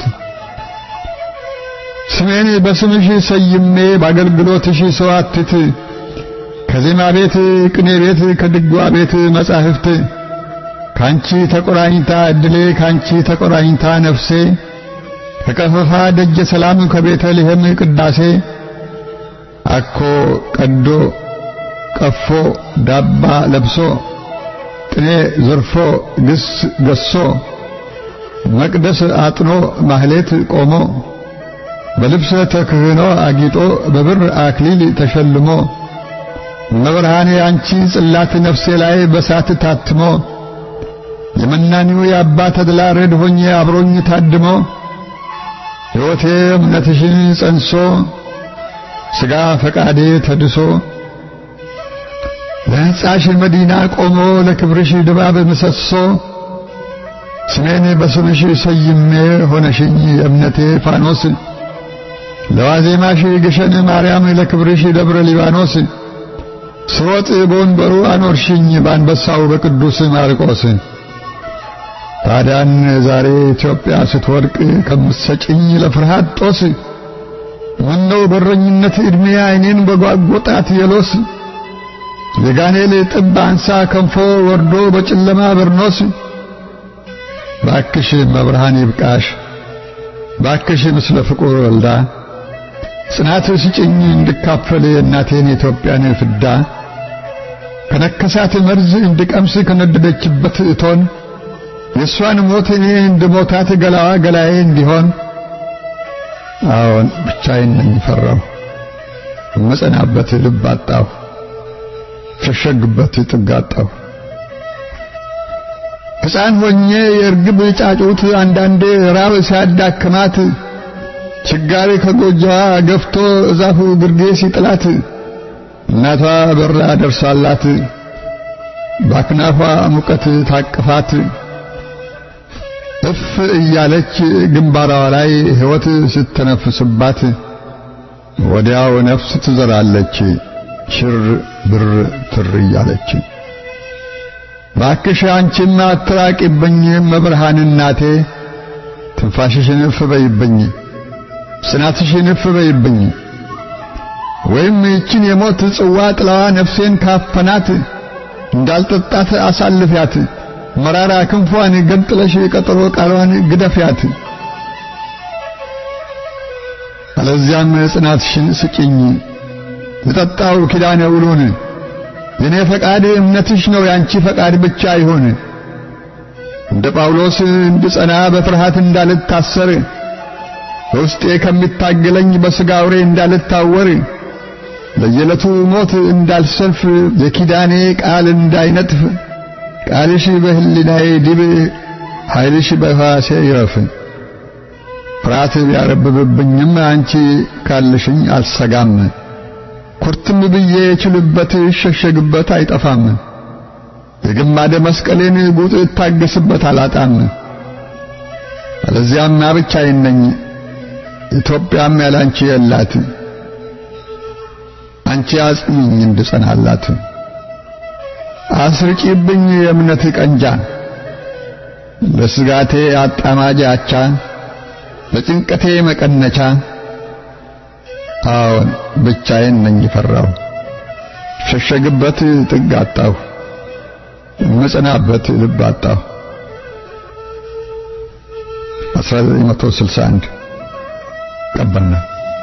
ስሜን በስምሽ ሰይሜ በአገልግሎትሽ ሰዋትት ከዜማ ቤት ቅኔ ቤት ከድጓ ቤት መጻሕፍት ካንቺ ተቆራኝታ እድሌ ካንቺ ተቆራኝታ ነፍሴ ከቀፈፋ ደጀ ሰላም ከቤተልሔም ቅዳሴ አኮ ቀዶ ቀፎ ዳባ ለብሶ ቅኔ ዘርፎ ግስ ገሶ መቅደስ አጥኖ ማህሌት ቆሞ በልብሰ ተክህኖ አጊጦ በብር አክሊል ተሸልሞ መብርሃኔ አንቺ ጽላት ነፍሴ ላይ በሳት ታትሞ የመናኒው የአባ ተድላ ረድ ሆኜ አብሮኝ ታድሞ ሕይወቴ እምነትሽን ጸንሶ ሥጋ ፈቃዴ ተድሶ ለሕንጻሽ መዲና ቆሞ ለክብርሽ ድባብ ምሰሶ ስሜን በስምሽ ሰይሜ ሆነሽኝ የእምነቴ ፋኖስ ለዋዜማሽ ግሸን ማርያም ለክብርሽ ደብረ ሊባኖስ ስሮጥ በወንበሩ አኖርሽኝ በአንበሳው በቅዱስ ማርቆስ ታዲያን ዛሬ ኢትዮጵያ ስትወድቅ ከምትሰጭኝ ለፍርሃት ጦስ ምነው በረኝነት ዕድሜ ዓይኔን በጓጎጣት የሎስ የጋኔል ጥብ አንሳ ከንፎ ወርዶ በጨለማ በርኖስ ባክሽ መብርሃን ይብቃሽ ባክሽ ምስለ ፍቁር ወልዳ ጽናት ስጭኝ እንድካፈል የእናቴን የኢትዮጵያን ፍዳ ከነከሳት መርዝ እንድቀምስ ከነደደችበት እቶን የእሷን ሞት እኔ እንድሞታት ገላዋ ገላዬ እንዲሆን አዎን ብቻዬን ነኝ ፈራሁ እመጸናበት ልብ አጣሁ ሸሸግበት ጥግ አጣሁ ሕፃን ሆኜ የእርግብ ጫጩት አንዳንዴ ራብ ሲያዳክማት ችጋሪ ከጎጆዋ ገፍቶ እዛፉ ግርጌ ሲጥላት እናቷ በራ ደርሳላት ባክናፏ ሙቀት ታቅፋት እፍ እያለች ግንባሯ ላይ ሕይወት ስትነፍስባት ወዲያው ነፍስ ትዘራለች ሽር ብር ትር እያለች ባክሽ አንቺም አትራቂብኝ መብርሃን እናቴ ትንፋሽሽን እፍ በይብኝ ጽናትሽን እፍ በይብኝ ወይም ይችን የሞት ጽዋ ጥላዋ ነፍሴን ካፈናት እንዳልጠጣት አሳልፊያት መራራ ክንፏን ገንጥለሽ ቀጠሮ ቃሏን ግደፊያት አለዚያም ጽናትሽን ስጭኝ ልጠጣው ኪዳነ ውሉን የኔ ፈቃድ እምነትሽ ነው ያንቺ ፈቃድ ብቻ ይሁን እንደ ጳውሎስ እንድጸና በፍርሃት እንዳልታሰር በውስጤ ከሚታገለኝ በሥጋ አውሬ እንዳልታወር ለየዕለቱ ሞት እንዳልሰልፍ የኪዳኔ ቃል እንዳይነጥፍ ቃልሽ በህሊናዬ ዲብ ኃይልሽ በሕዋሴ ይረፍ ፍርሃት ቢያረብብብኝም አንቺ ካልሽኝ አልሰጋም ኩርትም ብዬ ችልበት እሸሸግበት አይጠፋም የግማደ መስቀሌን ጉጥ እታገስበት አላጣም አለዚያማ ብቻዬን ነኝ ኢትዮጵያም ያላንቺ የላት አንቺ አጽኚኝ እንድጸናላት አስርጪብኝ የእምነት ቀንጃ ለስጋቴ አጣማጅ አቻ ለጭንቀቴ መቀነቻ አዎን ብቻዬን ነኝ ፈራሁ ሸሸግበት ጥግ አጣሁ መጸናበት ልብ አጣሁ 1961 ቀበና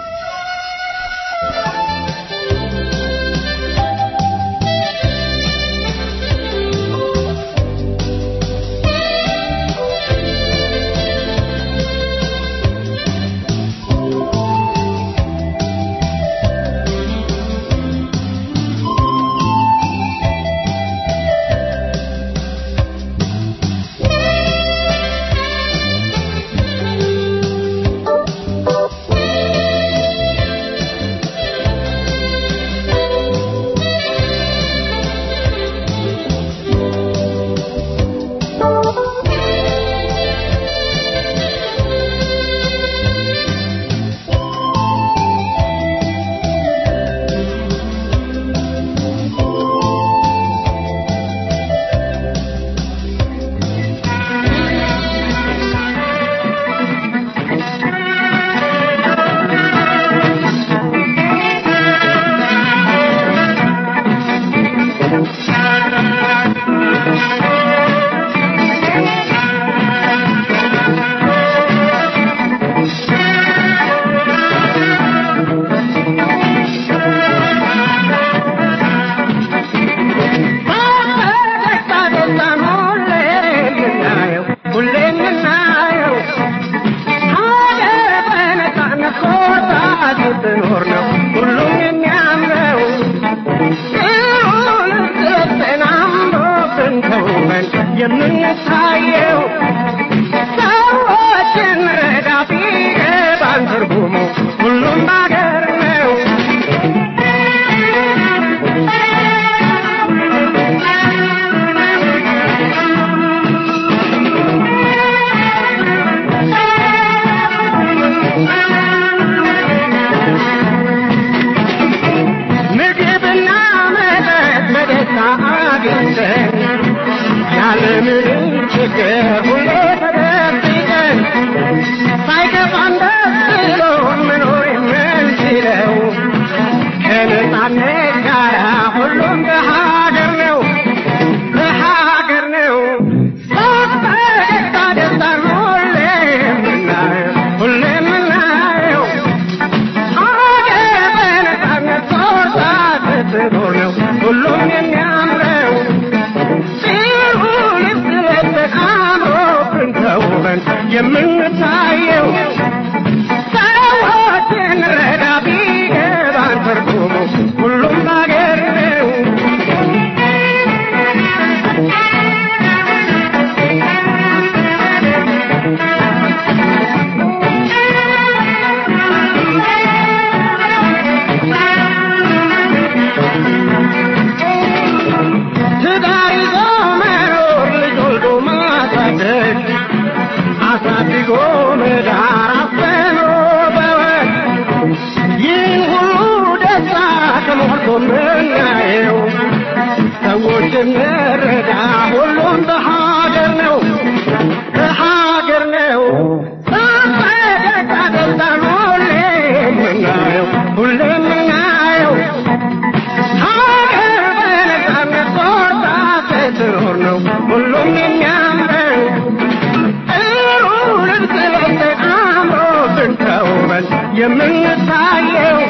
ስትኖር ነው ሁሉም የሚያምረው ጥሩን ተጠናምሮብን ተውበን የምንታየው ሰዎችን ረዳ ቢገባን ትርጉሙ ሁሉም ባገር ነው ምግብና መጠጥ በደስታ አግኝተን ያለምንም ችግር ሁሌ ተደብቀን ሳይከፋን ደስ ብሎን መኖር የምንችለው ከነጻነት ጋር ሁሉም በሀገር ነው በሀገር ነው በፈገግታ ደስታን ሁሌ የምናየው ሁሌ የምናየው ሀገር በነጻነት ጾታ ስትኖር ነው ሁሉም የሚያምረው ጥሩ ልብስ ለብሰን አምሮ የምናየው ሰዎች እንረዳ ሁሉም በሀገር ነው በሀገር ነው በፈገግታ ደስታን ሁሌ የምናየው ሁሌ የምናየው ሀገር በነፃነት ቆርጣ ስትኖር ነው ሁሉም የሚያምረው ጥሩ ልብስ ለብሰን አምሮብን ተውበን የምንታየው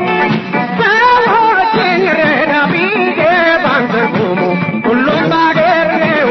ሰዎችን ረዳ ቢገባን ትርጉሙ ሁሉም ባገር ነው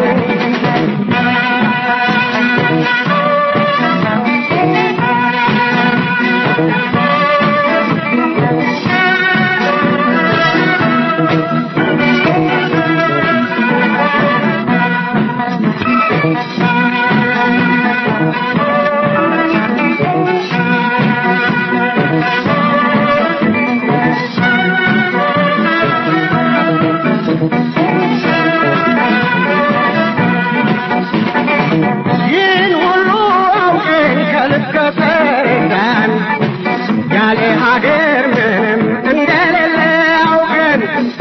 ይህን ሁሉ አውቀን ከልብ ከተረዳን ያለ ሀገር ምንም እንደሌለ አውቀን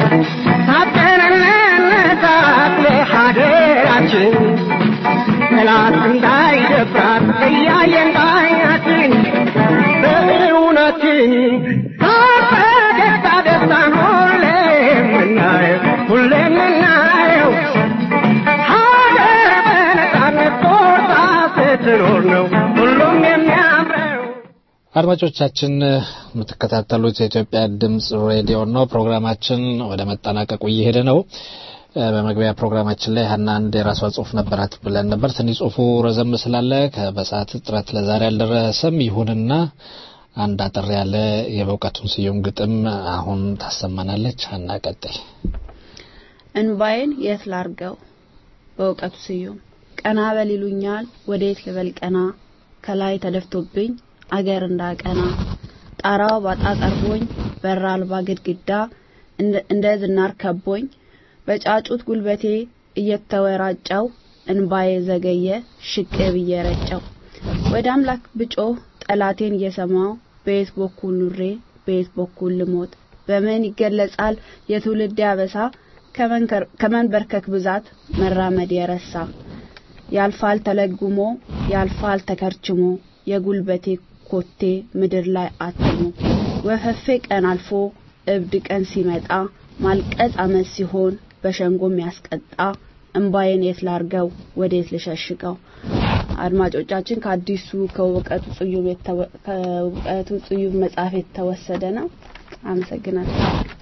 ታጠንነታት ለሀገራችን ጠላት እንዳይደፍራት እያየን ባይናችን በእውነትን በፈገግታ ደስታን ሁሌ የምናየው ሁሌ የምናየው ሀገር በነፃነት ቆርጣ ስትኖር ነው ሁሉም የሚያምረው። አድማጮቻችን የምትከታተሉት የኢትዮጵያ ድምጽ ሬዲዮ ነው። ፕሮግራማችን ወደ መጠናቀቁ እየሄደ ነው። እ፣ በመግቢያ ፕሮግራማችን ላይ ሀና አንድ የራሷ ጽሁፍ ነበራት ብለን ነበር። ትንሽ ጽሁፉ ረዘም ስላለ ከ- በሰዓት እጥረት ለዛሬ አልደረሰም። ይሁንና አንድ አጠር ያለ የበእውቀቱን ስዩም ግጥም አሁን ታሰማናለች። ሀና ቀጣይ እንባዬን የት ላርገው በእውቀቱ ስዩም ቀና በል ይሉኛል ወዴት ልበል ቀና ከላይ ተደፍቶብኝ አገር እንዳቀና ጣራው ባጣ ቀርቦኝ በር አልባ ግድግዳ እንደ- እንደ ዝናር ከቦኝ በጫጩት ጉልበቴ እየተወራጨው እንባዬ ዘገየ ሽቅብ እየረጨው ወደ አምላክ ብጮህ ጠላቴን እየሰማው በየት በኩል ኑሬ በየት በኩል ልሞት በምን ይገለጻል የትውልድ ያበሳ ከመንከር- ከመንበርከክ ብዛት መራመድ የረሳ ያልፋል ተለጉሞ ያልፋል ተከርችሞ የጉልበቴ ኮቴ ምድር ላይ አትሞ ወፈፌ ቀን አልፎ እብድ ቀን ሲመጣ ማልቀስ አመት ሲሆን በሸንጎም ያስቀጣ እምባዬን የት ላርገው ወዴት ልሸሽገው አድማጮቻችን ከአዲሱ ከእውቀቱ ጽዩም የተወ- ከእውቀቱ ጽዩም መጽሐፍ የተወሰደ ነው አመሰግናለሁ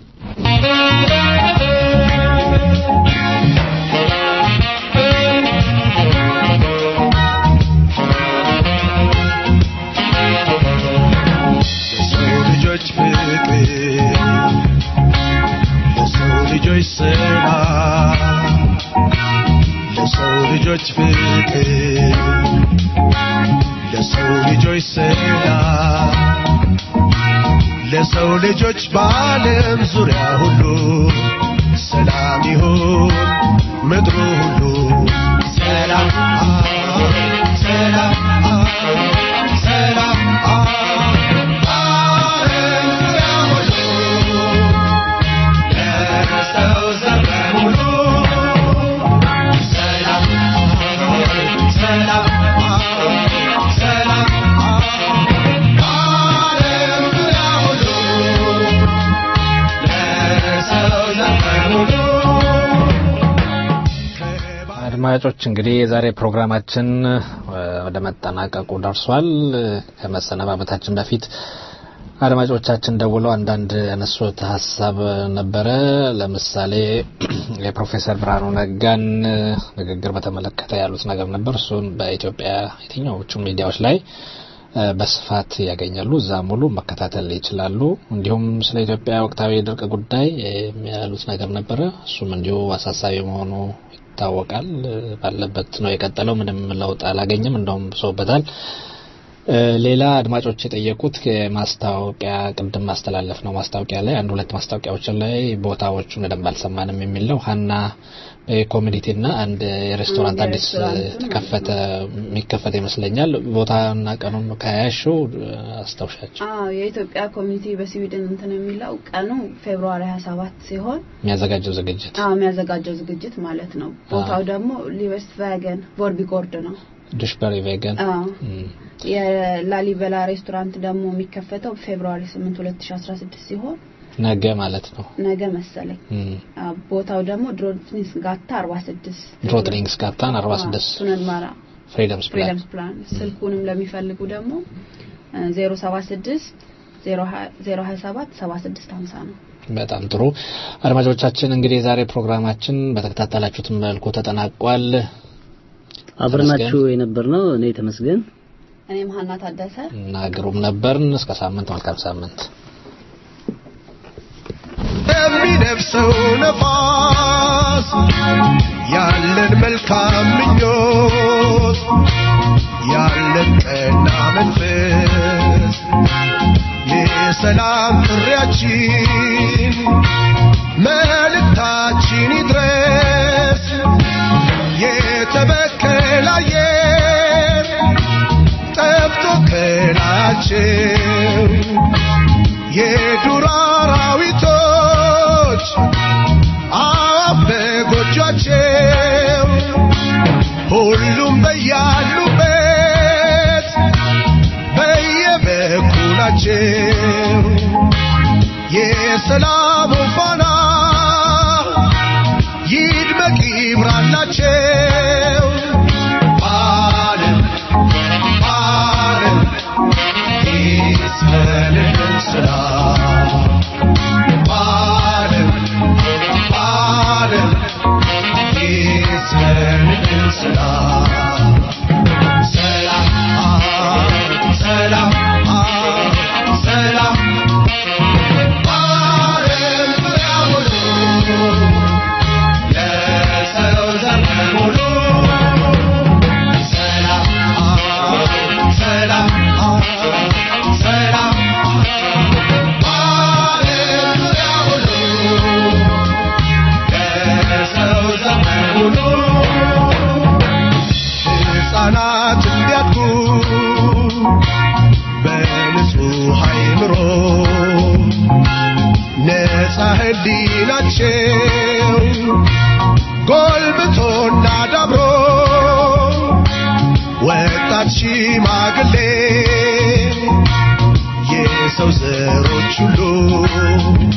ለሰው ልጆች ፍቅር ለሰው ልጆች ሰላም ለሰው ልጆች ፍቅር ለሰው ልጆች ሰላም ለሰው ልጆች በዓለም ዙሪያ ሁሉ ሰላም ይሁን ምድሩ ሁሉ ሰላም ሰላም ሰላም ዓለም ዙሪያ ሁሉ ለሰው ዘር በሙሉ ሰላም ሰላም ሰላም ዓለም ዙሪያ ሁሉ ለሰው ዘር በሙሉ አድማጮች እንግዲህ የዛሬ ፕሮግራማችን እ፣ ወደ መጠናቀቁ ደርሷል። እ፣ ከመሰነባበታችን በፊት አድማጮቻችን ደውለው አንዳንድ ያነሱት ሀሳብ ነበረ። ለምሳሌ የፕሮፌሰር ብርሃኑ ነጋን እ፣ ንግግር በተመለከተ ያሉት ነገር ነበር። እሱም በኢትዮጵያ የትኛዎቹ ሚዲያዎች ላይ እ፣ በስፋት ያገኛሉ። እዛ ሙሉ መከታተል ይችላሉ። እንዲሁም ስለ ኢትዮጵያ ወቅታዊ የድርቅ ጉዳይ እ፣ ያሉት ነገር ነበረ። እሱም እንዲሁ አሳሳቢ መሆኑ ይታወቃል። እ፣ ባለበት ነው የቀጠለው። ምንም ለውጥ አላገኘም፣ እንደውም ብሶበታል። እ፣ ሌላ አድማጮች የጠየቁት የማስታወቂያ ቅድም ማስተላለፍ ነው ማስታወቂያ ላይ አንድ ሁለት ማስታወቂያዎችን ላይ ቦታዎቹን በደንብ አልሰማንም የሚለው ሀና ኮሚኒቲና አንድ የሬስቶራንት አንድ አዲስ የሬስቶራንት ተከፈተ የሚከፈተ ይመስለኛል ቦታና ቀኑን ከያያሽው አስታውሻቸው አዎ የኢትዮጵያ ኮሚኒቲ በስዊድን እንትን የሚለው ቀኑ ፌብሩዋሪ 27 ሲሆን የሚያዘጋጀው ዝግጅት አዎ የሚያዘጋጀው ዝግጅት ማለት ነው። ቦታው ደግሞ ሊቨስት ቫገን ቮርቢጎርድ ነው። ዱሽበሪ ቬገን አዎ የላሊበላ ሬስቶራንት ደግሞ የሚከፈተው ፌብሩዋሪ 8 2016 ሲሆን ነገ ማለት ነው ነገ መሰለኝ። እም፣ አዎ፣ ቦታው ደግሞ ድሮትኒስ ጋታ 46 ድሮትሊንግስ ጋታን 46 ቱነል ማራ ፍሪደምስ ፕላን ፍሪደምስ ፕላን ስልኩንም ለሚፈልጉ ደግሞ እ፣ 076 027 7650 ነው። በጣም ጥሩ አድማጮቻችን እንግዲህ የዛሬ ፕሮግራማችን በተከታተላችሁት መልኩ ተጠናቋል አብረናችሁ የነበርነው እኔ ተመስገን እኔም ሀና ታደሰ እና ግሩም ነበርን እስከ ሳምንት መልካም ሳምንት የሚነፍሰው ነፋስ ያለን መልካም ምኞት ያለን ቀና መንፈስ የሰላም ጥሪያችን መልእክታችን ይድረስ የተበከለ አየር ጠፍቶ ከላቸው የዱር አራዊቶች አፍ በጎጇቸው ሁሉም በያሉበት በየበኩላቸው የሰላሙ ፋና ይድመቅ ይብራላቸው በዓለም በዓለም ይስፈንልን ሰላም በዓለም በዓለም ይስፈንልን ሰላም ሰላም ሰላም ሰላም በዓለም ዙሪያ ሁሉ ለሰው ዘር በሙሉ ሰላም ሰላም ሰላም በዓለም ዙሪያ ሁሉ ለሰው ዘር በሙሉ ሕፃናት እንዲያድጉ በንጹህ አእምሮ ነፃ ሕሊናቸው ጎልብቶና ዳብሮ ወጣት ሽማግሌ የሰው ዘሮች ሁሉ